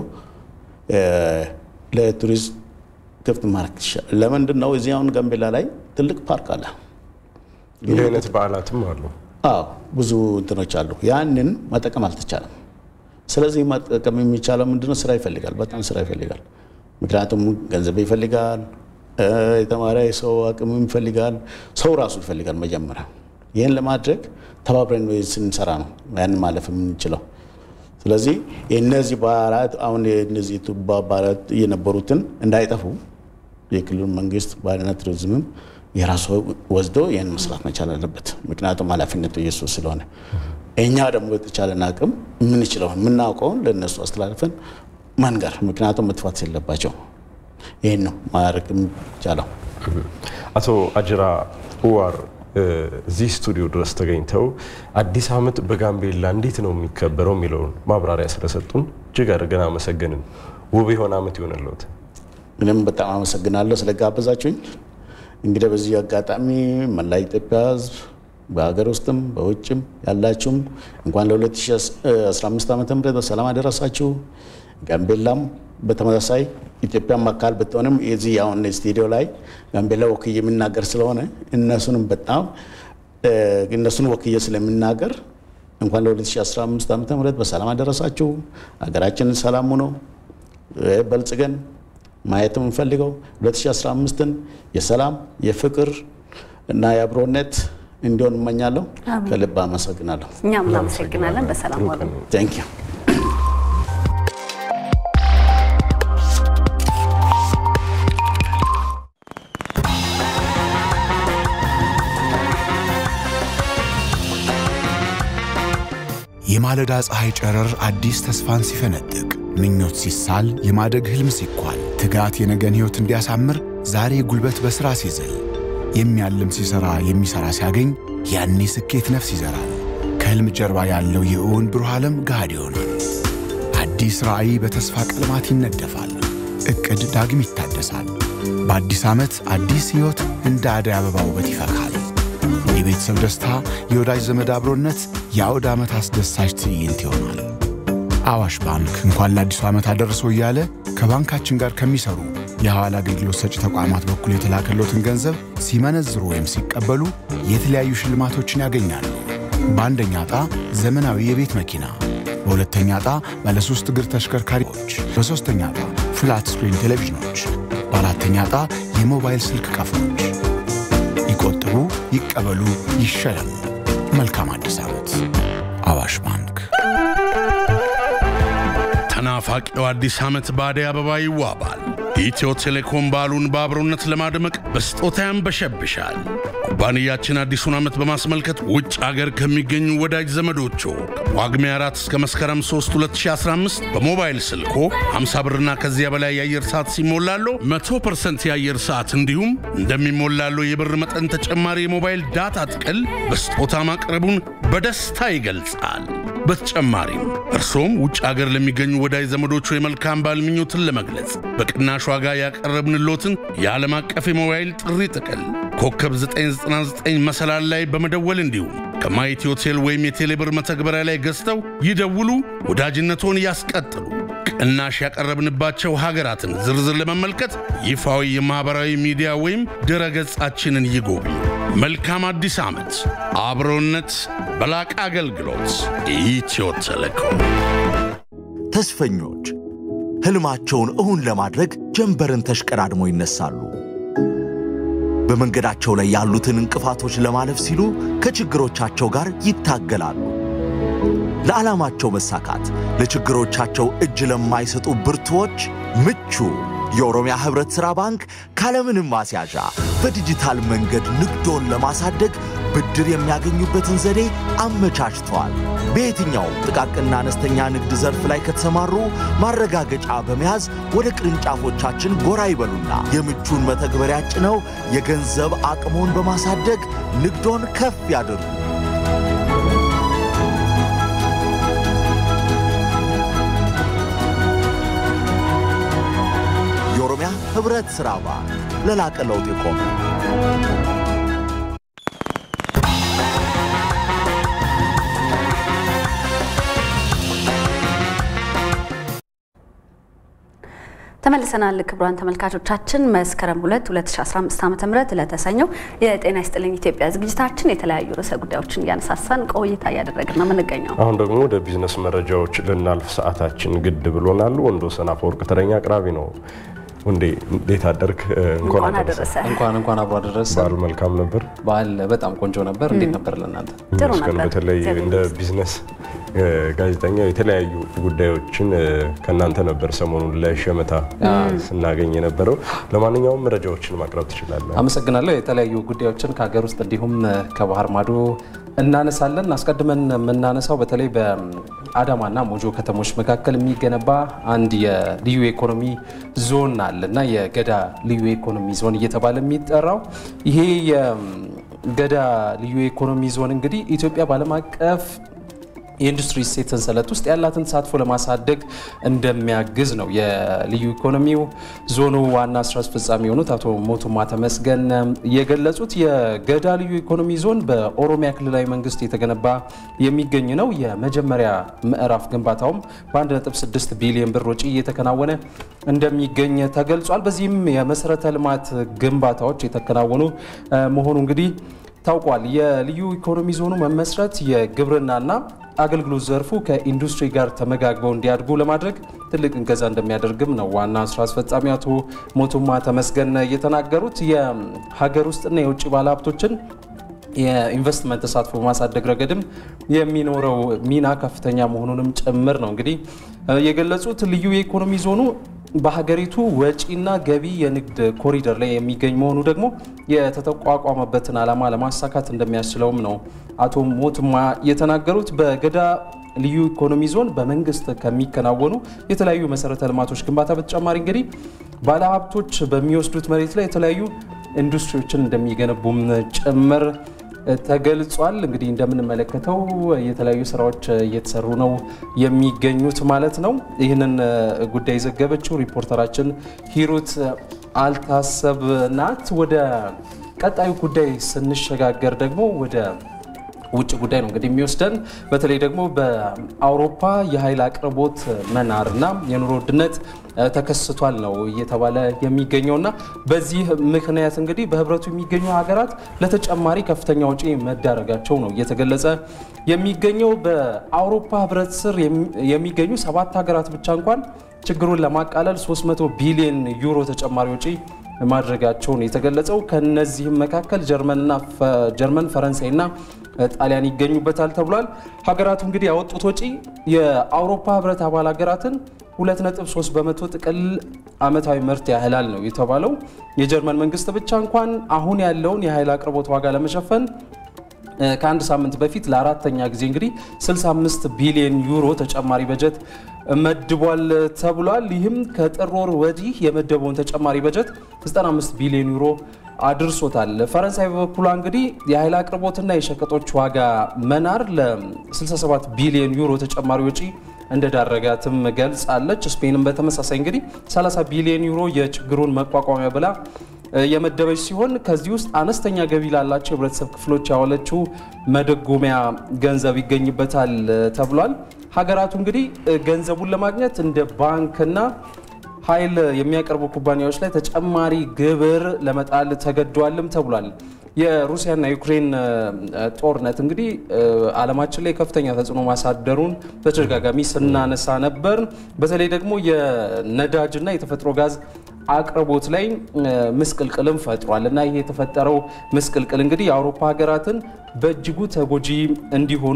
ለቱሪዝም ክፍት ማድረግ ይሻላል። ለምንድን ነው እዚህ አሁን ጋምቤላ ላይ ትልቅ ፓርክ አለ። እንዲህ አይነት በዓላትም አሉ። አዎ ብዙ እንትኖች አሉ። ያንን መጠቀም አልተቻለም። ስለዚህ መጠቀም የሚቻለው ምንድነው? ስራ ይፈልጋል፣ በጣም ስራ ይፈልጋል። ምክንያቱም ገንዘብ ይፈልጋል፣ የተማረ ሰው አቅም ይፈልጋል፣ ሰው ራሱ ይፈልጋል መጀመሪያ። ይህን ለማድረግ ተባብረን ስንሰራ ነው ያንን ማለፍ የምንችለው። ስለዚህ እነዚህ በዓላት አሁን እነዚህ ቱባ በዓላት የነበሩትን እንዳይጠፉ የክልሉ መንግስት ባህልና ቱሪዝምም የራሱ ወስዶ ይህን መስራት መቻል አለበት። ምክንያቱም ኃላፊነቱ የሱ ስለሆነ እኛ ደግሞ የተቻለን አቅም የምንችለውን የምናውቀውን ለእነሱ አስተላልፈን መንገር፣ ምክንያቱም መጥፋት የለባቸው። ይህን ነው ማድረግ የሚቻለው። አቶ አጅራ ኡዋር እዚህ ስቱዲዮ ድረስ ተገኝተው አዲስ ዓመት በጋምቤላ እንዴት ነው የሚከበረው የሚለውን ማብራሪያ ስለሰጡን እጅግ አድርገን አመሰግንን። ውብ የሆነ ዓመት ይሆንልዎት። ምንም በጣም አመሰግናለሁ ስለጋበዛችሁኝ። እንግዲህ በዚህ አጋጣሚ መላ ኢትዮጵያ ሕዝብ በሀገር ውስጥም በውጭም ያላችሁም እንኳን ለ2015 ዓ ም በሰላም አደረሳችሁ። ጋምቤላም በተመሳሳይ ኢትዮጵያም አካል ብትሆንም የዚህ አሁን ስቱዲዮ ላይ ጋምቤላ ወክዬ የምናገር ስለሆነ እነሱንም በጣም እነሱን ወክዬ ስለምናገር እንኳን ለ2015 ዓ ም በሰላም አደረሳችሁ። ሀገራችንን ሰላም ሆኖ በልጽገን ማየት የምንፈልገው 2015ን የሰላም የፍቅር እና የአብሮነት እንዲሆን እመኛለሁ። ከልብ አመሰግናለሁ። እኛም እናመሰግናለን። በሰላም ዋሉ። ቴንክ ዩ የማለዳ ፀሐይ ጨረር አዲስ ተስፋን ሲፈነጥቅ፣ ምኞት ሲሳል፣ የማደግ ህልም ሲኳል፣ ትጋት የነገን ሕይወት እንዲያሳምር ዛሬ ጉልበት በሥራ ሲዝል፣ የሚያልም ሲሠራ የሚሠራ ሲያገኝ ያኔ ስኬት ነፍስ ይዘራል። ከሕልም ጀርባ ያለው የእውን ብሩህ ዓለም ገሃድ ይሆናል። አዲስ ራዕይ በተስፋ ቀለማት ይነደፋል። ዕቅድ ዳግም ይታደሳል። በአዲስ ዓመት አዲስ ሕይወት እንደ አደይ አበባ ውበት ይፈካል። የቤተሰብ ደስታ፣ የወዳጅ ዘመድ አብሮነት የአውደ ዓመት አስደሳች ትዕይንት ይሆናል። አዋሽ ባንክ እንኳን ለአዲሱ ዓመት አደረሰው እያለ ከባንካችን ጋር ከሚሰሩ የሐዋላ አገልግሎት ሰጪ ተቋማት በኩል የተላከሎትን ገንዘብ ሲመነዝሩ ወይም ሲቀበሉ የተለያዩ ሽልማቶችን ያገኛሉ። በአንደኛ ዕጣ ዘመናዊ የቤት መኪና፣ በሁለተኛ ዕጣ ባለሦስት እግር ተሽከርካሪዎች፣ በሦስተኛ ዕጣ ፍላት ስክሪን ቴሌቪዥኖች፣ በአራተኛ ዕጣ የሞባይል ስልክ ቀፎች። ይቆጥቡ፣ ይቀበሉ፣ ይሸለሙ። መልካም አዲስ ዓመት። አዋሽ ባንክ። ተናፋቂው አዲስ ዓመት በአደይ አበባ ይዋባል። ኢትዮ ቴሌኮም በዓሉን በአብሮነት ለማድመቅ በስጦታ ያንበሸብሻል። ኩባንያችን አዲሱን ዓመት በማስመልከት ውጭ አገር ከሚገኙ ወዳጅ ዘመዶቹ ከጳጉሜ 4 እስከ መስከረም 3 2015 በሞባይል ስልኮ 50 ብርና ከዚያ በላይ የአየር ሰዓት ሲሞላሉ 100% የአየር ሰዓት እንዲሁም እንደሚሞላሉ የብር መጠን ተጨማሪ የሞባይል ዳታ ጥቅል በስጦታ ማቅረቡን በደስታ ይገልጻል። በተጨማሪም እርሶም ውጭ አገር ለሚገኙ ወዳጅ ዘመዶቹ የመልካም በዓል ምኞትን ለመግለጽ በቅናሽ ዋጋ ያቀረብንሎትን የዓለም አቀፍ የሞባይል ጥሪ ጥቅል ኮከብ 999 መሰላል ላይ በመደወል እንዲሁም ከማየት ሆቴል ወይም የቴሌብር መተግበሪያ ላይ ገዝተው ይደውሉ፣ ወዳጅነቶን ያስቀጥሉ። ቅናሽ ያቀረብንባቸው ሀገራትን ዝርዝር ለመመልከት ይፋዊ የማኅበራዊ ሚዲያ ወይም ድረ ገጻችንን ይጎብኙ። መልካም አዲስ ዓመት! አብሮነት በላቀ አገልግሎት ኢትዮ ቴሌኮም። ተስፈኞች ሕልማቸውን እውን ለማድረግ ጀንበርን ተሽቀዳድሞ ይነሳሉ። በመንገዳቸው ላይ ያሉትን እንቅፋቶች ለማለፍ ሲሉ ከችግሮቻቸው ጋር ይታገላሉ። ለዓላማቸው መሳካት ለችግሮቻቸው እጅ ለማይሰጡ ብርቱዎች ምቹ የኦሮሚያ ህብረት ሥራ ባንክ ካለምንም ማስያዣ በዲጂታል መንገድ ንግዶን ለማሳደግ ብድር የሚያገኙበትን ዘዴ አመቻችተዋል። በየትኛውም ጥቃቅንና አነስተኛ ንግድ ዘርፍ ላይ ከተሰማሩ ማረጋገጫ በመያዝ ወደ ቅርንጫፎቻችን ጎራ ይበሉና የምቹን መተግበሪያ ጭነው የገንዘብ አቅሞን በማሳደግ ንግዶን ከፍ ያድርጉ። የኦሮሚያ ህብረት ሥራ ባንክ ለላቀ ለውጥ የቆመ ተመልሰናል። ክቡራን ተመልካቾቻችን መስከረም 2 2015 ዓ ም ለተሰኘው የጤና ይስጥልኝ ኢትዮጵያ ዝግጅታችን የተለያዩ ርዕሰ ጉዳዮችን እያነሳሳን ቆይታ እያደረግን ነው የምንገኘው። አሁን ደግሞ ወደ ቢዝነስ መረጃዎች ልናልፍ ሰዓታችን ግድ ብሎናል። ወንዶሰን አፈወርቅ ተረኛ አቅራቢ ነው። ወንዴ እንዴት አደርክ? እንኳን አደረሰ። እንኳን እንኳን አብሮ አደረሰ። በዓሉ መልካም ነበር። በዓል በጣም ቆንጆ ነበር። እንዴት ነበር ለእናንተ? ጥሩ ይመስገን። ነበር። በተለይ እግዚአብሔር እንደ ቢዝነስ ጋዜጠኛ የተለያዩ ጉዳዮችን ከእናንተ ነበር ሰሞኑን ለሸመታ ስናገኝ የነበረው። ለማንኛውም መረጃዎችን ማቅረብ ትችላለህ። አመሰግናለሁ። የተለያዩ ጉዳዮችን ከሀገር ውስጥ እንዲሁም ከባህር ማዶ እናነሳለን። አስቀድመን የምናነሳው በተለይ በአዳማና ሞጆ ከተሞች መካከል የሚገነባ አንድ የልዩ ኢኮኖሚ ዞን አለ እና የገዳ ልዩ ኢኮኖሚ ዞን እየተባለ የሚጠራው ይሄ የገዳ ልዩ ኢኮኖሚ ዞን እንግዲህ ኢትዮጵያ በዓለም አቀፍ የኢንዱስትሪ እሴት ሰንሰለት ውስጥ ያላትን ተሳትፎ ለማሳደግ እንደሚያግዝ ነው የልዩ ኢኮኖሚው ዞኑ ዋና ስራ አስፈጻሚ የሆኑት አቶ ሞቱማ ተመስገን የገለጹት። የገዳ ልዩ ኢኮኖሚ ዞን በኦሮሚያ ክልላዊ መንግስት የተገነባ የሚገኝ ነው። የመጀመሪያ ምዕራፍ ግንባታውም በ1.6 ቢሊዮን ብር ወጪ እየተከናወነ እንደሚገኝ ተገልጿል። በዚህም የመሰረተ ልማት ግንባታዎች የተከናወኑ መሆኑ እንግዲህ ታውቋል። የልዩ ኢኮኖሚ ዞኑ መመስረት የግብርናና አገልግሎት ዘርፉ ከኢንዱስትሪ ጋር ተመጋግበው እንዲያድጉ ለማድረግ ትልቅ እንገዛ እንደሚያደርግም ነው ዋና ስራ አስፈጻሚ አቶ ሞቱማ ተመስገን የተናገሩት። የሀገር ውስጥና የውጭ ባለሀብቶችን የኢንቨስትመንት ተሳትፎ በማሳደግ ረገድም የሚኖረው ሚና ከፍተኛ መሆኑንም ጭምር ነው እንግዲህ የገለጹት። ልዩ የኢኮኖሚ ዞኑ በሀገሪቱ ወጪና ገቢ የንግድ ኮሪደር ላይ የሚገኝ መሆኑ ደግሞ የተቋቋመበትን ዓላማ ለማሳካት እንደሚያስችለውም ነው አቶ ሞቱማ የተናገሩት። በገዳ ልዩ ኢኮኖሚ ዞን በመንግስት ከሚከናወኑ የተለያዩ መሰረተ ልማቶች ግንባታ በተጨማሪ እንግዲህ ባለሀብቶች በሚወስዱት መሬት ላይ የተለያዩ ኢንዱስትሪዎችን እንደሚገነቡም ጭምር ተገልጿል። እንግዲህ እንደምንመለከተው የተለያዩ ስራዎች እየተሰሩ ነው የሚገኙት ማለት ነው። ይህንን ጉዳይ የዘገበችው ሪፖርተራችን ሂሩት አልታሰብ ናት። ወደ ቀጣዩ ጉዳይ ስንሸጋገር ደግሞ ወደ ውጭ ጉዳይ ነው እንግዲህ የሚወስደን በተለይ ደግሞ በአውሮፓ የኃይል አቅርቦት መናርና የኑሮ ውድነት ተከስቷል ነው እየተባለ የሚገኘውና በዚህ ምክንያት እንግዲህ በህብረቱ የሚገኙ ሀገራት ለተጨማሪ ከፍተኛ ወጪ መዳረጋቸው ነው እየተገለጸ የሚገኘው። በአውሮፓ ህብረት ስር የሚገኙ ሰባት ሀገራት ብቻ እንኳን ችግሩን ለማቃለል 300 ቢሊዮን ዩሮ ተጨማሪ ወጪ ማድረጋቸውን የተገለጸው ከነዚህም መካከል ጀርመንና ጀርመን ፈረንሳይና ጣሊያን ይገኙበታል ተብሏል። ሀገራቱ እንግዲህ ያወጡት ወጪ የአውሮፓ ህብረት አባል ሀገራትን 2.3 በመቶ ጥቅል አመታዊ ምርት ያህላል ነው የተባለው። የጀርመን መንግስት ብቻ እንኳን አሁን ያለውን የኃይል አቅርቦት ዋጋ ለመሸፈን ከአንድ ሳምንት በፊት ለአራተኛ ጊዜ እንግዲህ 65 ቢሊዮን ዩሮ ተጨማሪ በጀት መድቧል ተብሏል። ይህም ከጥር ወር ወዲህ የመደበውን ተጨማሪ በጀት 95 ቢሊዮን ዩሮ አድርሶታል። ፈረንሳይ በበኩሏ እንግዲህ የኃይል አቅርቦትና የሸቀጦች ዋጋ መናር ለ67 ቢሊዮን ዩሮ ተጨማሪ ወጪ እንደዳረጋትም ገልጻለች። ስፔንም በተመሳሳይ እንግዲህ 30 ቢሊዮን ዩሮ የችግሩን መቋቋሚያ ብላ የመደበች ሲሆን ከዚህ ውስጥ አነስተኛ ገቢ ላላቸው የህብረተሰብ ክፍሎች ያዋለችው መደጎሚያ ገንዘብ ይገኝበታል ተብሏል። ሀገራቱ እንግዲህ ገንዘቡን ለማግኘት እንደ ባንክና ኃይል የሚያቀርቡ ኩባንያዎች ላይ ተጨማሪ ግብር ለመጣል ተገደዋልም ተብሏል። የሩሲያና ዩክሬን ጦርነት እንግዲህ ዓለማችን ላይ ከፍተኛ ተጽዕኖ ማሳደሩን በተደጋጋሚ ስናነሳ ነበር። በተለይ ደግሞ የነዳጅና የተፈጥሮ ጋዝ አቅርቦት ላይ ምስቅልቅልም ፈጥሯል እና ይህ የተፈጠረው ምስቅልቅል እንግዲህ የአውሮፓ ሀገራትን በእጅጉ ተጎጂ እንዲሆኑ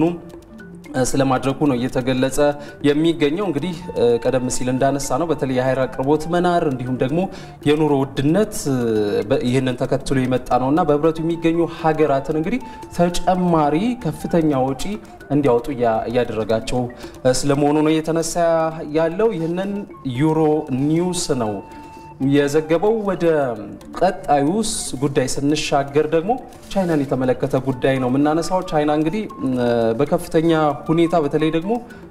ስለማድረጉ ነው እየተገለጸ የሚገኘው። እንግዲህ ቀደም ሲል እንዳነሳ ነው በተለይ የኃይል አቅርቦት መናር እንዲሁም ደግሞ የኑሮ ውድነት ይህንን ተከትሎ የመጣ ነው እና በህብረቱ የሚገኙ ሀገራትን እንግዲህ ተጨማሪ ከፍተኛ ወጪ እንዲያወጡ እያደረጋቸው ስለመሆኑ ነው እየተነሳ ያለው። ይህንን ዩሮ ኒውስ ነው የዘገበው። ወደ ቀጣዩ ጉዳይ ስንሻገር ደግሞ ቻይናን የተመለከተ ጉዳይ ነው የምናነሳው። ቻይና እንግዲህ በከፍተኛ ሁኔታ በተለይ ደግሞ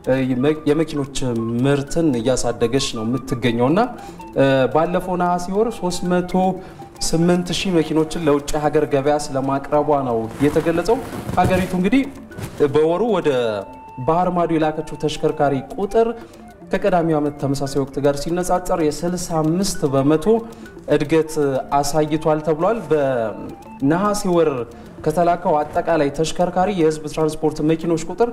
የመኪኖች ምርትን እያሳደገች ነው የምትገኘው እና ባለፈው ነሐሴ ወር 308 ሺህ መኪኖችን ለውጭ ሀገር ገበያ ስለማቅረቧ ነው የተገለጸው። ሀገሪቱ እንግዲህ በወሩ ወደ ባህር ማዶ የላከችው ተሽከርካሪ ቁጥር ከቀዳሚው ዓመት ተመሳሳይ ወቅት ጋር ሲነጻጸር የ65 በመቶ እድገት አሳይቷል ተብሏል። በነሐሴ ወር ከተላከው አጠቃላይ ተሽከርካሪ የህዝብ ትራንስፖርት መኪኖች ቁጥር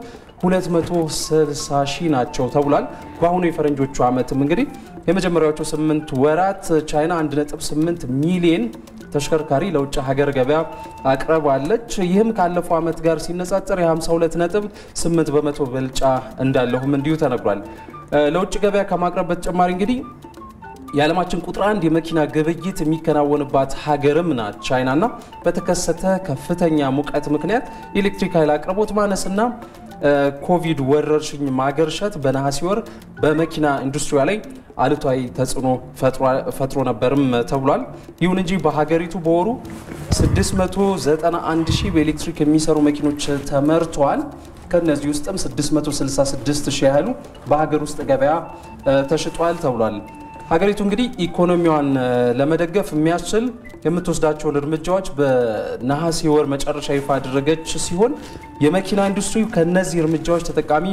260 ሺህ ናቸው ተብሏል። በአሁኑ የፈረንጆቹ ዓመትም እንግዲህ የመጀመሪያዎቹ 8 ወራት ቻይና 1.8 ሚሊዮን ተሽከርካሪ ለውጭ ሀገር ገበያ አቅርባለች። ይህም ካለፈው ዓመት ጋር ሲነጻጸር የ52.8 በመቶ ብልጫ እንዳለሁም እንዲሁ ተነግሯል። ለውጭ ገበያ ከማቅረብ በተጨማሪ እንግዲህ የዓለማችን ቁጥር አንድ የመኪና ግብይት የሚከናወንባት ሀገርም ናት ቻይናና በተከሰተ ከፍተኛ ሙቀት ምክንያት የኤሌክትሪክ ኃይል አቅርቦት ማነስና ኮቪድ ወረርሽኝ ማገርሸት በነሐሴ ወር በመኪና ኢንዱስትሪያ ላይ አሉታዊ ተጽዕኖ ፈጥሮ ነበርም ተብሏል። ይሁን እንጂ በሀገሪቱ በወሩ 691 ሺህ በኤሌክትሪክ የሚሰሩ መኪኖች ተመርተዋል። ከነዚህ ውስጥም 666 ሺህ ያህሉ በሀገር ውስጥ ገበያ ተሽጧል ተብሏል። ሀገሪቱ እንግዲህ ኢኮኖሚዋን ለመደገፍ የሚያስችል የምትወስዳቸውን እርምጃዎች በነሐሴ ወር መጨረሻ ይፋ ያደረገች ሲሆን የመኪና ኢንዱስትሪው ከነዚህ እርምጃዎች ተጠቃሚ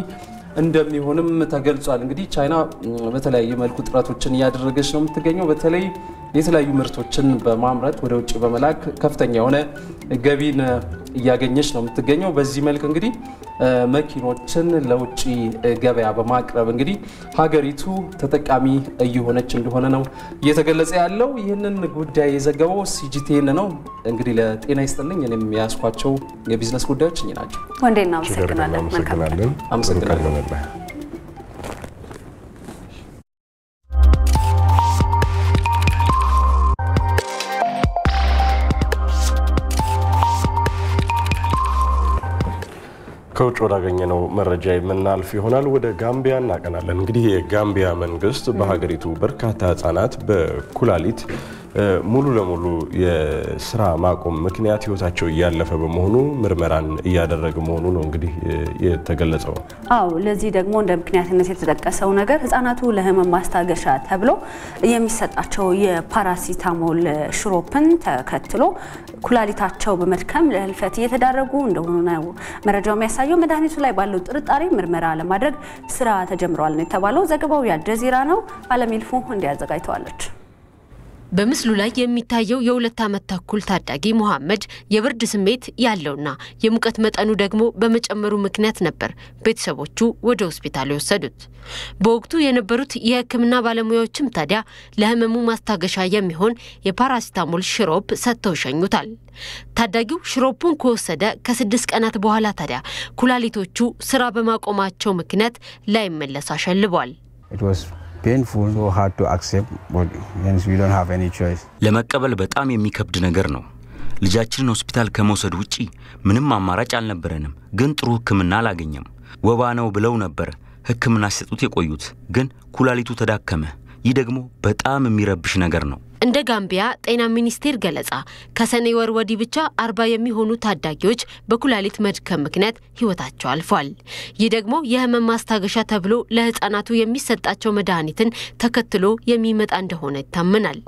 እንደሚሆንም ተገልጿል። እንግዲህ ቻይና በተለያየ መልኩ ጥረቶችን እያደረገች ነው የምትገኘው። በተለይ የተለያዩ ምርቶችን በማምረት ወደ ውጭ በመላክ ከፍተኛ የሆነ ገቢን እያገኘች ነው የምትገኘው። በዚህ መልክ እንግዲህ መኪኖችን ለውጭ ገበያ በማቅረብ እንግዲህ ሀገሪቱ ተጠቃሚ እየሆነች እንደሆነ ነው እየተገለጸ ያለው። ይህንን ጉዳይ የዘገበው ሲጂቲኤን ነው። እንግዲህ ለጤና ይስጥልኝ እኔም የያዝኳቸው የቢዝነስ ጉዳዮች እኚህ ናቸው። ወንዴ እናመሰግናለን። መልካም አመሰግናለሁ። ከውጭ ወዳገኘነው መረጃ የምናልፍ ይሆናል። ወደ ጋምቢያ እናቀናለን። እንግዲህ የጋምቢያ መንግስት በሀገሪቱ በርካታ ህጻናት በኩላሊት ሙሉ ለሙሉ የስራ ማቆም ምክንያት ህይወታቸው እያለፈ በመሆኑ ምርመራን እያደረገ መሆኑ ነው እንግዲህ የተገለጸው። አዎ ለዚህ ደግሞ እንደ ምክንያትነት የተጠቀሰው ነገር ህጻናቱ ለህመም ማስታገሻ ተብሎ የሚሰጣቸው የፓራሲታሞል ሽሮፕን ተከትሎ ኩላሊታቸው በመድከም ለህልፈት እየተዳረጉ እንደሆኑ ነው መረጃው የሚያሳየው። መድኃኒቱ ላይ ባለው ጥርጣሬ ምርመራ ለማድረግ ስራ ተጀምረዋል ነው የተባለው። ዘገባው የአልጀዚራ ነው። አለም ይልፉ እንዲያዘጋጅተዋለች። በምስሉ ላይ የሚታየው የሁለት ዓመት ተኩል ታዳጊ ሙሐመድ የብርድ ስሜት ያለውና የሙቀት መጠኑ ደግሞ በመጨመሩ ምክንያት ነበር ቤተሰቦቹ ወደ ሆስፒታል የወሰዱት። በወቅቱ የነበሩት የሕክምና ባለሙያዎችም ታዲያ ለህመሙ ማስታገሻ የሚሆን የፓራሲታሞል ሽሮፕ ሰጥተው ይሸኙታል። ታዳጊው ሽሮፑን ከወሰደ ከስድስት ቀናት በኋላ ታዲያ ኩላሊቶቹ ስራ በማቆማቸው ምክንያት ላይመለስ አሸልቧል። ለመቀበል በጣም የሚከብድ ነገር ነው። ልጃችንን ሆስፒታል ከመውሰድ ውጪ ምንም አማራጭ አልነበረንም። ግን ጥሩ ሕክምና አላገኘም። ወባ ነው ብለው ነበር ሕክምና ሲሰጡት የቆዩት፣ ግን ኩላሊቱ ተዳከመ። ይህ ደግሞ በጣም የሚረብሽ ነገር ነው። እንደ ጋምቢያ ጤና ሚኒስቴር ገለጻ ከሰኔ ወር ወዲህ ብቻ አርባ የሚሆኑ ታዳጊዎች በኩላሊት መድከም ምክንያት ህይወታቸው አልፏል። ይህ ደግሞ የህመም ማስታገሻ ተብሎ ለህፃናቱ የሚሰጣቸው መድኃኒትን ተከትሎ የሚመጣ እንደሆነ ይታመናል።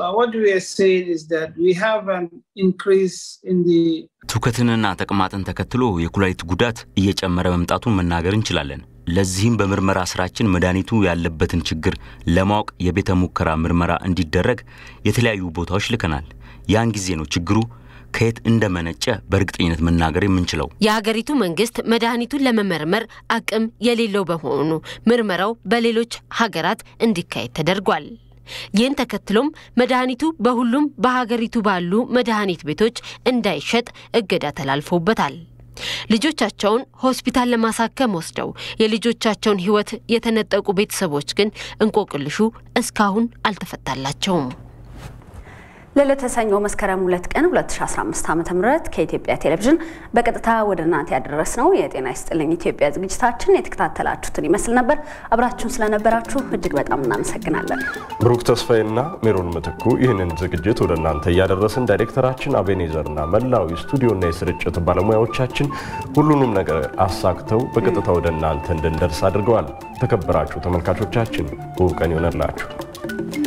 ትውከትንና ተቅማጥን ተከትሎ የኩላሊት ጉዳት እየጨመረ መምጣቱን መናገር እንችላለን። ለዚህም በምርመራ ስራችን መድኃኒቱ ያለበትን ችግር ለማወቅ የቤተ ሙከራ ምርመራ እንዲደረግ የተለያዩ ቦታዎች ልከናል። ያን ጊዜ ነው ችግሩ ከየት እንደመነጨ በእርግጠኝነት መናገር የምንችለው። የሀገሪቱ መንግስት መድኃኒቱን ለመመርመር አቅም የሌለው በመሆኑ ምርመራው በሌሎች ሀገራት እንዲካሄድ ተደርጓል። ይህን ተከትሎም መድኃኒቱ በሁሉም በሀገሪቱ ባሉ መድኃኒት ቤቶች እንዳይሸጥ እገዳ ተላልፎበታል። ልጆቻቸውን ሆስፒታል ለማሳከም ወስደው የልጆቻቸውን ሕይወት የተነጠቁ ቤተሰቦች ግን እንቆቅልሹ እስካሁን አልተፈታላቸውም። ለዕለተ ሰኞ መስከረም ሁለት ቀን 2015 ዓ.ም ከኢትዮጵያ ቴሌቪዥን በቀጥታ ወደ እናንተ ያደረስነው የጤና ይስጥልኝ ኢትዮጵያ ዝግጅታችን የተከታተላችሁትን ይመስል ነበር። አብራችሁን ስለነበራችሁ እጅግ በጣም እናመሰግናለን። ብሩክ ተስፋዬና ሜሮን ምትኩ ይህንን ዝግጅት ወደ እናንተ እያደረስን ዳይሬክተራችን አቤኔዘርና መላው የስቱዲዮና የስርጭት ባለሙያዎቻችን ሁሉንም ነገር አሳክተው በቀጥታ ወደ እናንተ እንድንደርስ አድርገዋል። ተከበራችሁ ተመልካቾቻችን ውብ ቀን ይሆነላችሁ።